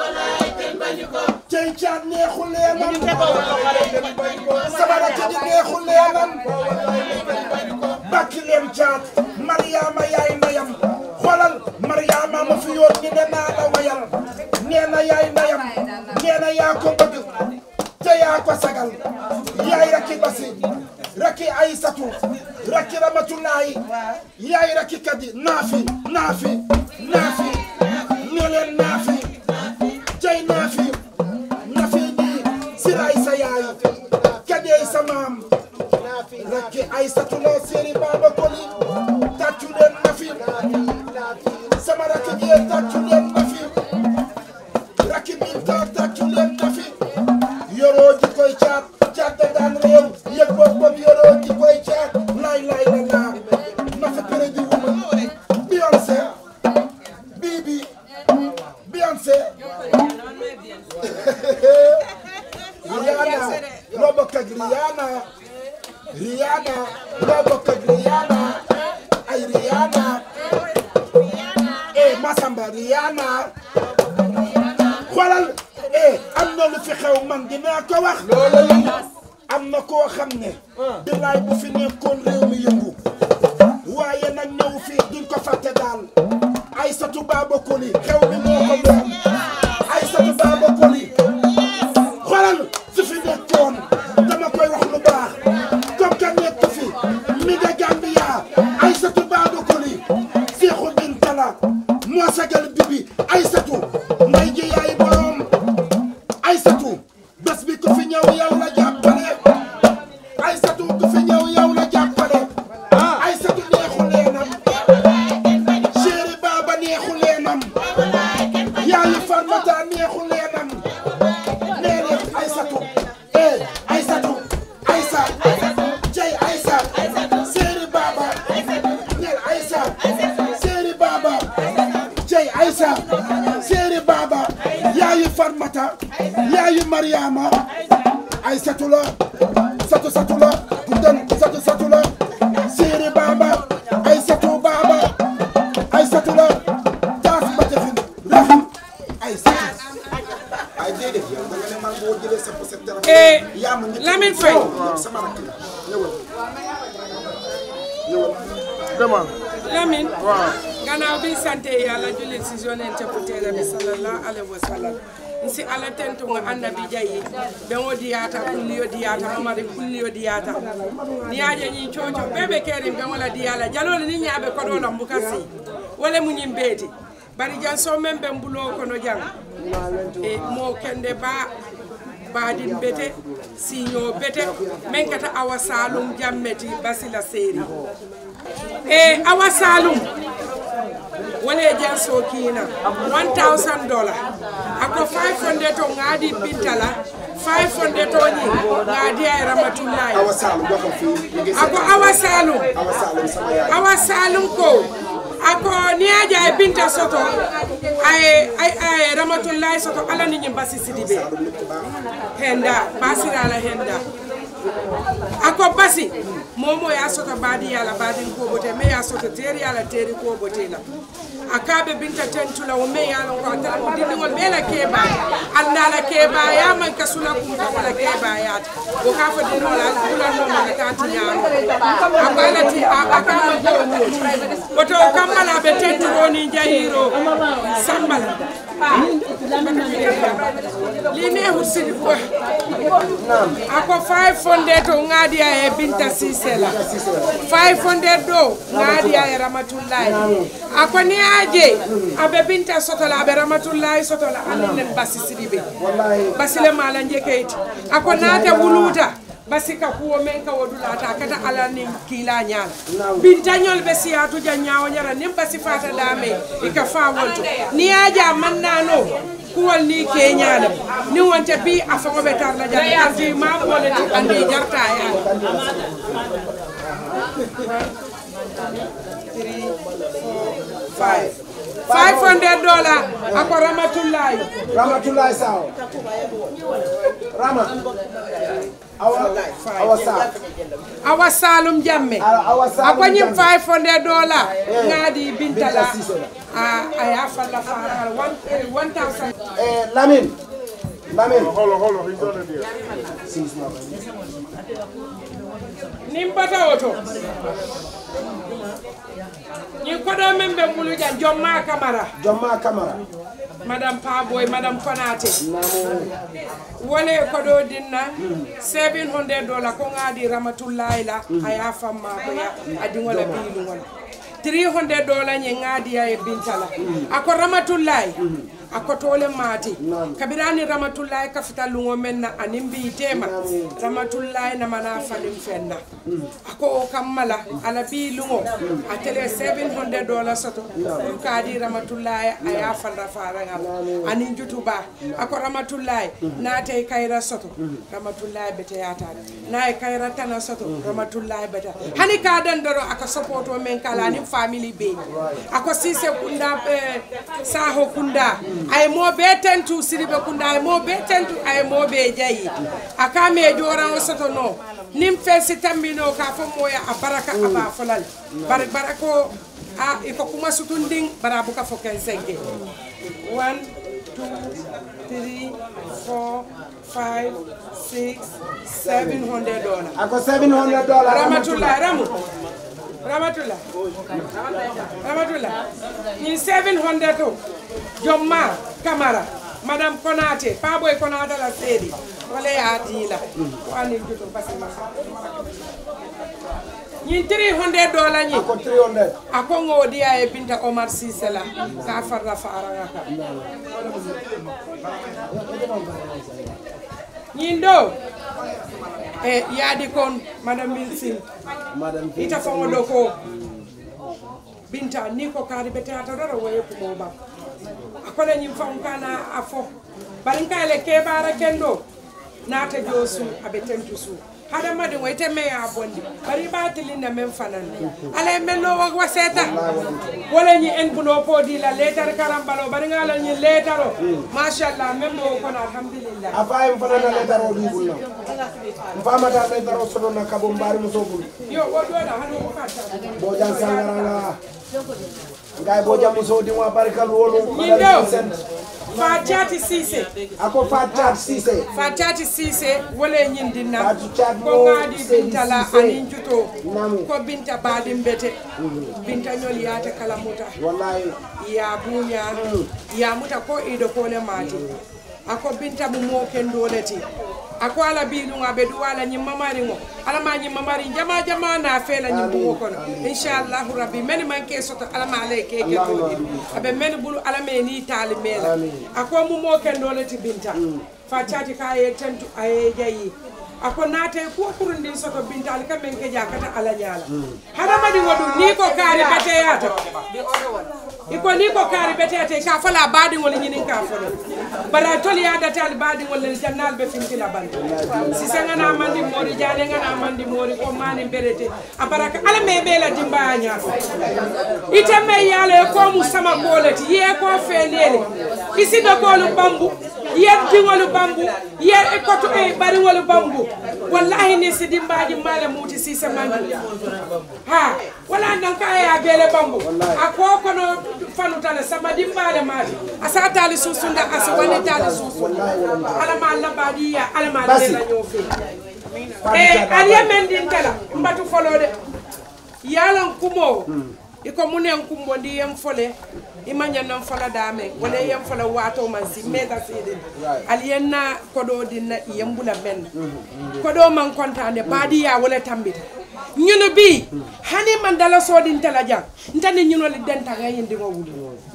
[SPEAKER 1] cey caat neexu leenam sama rakk ji neexu leenam bakki leen caat Mariama yaay ndeyam xoolal Mariama ma fi yoon ni ne naa la wayal nee na yaay ndeyam nee na yaa ko bëgg te yaa ko sagal yaay rakki basi rakki aysatu rakki ramatulaay yaay rakki kadi naafi naafi naafi ne leen naafi jay naafi naafi nii siraay sa yaay kadey sa maam rakki aysatu la séeri baaba koli tàccu leen nafi sama rakki jee tàccu leen nafi rakki minta tàccu leen nafi yoroo ji koy caat caat da daan réew yëg boppam yoroo ji koy caat laay laay la laa nafi pere di wuma Beyoncé Bibi Beyoncé Rihanna loo bokk ak Rihanna Rihanna loo bokk ak Rihanna ay Rihanna eh Masamba Rihanna xoolal eh am na lu fi xew man dinaa ko wax am na koo xam ne bilaay bu fi nekkoon réew mi yëngu waaye nag ñëw fii duñ ko fàtte daal Aysatu Baaba Koli xew mi moo ko moom Aysatu Baaba Koli xoolal su fi nekkoon dama koy wax lu baax comme que nekk fi mi nga Gambia Aysatu Baaba Koli Seexu Bintala moo sagal bibi Aysatu nday ji yaay borom Aysatu bés bi ku fi ñëw yow la jàppale Aysatu ku fi ñëw yow la jàppale Aysatu neexu leenam chéri Baba neexu leenam yaayu Farmata neexu leenam nee leen Aysatu eh Aysatu Aysa jay Aysa chéri Baba neel Aysa chéri Baba jay Aysa chéri Baba yaayu Farmata yaayu Mariama Aysatu la satu satu la guddal satu satu la chéri Baba Aysatu Baba Aysatu la taas ba defin rafet Aysatu ay déedéet yow da nga ne man boo jëlee sa poset
[SPEAKER 9] Eh,
[SPEAKER 1] yaa ma njëkk
[SPEAKER 9] Lamine Faye.
[SPEAKER 1] sama rakk la ñëwal ñëwal
[SPEAKER 7] demal
[SPEAKER 9] Lamine gannaaw bi sante yàlla jullit si yonente bu teere bi sallallahu alaihi wa sallam nsi ala tentu nga annabi jayi ɓen diyata kulliyo diyata mamari kulliyo diyata niyaje ñin coco ɓeɓe kerin ɓen wala diyala jalole ni ñaaɓe koɗolam buka si wala mu ñin beeti bari jan so men ɓen mbulo kono jang e mo kende ba baadin bete siño bete men kata awa salum jammeti basila seeri e awa salum wole jan sokina 1000 dollar ako 500 to ngadi bintala 500 to ñi ngadi ay ramatullahi
[SPEAKER 1] Awa Saalum waxal fii ñu ngi
[SPEAKER 9] ako awa salum
[SPEAKER 1] Awa Saalum sama yaay
[SPEAKER 9] awa salum ko ako niaja e binta soto ay ay ay ramatullahi soto ala ni ñim basi sidibe henda basirala henda
[SPEAKER 10] ako basi momo ya soto baadi yala baadin ko bote me ya soto teri yala teri ko bote la akabe binta tentula o me yala ko tala ko dindi ngol bela keba alna la keba ya man kasula kum ko wala keba ya ko ka fa dindi wala kula no ma ta ti nyaano akala ti akama ko boto kamala be tenturo ni jahiro sambala li neexul sidi ko ako 500 to ngadiya e binta sise la 500 do ngadiya e ramatullahi ako ni aje abe binta sotola abe ramatullahi sotola aninen basi sidi be basile mala njekeyti ako naate wuluta basi ka kuwo men ka wodulata kata ala nin kiila ñaala bintañol ɓe siyatuja ñawo ñara nin basi fata dame ika fa wonto ni yaja mannano kuwol ni keñala ni wonte bi a faŋo ɓe tarla jam arti ma boleti andi jarta ya five five hundred dollar ako ramatullahi
[SPEAKER 3] Ramatullahi Sao. Rama. Awa, awa Sao.
[SPEAKER 10] awa salum jamme
[SPEAKER 3] Awa Salum
[SPEAKER 10] ako ñim
[SPEAKER 3] Jammeh.
[SPEAKER 10] 500 dollar
[SPEAKER 3] Eh.
[SPEAKER 10] ngadi bintala
[SPEAKER 3] Binta Cissé la.
[SPEAKER 10] a aya falla faral 1000
[SPEAKER 3] Eh, Lamin. Lamin.
[SPEAKER 7] Hold on, hold on. He's on it here.
[SPEAKER 10] nin bata oto ñin koɗo men ɓe mbulujan jomma camara
[SPEAKER 3] Jomma Kamara.
[SPEAKER 10] madame paboy madame konate wole koɗo dinna 700 dollar ko ngadi ramatullahi la aya famma koya adiŋola biiluŋola 300 dollar ñe ngadiya e bintala ako ramatullahi ako tole maati kabirani ramatullahi kafita luŋo men na anin mbiitema ramatullahi namana fanin fenna ako o kammala ala bii luŋo a tele 700 dollar soto ɗum kaadi ramatullahi aya falla faraŋal anin jutuba ako ramatullahi naate kayra soto ramatullahi beteyatade naye kayra tana soto ramatullahi beta hani ka dandoro aka sopoto men kala anin family be ako sise kunda eh, saho kunda ay mo be tentu siribe kunda ay mo be tentu ay mo be jayi aka me joran o soto no nim felsi tambino ka fo moya a baraka aba folal bar barako a iko kuma sutunding bara buka fo ken senke 1 2 3 4 5 6 700 dollars
[SPEAKER 3] Ako 700 dollars.
[SPEAKER 10] Ramatullah Ramu Ramatullah Ramatullah ñin 700 to Jomma Camara Madame Konate Paboy Konate la seedi wala ya diila ko ani juto basi ma ñin 300 dollars ñi
[SPEAKER 3] Ako 300.
[SPEAKER 10] ako ngodiya e binta Omar Cissé la ka farra faranga ka ñin do e yaadi kon madame Wilson
[SPEAKER 3] Madam
[SPEAKER 10] ita fango ɗo ko binta ni ko kaari ɓe teyata ɗoɗo woye kumo ba akole ñim fan kana a fo barin kayele keɓara ken ɗo naata jo su aɓe tentu su haɗa madi o ite meya bondi bari ɓa tilinna men fanande ala men no wa seeta wala ñi en buno poodila letar karambalo bari ngala ñi letaro machallah même mo kono alhamdulillah
[SPEAKER 3] Afa en fana na letaro di bulno. Mfamata letaro sono na kabo mbari musobul.
[SPEAKER 10] yo woɗoɗa hano ko katta
[SPEAKER 3] Bojan sangaranga. Ngai boja muso di wa barkal wolu.
[SPEAKER 10] ñin ɗo fa cati sise
[SPEAKER 3] Ako Fatat Sise.
[SPEAKER 10] fa cati sise wole ñindinna
[SPEAKER 3] Fatou Thiat
[SPEAKER 10] ko
[SPEAKER 3] mo
[SPEAKER 10] ŋaadi
[SPEAKER 3] Seydi
[SPEAKER 10] bintala
[SPEAKER 3] Cissé.
[SPEAKER 10] anin juto
[SPEAKER 3] Namu.
[SPEAKER 10] ko binta baɗin bete binta ñol yaate kala muta
[SPEAKER 3] Wallahi.
[SPEAKER 10] ya buña ya muta ko ido kole mati ako binta mu mo kendoleti ako ala biɗum aɓe ɗu ala ñimma mari o alama ñimma mari jama jama na feela ñimmugo kono inchallahu rabbi mani manque soto alama alay keke toɗi aɓe mani ɓuru alame ni taali meela ako mu mo kendoleti binta fa cati ka ye tentu aye jayi ako naate kuwa kurundin soto binta ali kamen ke jakata ala ñaala hadamadi waɗu ni ko kaari beteyata iko ni ko kaari beteyata ka fala baɗigol ñinin ka folo bara toli yadate ali baɗigol lel jannal ɓe fintila bande sise ngana mandi mori jane ngana mandi mori ko mani berete a baraka ala me ɓeela dimbaya ñaato ite me yaalo e komu sama koleti ye ko feelele isiɓe kolu bambu yen diŋolu bambu yen e koto e bariŋolu bambu wallahi ni sidi mbaji male muti sise manju ha wala nan ka ya bele bambu a ko kono fanutale sama dimbale mati asa tali susunda asa wani tali susunda ala ma alla badiya ala ma lela nyofe e aliya men din tala mbatu folode yalan kumo iko munen kumbo ndi yem fole ima ñannan fola dame wala yem fola wato man si meta sidi aliyen na kodo dinna yembula men kodo man kontane badi ya wala tambita ñunu bi hani man dala sodin tala jang ntani ñuno li denta nga yindi ngo wuli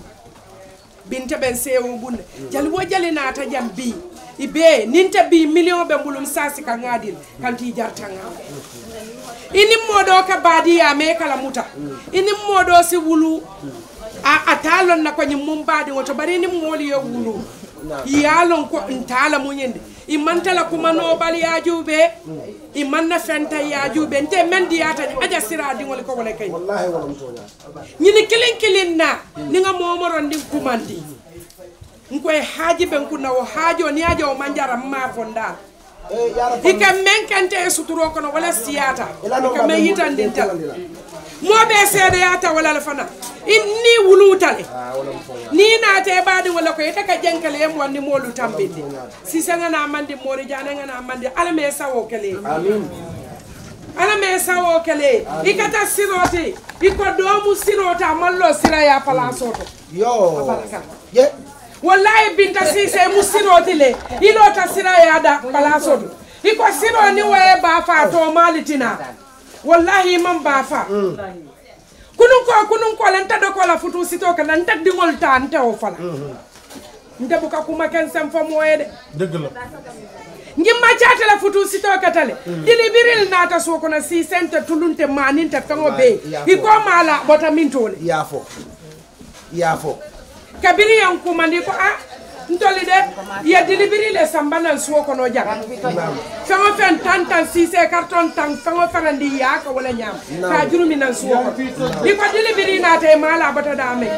[SPEAKER 10] binte ben sewo bunde jali wo jali nata jam bi ibe ninte bi million be mbulum sasi ka ngadil kanti jartanga ini modo ka badiya me kala muta ini modo si wulu a atalon na ko nyim mum badi woto bari ni moli yo wulu yalon ko ntala munyende i mantala kuma no bal ya jube i manna fenta ya jube nte men diyata aja sira dingol ko wala kay
[SPEAKER 3] wallahi wala mutonya
[SPEAKER 10] ñini kilin kilin na ni nga momoron ndi kumandi nkoy haaji ben kunna o haajo ni ajo manjara ma fondal
[SPEAKER 3] eh yara
[SPEAKER 10] hika men kante e suturo kono wala siyata hika men yitandin tala moɓe seedeyata walal fana in ni wulutale ni naate e ɓaɗi walla ko yita ka jenkele yem wandi molu tambinde sise ngana mandi mori jane ngana mandi ala me sawo kele
[SPEAKER 3] amin
[SPEAKER 10] ala me sawo kele ikata siroti iko domu sirota mallo siraya palasoto
[SPEAKER 3] yo
[SPEAKER 10] Abaraka.
[SPEAKER 3] ye
[SPEAKER 10] wallahi binta sise mu siroti le ilota siraya da palasoto iko siro ni waye bafa to malitina wallahi man bafa kunun ko kunun ko lan tado ko la futu sito kana ntak dingol ta nte o fala nte buka kuma ken sem fo moye de
[SPEAKER 7] dëgg la
[SPEAKER 10] ngimma catala futu sito katale dili biril nata so kono si sente tulunte maninte fengo be iko mala bota min tole
[SPEAKER 3] yafo yafo
[SPEAKER 10] kabiri yan kumandi ko a ntoli de ye dili birile sambana suwo kono jang fengo fen tan tan sise carton tan fengo ferandi ya ko wala nyam ka jurumi nan suwo ko iko dili biri nata e mala bota dame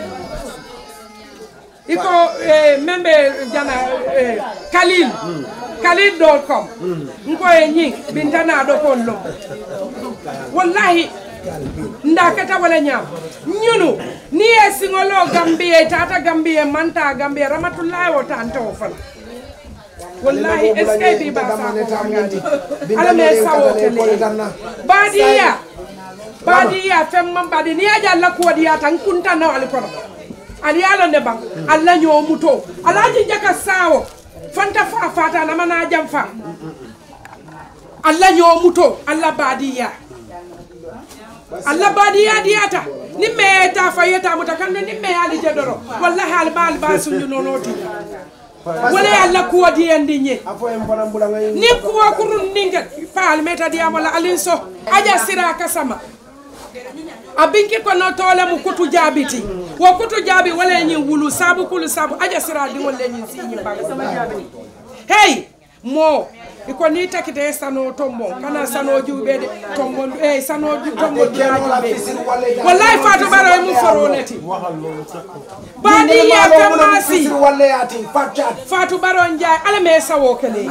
[SPEAKER 10] iko eh, membe jana eh, kalil kalil dot com nko e ñing bintana do kon lo wallahi ndakata wala ñam ñunu ni e singolo gambie tata gambie manta gambie ramatullahi o tante o fana wallahi est ce que bi ba sa ko ngadi ala me sawo kele badiya badiya fem man badi ni aja la ko diya tan kunta na wal kono ali yalo ne bang alla ñoo muto alaji jaka sawo fanta fa fata na mana jam fa alla ñoo muto alla badiya alla badiya diyata ni me ta fa yeta muta kan ni me ali jedoro wallahi al bal ba sunju nonoti wala alla kuwa diyandi ñe
[SPEAKER 3] afo en fana mbula ngay
[SPEAKER 10] ni kuwa kurun ninga faal meta diya wala alin so aja sira kasama a binki kono tole mu kutu jaabiti wo kutu jaabi wala ñin wulu sabu kulu sabu aja sira diŋol le ñin siñi bang hey mo iko ni takite sano tombo kana sano juube de tombo eh sano ju tombo juube wallahi fatu baro e mu foroneti badi ya kamasi
[SPEAKER 3] walle yati fatchat
[SPEAKER 10] fatu baro njaay ala me sawo kele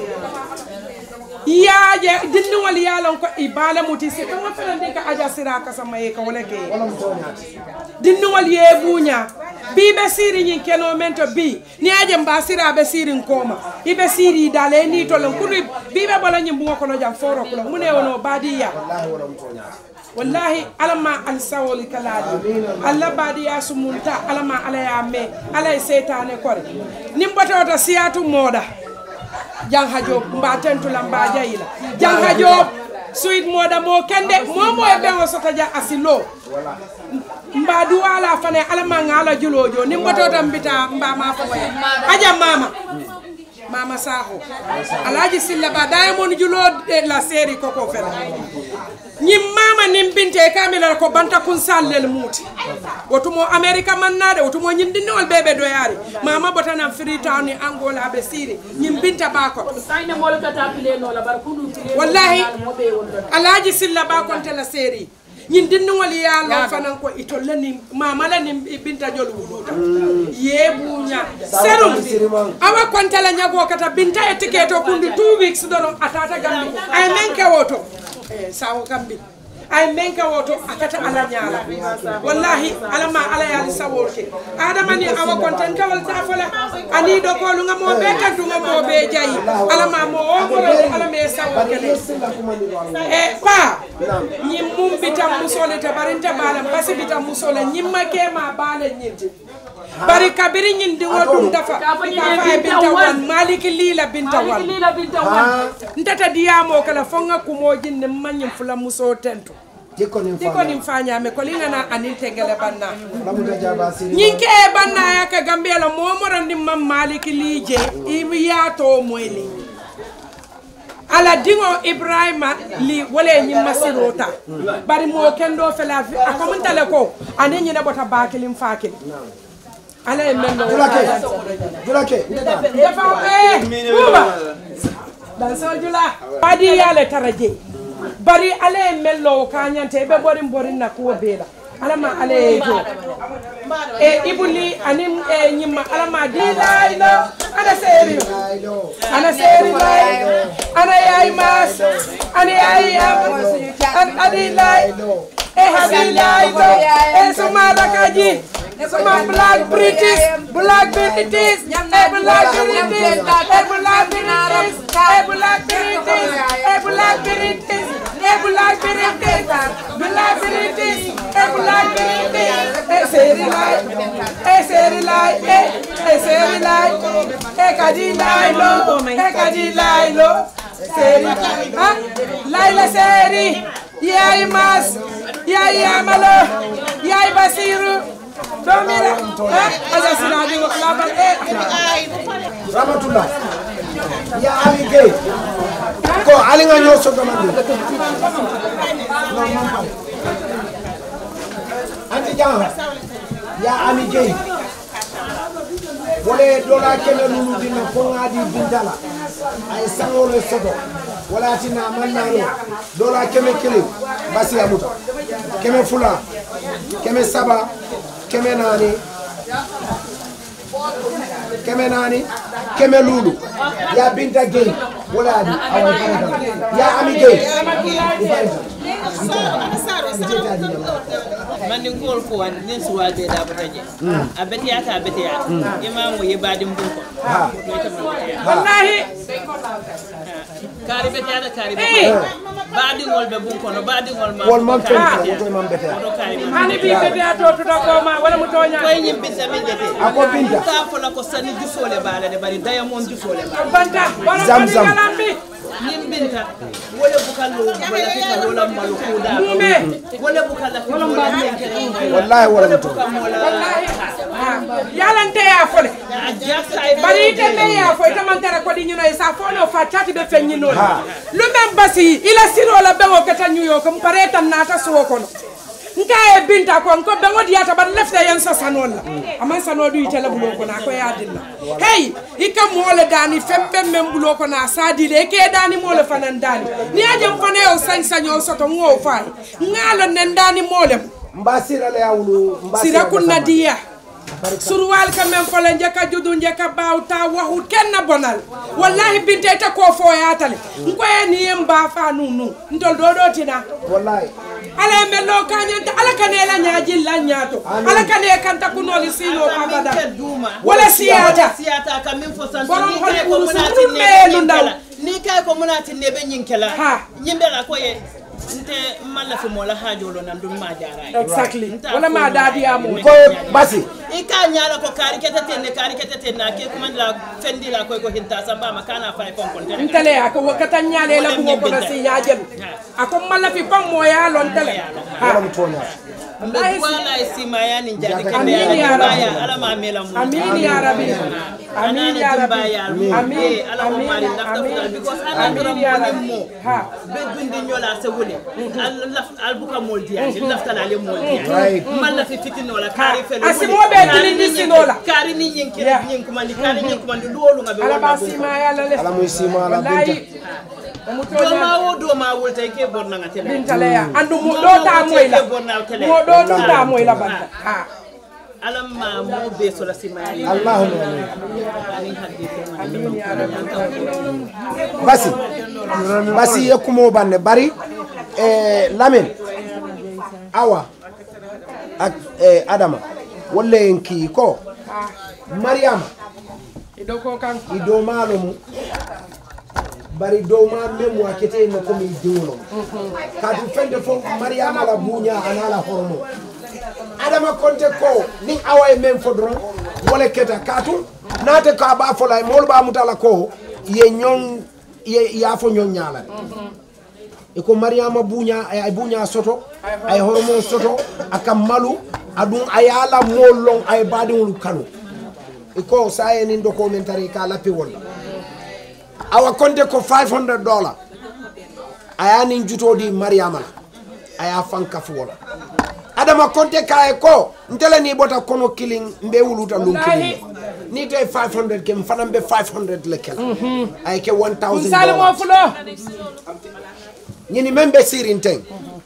[SPEAKER 10] yaaje dindiŋol yaalon ko i baale muti si kaŋa felandi ka aja sira kasama ye ka wole ke dindiŋol ye buuña bi be siiri ñiŋ kenoo men to bi ni aje mba sira be siiriŋ kooma i be siiri daale ni to len kunu bi be bola ñiŋ buŋo kono jam foro kula mu ne wono baadiya wallahi ala ma alisawoli kalaadi alla baadiya sumunta ala ma ala ya me ala ye seytane kore niŋ botewota siyatu mooda jangha job mba tentula mba jayila jangha job suit moda mo kende momo e ɓen o sota ja asilo mba duwala fane alama ngala julojo ni mboto tan mbita mba ma foya aja mama mama saho alaji silla ba diamond julo de la série koko fela ñim mama nim binte kamila ko banta kun sallel muti wotumo america mannade wotumo ñindindiwol ɓeɓe doyari mama botanan freetown ni angola ɓe siri ñim binta bako wallahi alaji silla ba kontela série ñin dinniŋol ye a lon fanan ko itol le ni mama le ni binta jolu wuluta ye buuña serum awa konte la ñagoo kata binta ye tiketo kundi two weeks doron a tata gambi ay men kewo to Eh, sawo gambi ay men ka woto akata ala ñaala wallahi ala ma ala yaali sawol ke adama ni awa konten kawal ta fola ani do ko lu nga mo be tantu nga mo be jayi ala ma mo o ko ala me sawo kele e pa ñim mum bitam musole te barinta bala basi bitam musole ñimma ke ma bala ñinti bari kabiri ñin dingo dum dafa ka fa e binta wan maliki lila binta wan ntata diyamo kala fonga kumo jinne mañim fula muso tento diko nim fañame ko lingana anin tengele banna ñin ke e banna ya ka gambela momoro ndim mam maliki lije imi yato moyli ala dingo ibrahima li wala ñin masirota bari mo kendo fela a komantale ko ani ñine bota bakilim fakil ala e men
[SPEAKER 3] Julake, Julake,
[SPEAKER 10] dafa eh buba dan so jula adi yale taraje bari ale e mello kañante ɓe ɓorin borin na kuwo beela alama ala e jo e ibuli anin e ñimma alama di laylo ana seeri ana seeri lay ana yaay mas ana yaay am adi lay e habi laylo e suma rakaji suma black british black british e black british e black british e black british e black british e black british black british e black british e seri lay e seri lay e e seri lay e kadi laylo e kadi laylo seri ha layla seri yaay mas yaay yamalo yaay basiru domira ha aja sinadi labal e
[SPEAKER 3] Ramatullah. Ya Ali Gueye. Ko Ali nga ñoo so domandi. Non, man pare. Anti Jang. Ya Ali Gueye. Wole dola kele nunu dina ko ngadi bindala. Ay sangole sodo. Wala tina mannano. Dola keme kele basi amuta. Keme fula. Keme saba. Keme nani. keme nani keme lulu ya binta gay wala adi awa ifarita ya ami gay ifarita
[SPEAKER 11] mandi ngol ko wan nin suwal be da bata je a betiyata a betiyata imamu ye badim bun ko
[SPEAKER 3] ha
[SPEAKER 11] to ita man betiyata
[SPEAKER 10] wallahi
[SPEAKER 11] kari betiyata kari betiyata baadi ngol be bun kono baadi ngol ma
[SPEAKER 3] wol man fen woto man bete
[SPEAKER 11] to kari man
[SPEAKER 10] hani bi bebe a to tuta koma wala mu toña
[SPEAKER 11] koy nyim binta min jete
[SPEAKER 3] Ako binta.
[SPEAKER 11] ka fola ko sani jusole baala de bari daya mon jusole baala
[SPEAKER 10] banta wala
[SPEAKER 3] Zam,
[SPEAKER 10] ko
[SPEAKER 3] zam.
[SPEAKER 10] galambi
[SPEAKER 11] nim binta wala bukalo wala fika wala malu kuda
[SPEAKER 10] mume
[SPEAKER 11] wala bukala wala mbadi
[SPEAKER 3] wallahi wala muto
[SPEAKER 10] wallahi yalante ya fole bari ite me ya fo ite man tara ko di ñino sa fo no fa tati be fen ñino
[SPEAKER 3] Ha.
[SPEAKER 10] lu men basi ila siro la be o kata ñuyo ko pare tan nata suwo kono nka e binta ko ko be ngodi yata bar lefte yen sa sanol la aman sano du ite la bulo ko na ko ya dilla hey ika mole dani fembe men bulo ko na sadi le ke dani mole fanan dani ni ajem fane o sañ saño soto ngo fay ngalo nen dani mole
[SPEAKER 3] mbasira le yawulu
[SPEAKER 10] sira kunna diya surwal ka men fole njeka judu njeka bawta wahu kenna bonal wallahi binte te ko fo yatale nkoye ni yem ba fa nunu ntol do do tina
[SPEAKER 3] wallahi
[SPEAKER 10] ala e men lo kanyanta ala kane la nyaji la nyato ala kane kanta kunoli sino abada wala siyata
[SPEAKER 11] siyata ka min fo san
[SPEAKER 10] Borom
[SPEAKER 11] ni
[SPEAKER 10] hol
[SPEAKER 11] kay ko
[SPEAKER 10] kuru
[SPEAKER 11] munati
[SPEAKER 10] suru
[SPEAKER 11] ne
[SPEAKER 10] melu ndaw.
[SPEAKER 11] ni kay ko munati ne be nyinkela
[SPEAKER 10] Ha.
[SPEAKER 11] nyimbe la ko ye nte malla fi mo la hajolo nan dum ma jara
[SPEAKER 10] exactly wala ma dadi amu
[SPEAKER 3] ko basi
[SPEAKER 11] i ka ñala ko kaari kete ten ne kaari kete ten na ke kumandi la fendi la koy ko hinta samba ma kana fay kon kon tere
[SPEAKER 10] ntele ako wakata nyale la bungo kono si nyajem ako mala fi pam moya lon tele
[SPEAKER 3] wala mutonya
[SPEAKER 11] mbe wala e sima ya ni jadi kende
[SPEAKER 10] Amin ya
[SPEAKER 11] ala
[SPEAKER 10] Rabbi.
[SPEAKER 11] ya ala ma mela mu
[SPEAKER 10] Amin ya Rabbi. Amin ya Rabbi.
[SPEAKER 11] amin
[SPEAKER 10] Amin.
[SPEAKER 11] ala mo mari
[SPEAKER 10] Amin.
[SPEAKER 11] lafta
[SPEAKER 10] Amin.
[SPEAKER 11] futal because ala
[SPEAKER 10] Amin
[SPEAKER 11] dura
[SPEAKER 10] ya
[SPEAKER 11] mo
[SPEAKER 10] Rabbi.
[SPEAKER 11] mo
[SPEAKER 10] Ha.
[SPEAKER 11] be dundi nyola se wule al laf al buka mol diaji lafta la le mol diaji
[SPEAKER 3] Right.
[SPEAKER 11] malla fi fitino la kari fe
[SPEAKER 10] Asimo be tili ni sinola.
[SPEAKER 11] kari ni yinki
[SPEAKER 10] Yeah.
[SPEAKER 11] yin kumandi kari ni kumandi luolu ngabe
[SPEAKER 10] ala
[SPEAKER 11] wonna
[SPEAKER 10] ba
[SPEAKER 11] bunko.
[SPEAKER 10] sima ya la le
[SPEAKER 3] ala muy sima ala binta
[SPEAKER 10] wallahi
[SPEAKER 11] doma wo doma wulta ke borna nga tele
[SPEAKER 10] bintaleya andu mo ɗo ta moy la mo ɗo ɗum ta moy la banta ha
[SPEAKER 11] alam ma mo be so la simani
[SPEAKER 3] Allahumma
[SPEAKER 11] ani hadith
[SPEAKER 3] basi basi ye kumo banne bari eh, lamin awa ak eh, adama walla en kii ko mariama
[SPEAKER 10] iɗo ko kan
[SPEAKER 3] i dow maalo mum bari dow ma memu a kete no komi diwlo kadu fende fof mariama la buuña anala hormo adama konte ko nin awa e men fo doron wole keta katu naate ko a ɓa fola molu ɓa mutala ko ye ñon ye yaafo ñon ñalade e ko mariama buuña ay buuña soto ay hormo soto aka malu aɗum a yaala mool lon ay baadiŋolu kanu e ko sa enin ɗo ko min tari ka lappi wolla awa konte ko 500 dollar a yanin jutodi mariama la a ya fankafu wola adama konte kaye ko ntele ni ɓota kono kilin mbe wuluta lum kilin ni te 500 ke fana mbe 500 le kela ay ke 1000
[SPEAKER 10] salimo
[SPEAKER 3] dollars
[SPEAKER 10] fulo
[SPEAKER 3] ñini men ɓe sirin ten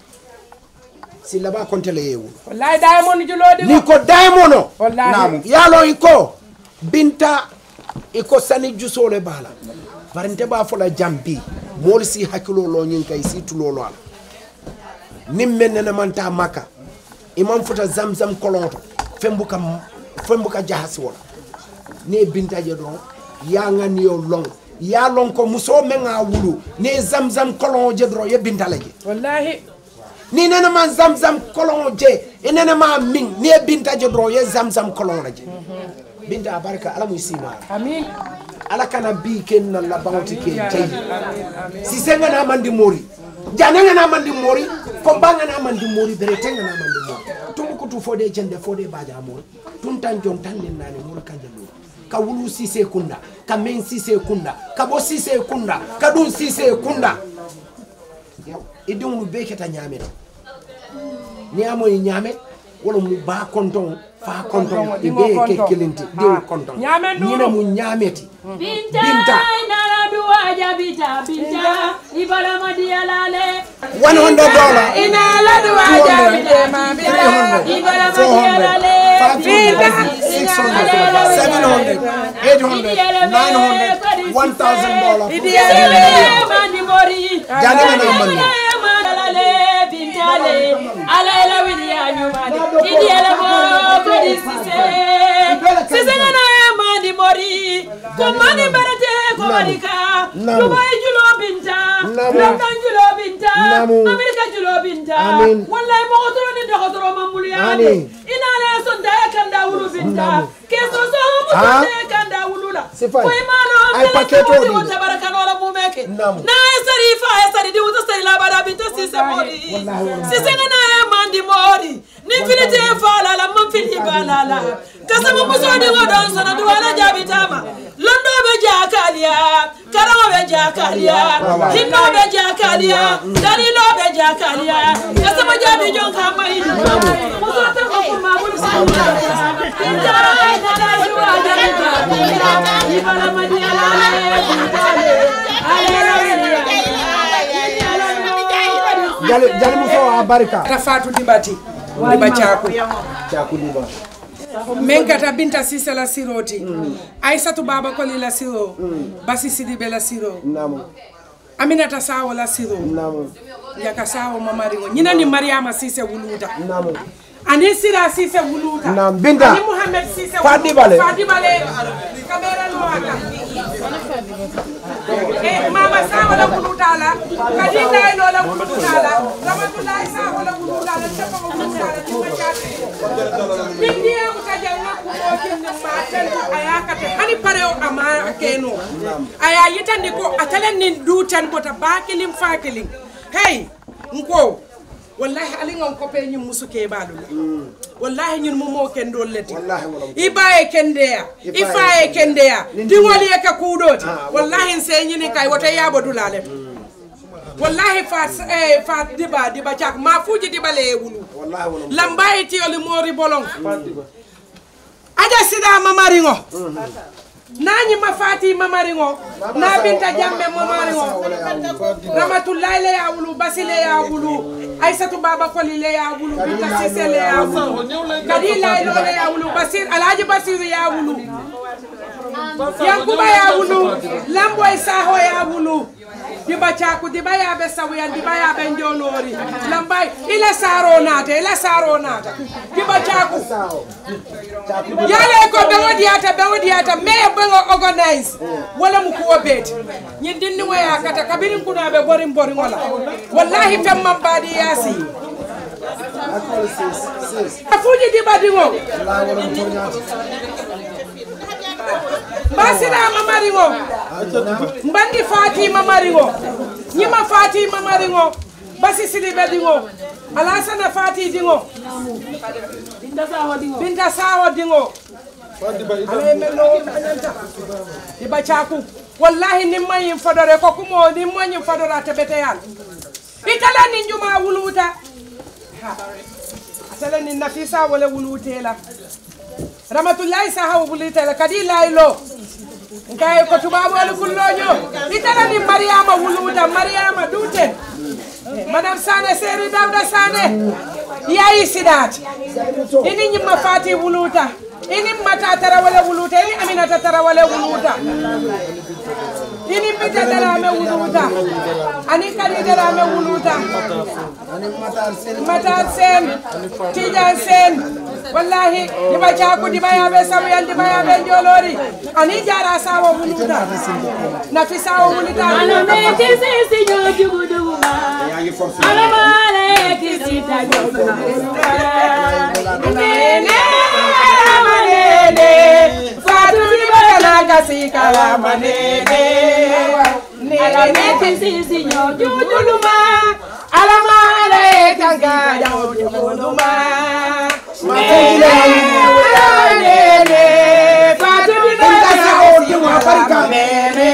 [SPEAKER 3] si laba kontele yewu
[SPEAKER 10] wallahi diamond julodi
[SPEAKER 3] ni ko daimono
[SPEAKER 10] wallahi
[SPEAKER 3] yalo iko binta iko sani jusole bala bari nte b'a fola jambi moolu si hakkilo lo ñin kay si tulolo ala nin men nene manta maka iman futa zamzam kolonto fembu ka fembu ka jahasi wala ne binta je don ya ngani yo long ya long ko muso men a wulu ne zamzam kolon je don ye binta la je
[SPEAKER 10] wallahi
[SPEAKER 3] ni nene ma zamzam kolon je e nene ma min ni e binta je don ye zamzam kolon la je binta barka ala mu sima
[SPEAKER 10] amin
[SPEAKER 3] ala kana bi ken na la bawti ke tay si senga na mandi mori jananga na mandi mori ko banga na mandi mori bere tenga na mandi mori tumbu kutu fode jende fode baja mori tun tan jon tan len nani mori kanje lo ka wulu sise kunda ka men sise kunda ka bo sise kunda ka dun sise kunda idun lu beketa nyame ni amo yi nyame wala mu ba konton fa konton e be ke kelinti dew konton
[SPEAKER 10] Nyame nduru.
[SPEAKER 3] nyina mu nyameti
[SPEAKER 12] Binta,
[SPEAKER 3] Binta.
[SPEAKER 12] nara duwaja bita binta ibala madiyalale
[SPEAKER 3] 100 dollar
[SPEAKER 10] ina la duwa jabide ma bida
[SPEAKER 12] ibala
[SPEAKER 3] 400
[SPEAKER 12] madiyalale
[SPEAKER 3] 500 600 700 800 900 1000 dollar
[SPEAKER 12] mandi mori
[SPEAKER 3] Jani mana amani.
[SPEAKER 12] mandalale bintale ala ela widiya nyumani idiyala mo kadi sise sise ngana e mandi mori ko mandi barate ko wadika
[SPEAKER 3] Namu.
[SPEAKER 12] dubai julo binta
[SPEAKER 3] Namu.
[SPEAKER 12] london julo binta
[SPEAKER 3] Namu.
[SPEAKER 12] amerika julo binta
[SPEAKER 3] Amin.
[SPEAKER 12] wallahi mo otoro ni dokotoro mamulu yani
[SPEAKER 3] Amin.
[SPEAKER 12] inale sonda e kanda wulu binta keso so mo
[SPEAKER 3] Ah.
[SPEAKER 12] sonda e kanda wulula
[SPEAKER 3] Sifai.
[SPEAKER 12] ko imano
[SPEAKER 3] Ay paketo di.
[SPEAKER 12] tabarakanola mumeke
[SPEAKER 3] Namu.
[SPEAKER 12] na e sari fa e sari di wuta sari labara binta sise mori sise ngana e mandi mori ni filite e fala la man fili balala kasama musodi ngodon sona duwala jabitama londo be jakaliya karama be jakaliya hinno be jakaliya dalilo be jakaliya kasama jabi jon kamai musota ko ko mabul sa ibala madiyala
[SPEAKER 3] jali jali muso a barika
[SPEAKER 10] rafatu dibati diba cako
[SPEAKER 3] caku diba
[SPEAKER 10] min kata binta sise la siroti aissatu baba koli la siro basi sidibe la siro
[SPEAKER 3] namu
[SPEAKER 10] aminata sawo la siro
[SPEAKER 3] namu
[SPEAKER 10] yaka sawo mamariŋo ñinani mariama sise wuluta
[SPEAKER 3] namu
[SPEAKER 10] ani sira sise wuluta
[SPEAKER 3] Naam, Binta.
[SPEAKER 10] ani muhammed sise
[SPEAKER 3] Fadibale.
[SPEAKER 10] fadibale kamera lo aka eh mama sawo la wuluta la kadinda ino la wuluta la ramatullahi sawo la wuluta la tefa ko wuluta la tima chate bindiya ko kajanna ko mo kinni matel ayakate hani pareo ama keno aya yitandi ko atalen nin dutan bota bakilim fakilim hey nko wallahi ali ngon ko pe ñum musu ke balu wallahi ñun mo mo ken dol leti i baye kendeya i faye kendeya dingol ye ka kudoti wallahi se ñini kay wote yabo dulale wallahi fa eh, fa diba diba cak ma fuji diba le wulu lambayi tiyoli mori bolong aja sida mamariŋo nañi ma fati mamariŋo na binta jambe mamariŋo Ramatullahi le ya wulu Basi le ya wulu Aissatou Baba Koli le ya wulu Binta Cissé le ya wulu Kadi Laylo le ya wulu Basir Alhaji Basiru ya wulu Yankuba ya wulu Lamboy Saho ya wulu diba caku diba yaɓe sawuyan diba yaɓe jolori lambay ila saro naata ila saro naata diba caku yale ko ɓeŋo diyata ɓeŋo diyata mais ɓeŋo organise wala mu kuwo beeti ñin dindiŋo ya kata kabirin kunaɓe borin boriŋo la wallahi femman baadi yaasi a fuji diba diŋo mbasirama mariŋo mbandi fatima mariŋo ñima fatima mariŋo basi silibe diŋo alasana fati diŋo binta sawo diŋo alaye mello añanta iba caku wallahi nin mayin fodore ko kumo nin mayin fodora tebeteyal itala nin juma wuluta atala nin nafisa wala wulutela ramatullahi sahabu wulutela kadi laylo nkaye ko tubabolu kulloño itala nin mariama wuluta mariama duten madame sane seri dawda sane yayi sidat ini ñimma fati wuluta ini mata tarawale wuluta ini aminata tarawale wuluta ini bita darame wuluta ani kadi darame wuluta matar sen tijan sen wallahi diba caku diba yaɓe sabuyan diba yaɓe jolori ani jara sawo wuluta nafi sawo wuluta
[SPEAKER 12] Alameti sisi nyojugu duguma. Alamale kisita nyojugu
[SPEAKER 10] Nene, manene, fatu di bakana kasi kala manene.
[SPEAKER 12] Alameti sisi nyojugu
[SPEAKER 10] Jujuluma, alamale kanka jujuluma. Nene, fatu di bakana kasi kala manene.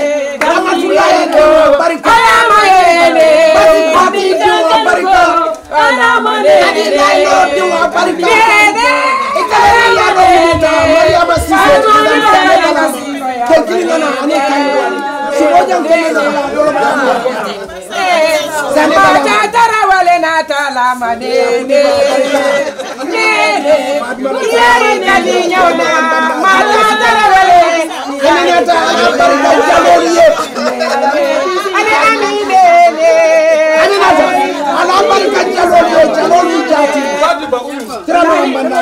[SPEAKER 10] Alamanene, Mata tarawale na talama nene nene yari nali nyona mata tarawale nene tarawale ani ani nene ani nata ala barika jalol yo jalol yu jati tirama mbanda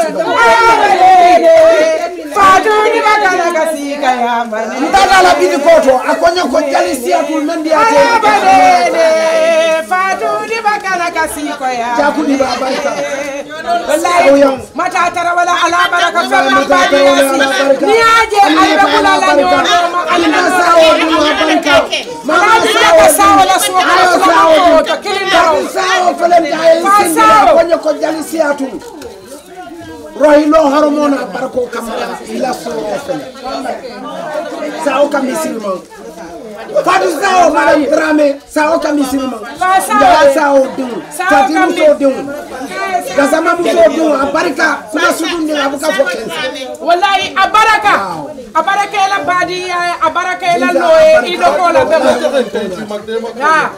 [SPEAKER 10] Fatu ni bakala kasika ya manene
[SPEAKER 3] Ndagala bidi koto akonya ko jali siatul mendi ate
[SPEAKER 10] Abanene Fatu ni bakala kasiko ya
[SPEAKER 3] Jakuli ba barka
[SPEAKER 10] wallahi mata tara wala ala baraka fama bani yasi ni aje alba kula la nyono ma alna sawo ni ma barka mama sawo sawo la so
[SPEAKER 3] ayo
[SPEAKER 10] ko
[SPEAKER 3] sawo
[SPEAKER 10] sawo to kilin dawo
[SPEAKER 3] sawo fele daye
[SPEAKER 10] Fa
[SPEAKER 3] sindi
[SPEAKER 10] sawo.
[SPEAKER 3] akonya ko jali siatul rohilo hormona barko kamara ila soro fele sawo kamisilma fatu sawo madam drame sawo kamisilma
[SPEAKER 10] Fa sawo.
[SPEAKER 3] ndaga sawo dum
[SPEAKER 10] Sawo
[SPEAKER 3] fati
[SPEAKER 10] kami-
[SPEAKER 3] muso dum gasama muso dum abarika kuma sudunde abuka fo kensa
[SPEAKER 10] wallahi abaraka abaraka ela badi ya abaraka ela loye ido ko la bebo ha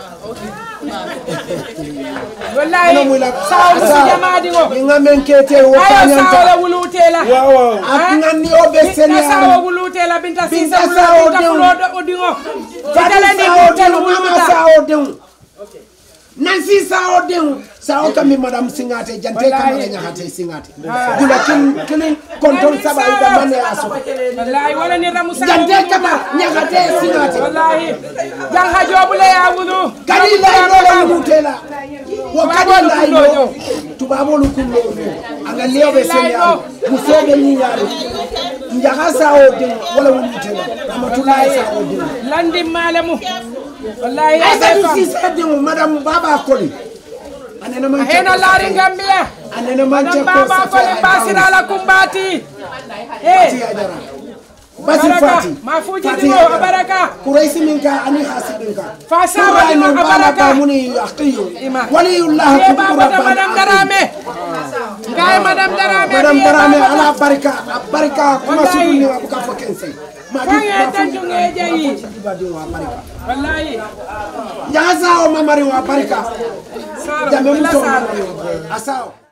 [SPEAKER 10] wallahi sawo si jamadi ngo
[SPEAKER 3] inga menkete
[SPEAKER 10] ayo sawo la
[SPEAKER 3] wotanyanta
[SPEAKER 10] wulutela
[SPEAKER 3] akngani obe
[SPEAKER 10] binta sawo
[SPEAKER 3] seniani
[SPEAKER 10] wulutela binta
[SPEAKER 3] Binta
[SPEAKER 10] sisa
[SPEAKER 3] sawo
[SPEAKER 10] wulu binta
[SPEAKER 3] dew.
[SPEAKER 10] fulodo odingo
[SPEAKER 3] fati
[SPEAKER 10] itala ni
[SPEAKER 3] sawo
[SPEAKER 10] butel
[SPEAKER 3] denw mama
[SPEAKER 10] wuluta
[SPEAKER 3] sawo denw nansi sawo denw sawo kami madam singate jante kamana ñahate singate gula kin kilin kontol saba ida mane aso
[SPEAKER 10] wallahi wala ni ramu sawo
[SPEAKER 3] jante kama ñahate singate
[SPEAKER 10] wallahi janga jobule ya wulu
[SPEAKER 3] kadi laydole wulutela wo kadi
[SPEAKER 10] Tubabolu
[SPEAKER 3] laylo
[SPEAKER 10] kullojo.
[SPEAKER 3] tubabolu kullojo anga leoɓe seniani musoɓe ñiñare jaha sawo denw wala wulutela amatulaye sawo denw
[SPEAKER 10] landi malemu wallahi ya
[SPEAKER 3] aisatu
[SPEAKER 10] befa
[SPEAKER 3] sise denw madame baba koli anene man
[SPEAKER 10] hena laari gambia
[SPEAKER 3] anene man
[SPEAKER 10] madam
[SPEAKER 3] cekko
[SPEAKER 10] baba kole basirala kumbati eh
[SPEAKER 3] basi
[SPEAKER 10] Baraka,
[SPEAKER 3] fati
[SPEAKER 10] mafuji
[SPEAKER 3] Fati
[SPEAKER 10] dingo,
[SPEAKER 3] Haidara.
[SPEAKER 10] baraka.
[SPEAKER 3] kuraisi min ka ani hasidin ka
[SPEAKER 10] Fa sawa
[SPEAKER 3] Kura
[SPEAKER 10] dingo,
[SPEAKER 3] min bala
[SPEAKER 10] baraka.
[SPEAKER 3] ka muni aqiyu
[SPEAKER 10] Ima.
[SPEAKER 3] waliyullah
[SPEAKER 10] Ye
[SPEAKER 3] kudu
[SPEAKER 10] baba da
[SPEAKER 3] rabban
[SPEAKER 10] madam
[SPEAKER 3] aqim.
[SPEAKER 10] darame ngaye madam darame
[SPEAKER 3] madam
[SPEAKER 10] ye
[SPEAKER 3] darame
[SPEAKER 10] baba da-
[SPEAKER 3] ala barika a barika kuma
[SPEAKER 10] Wallahi.
[SPEAKER 3] suduni abuka fo kense
[SPEAKER 10] Fange tanju ngejeyi. Wallahi.
[SPEAKER 3] Njaga sao mamari wa barika.
[SPEAKER 10] Sara,
[SPEAKER 3] Jambe
[SPEAKER 10] bila
[SPEAKER 3] muso
[SPEAKER 10] Sara.
[SPEAKER 3] mamari wa barika. Asao.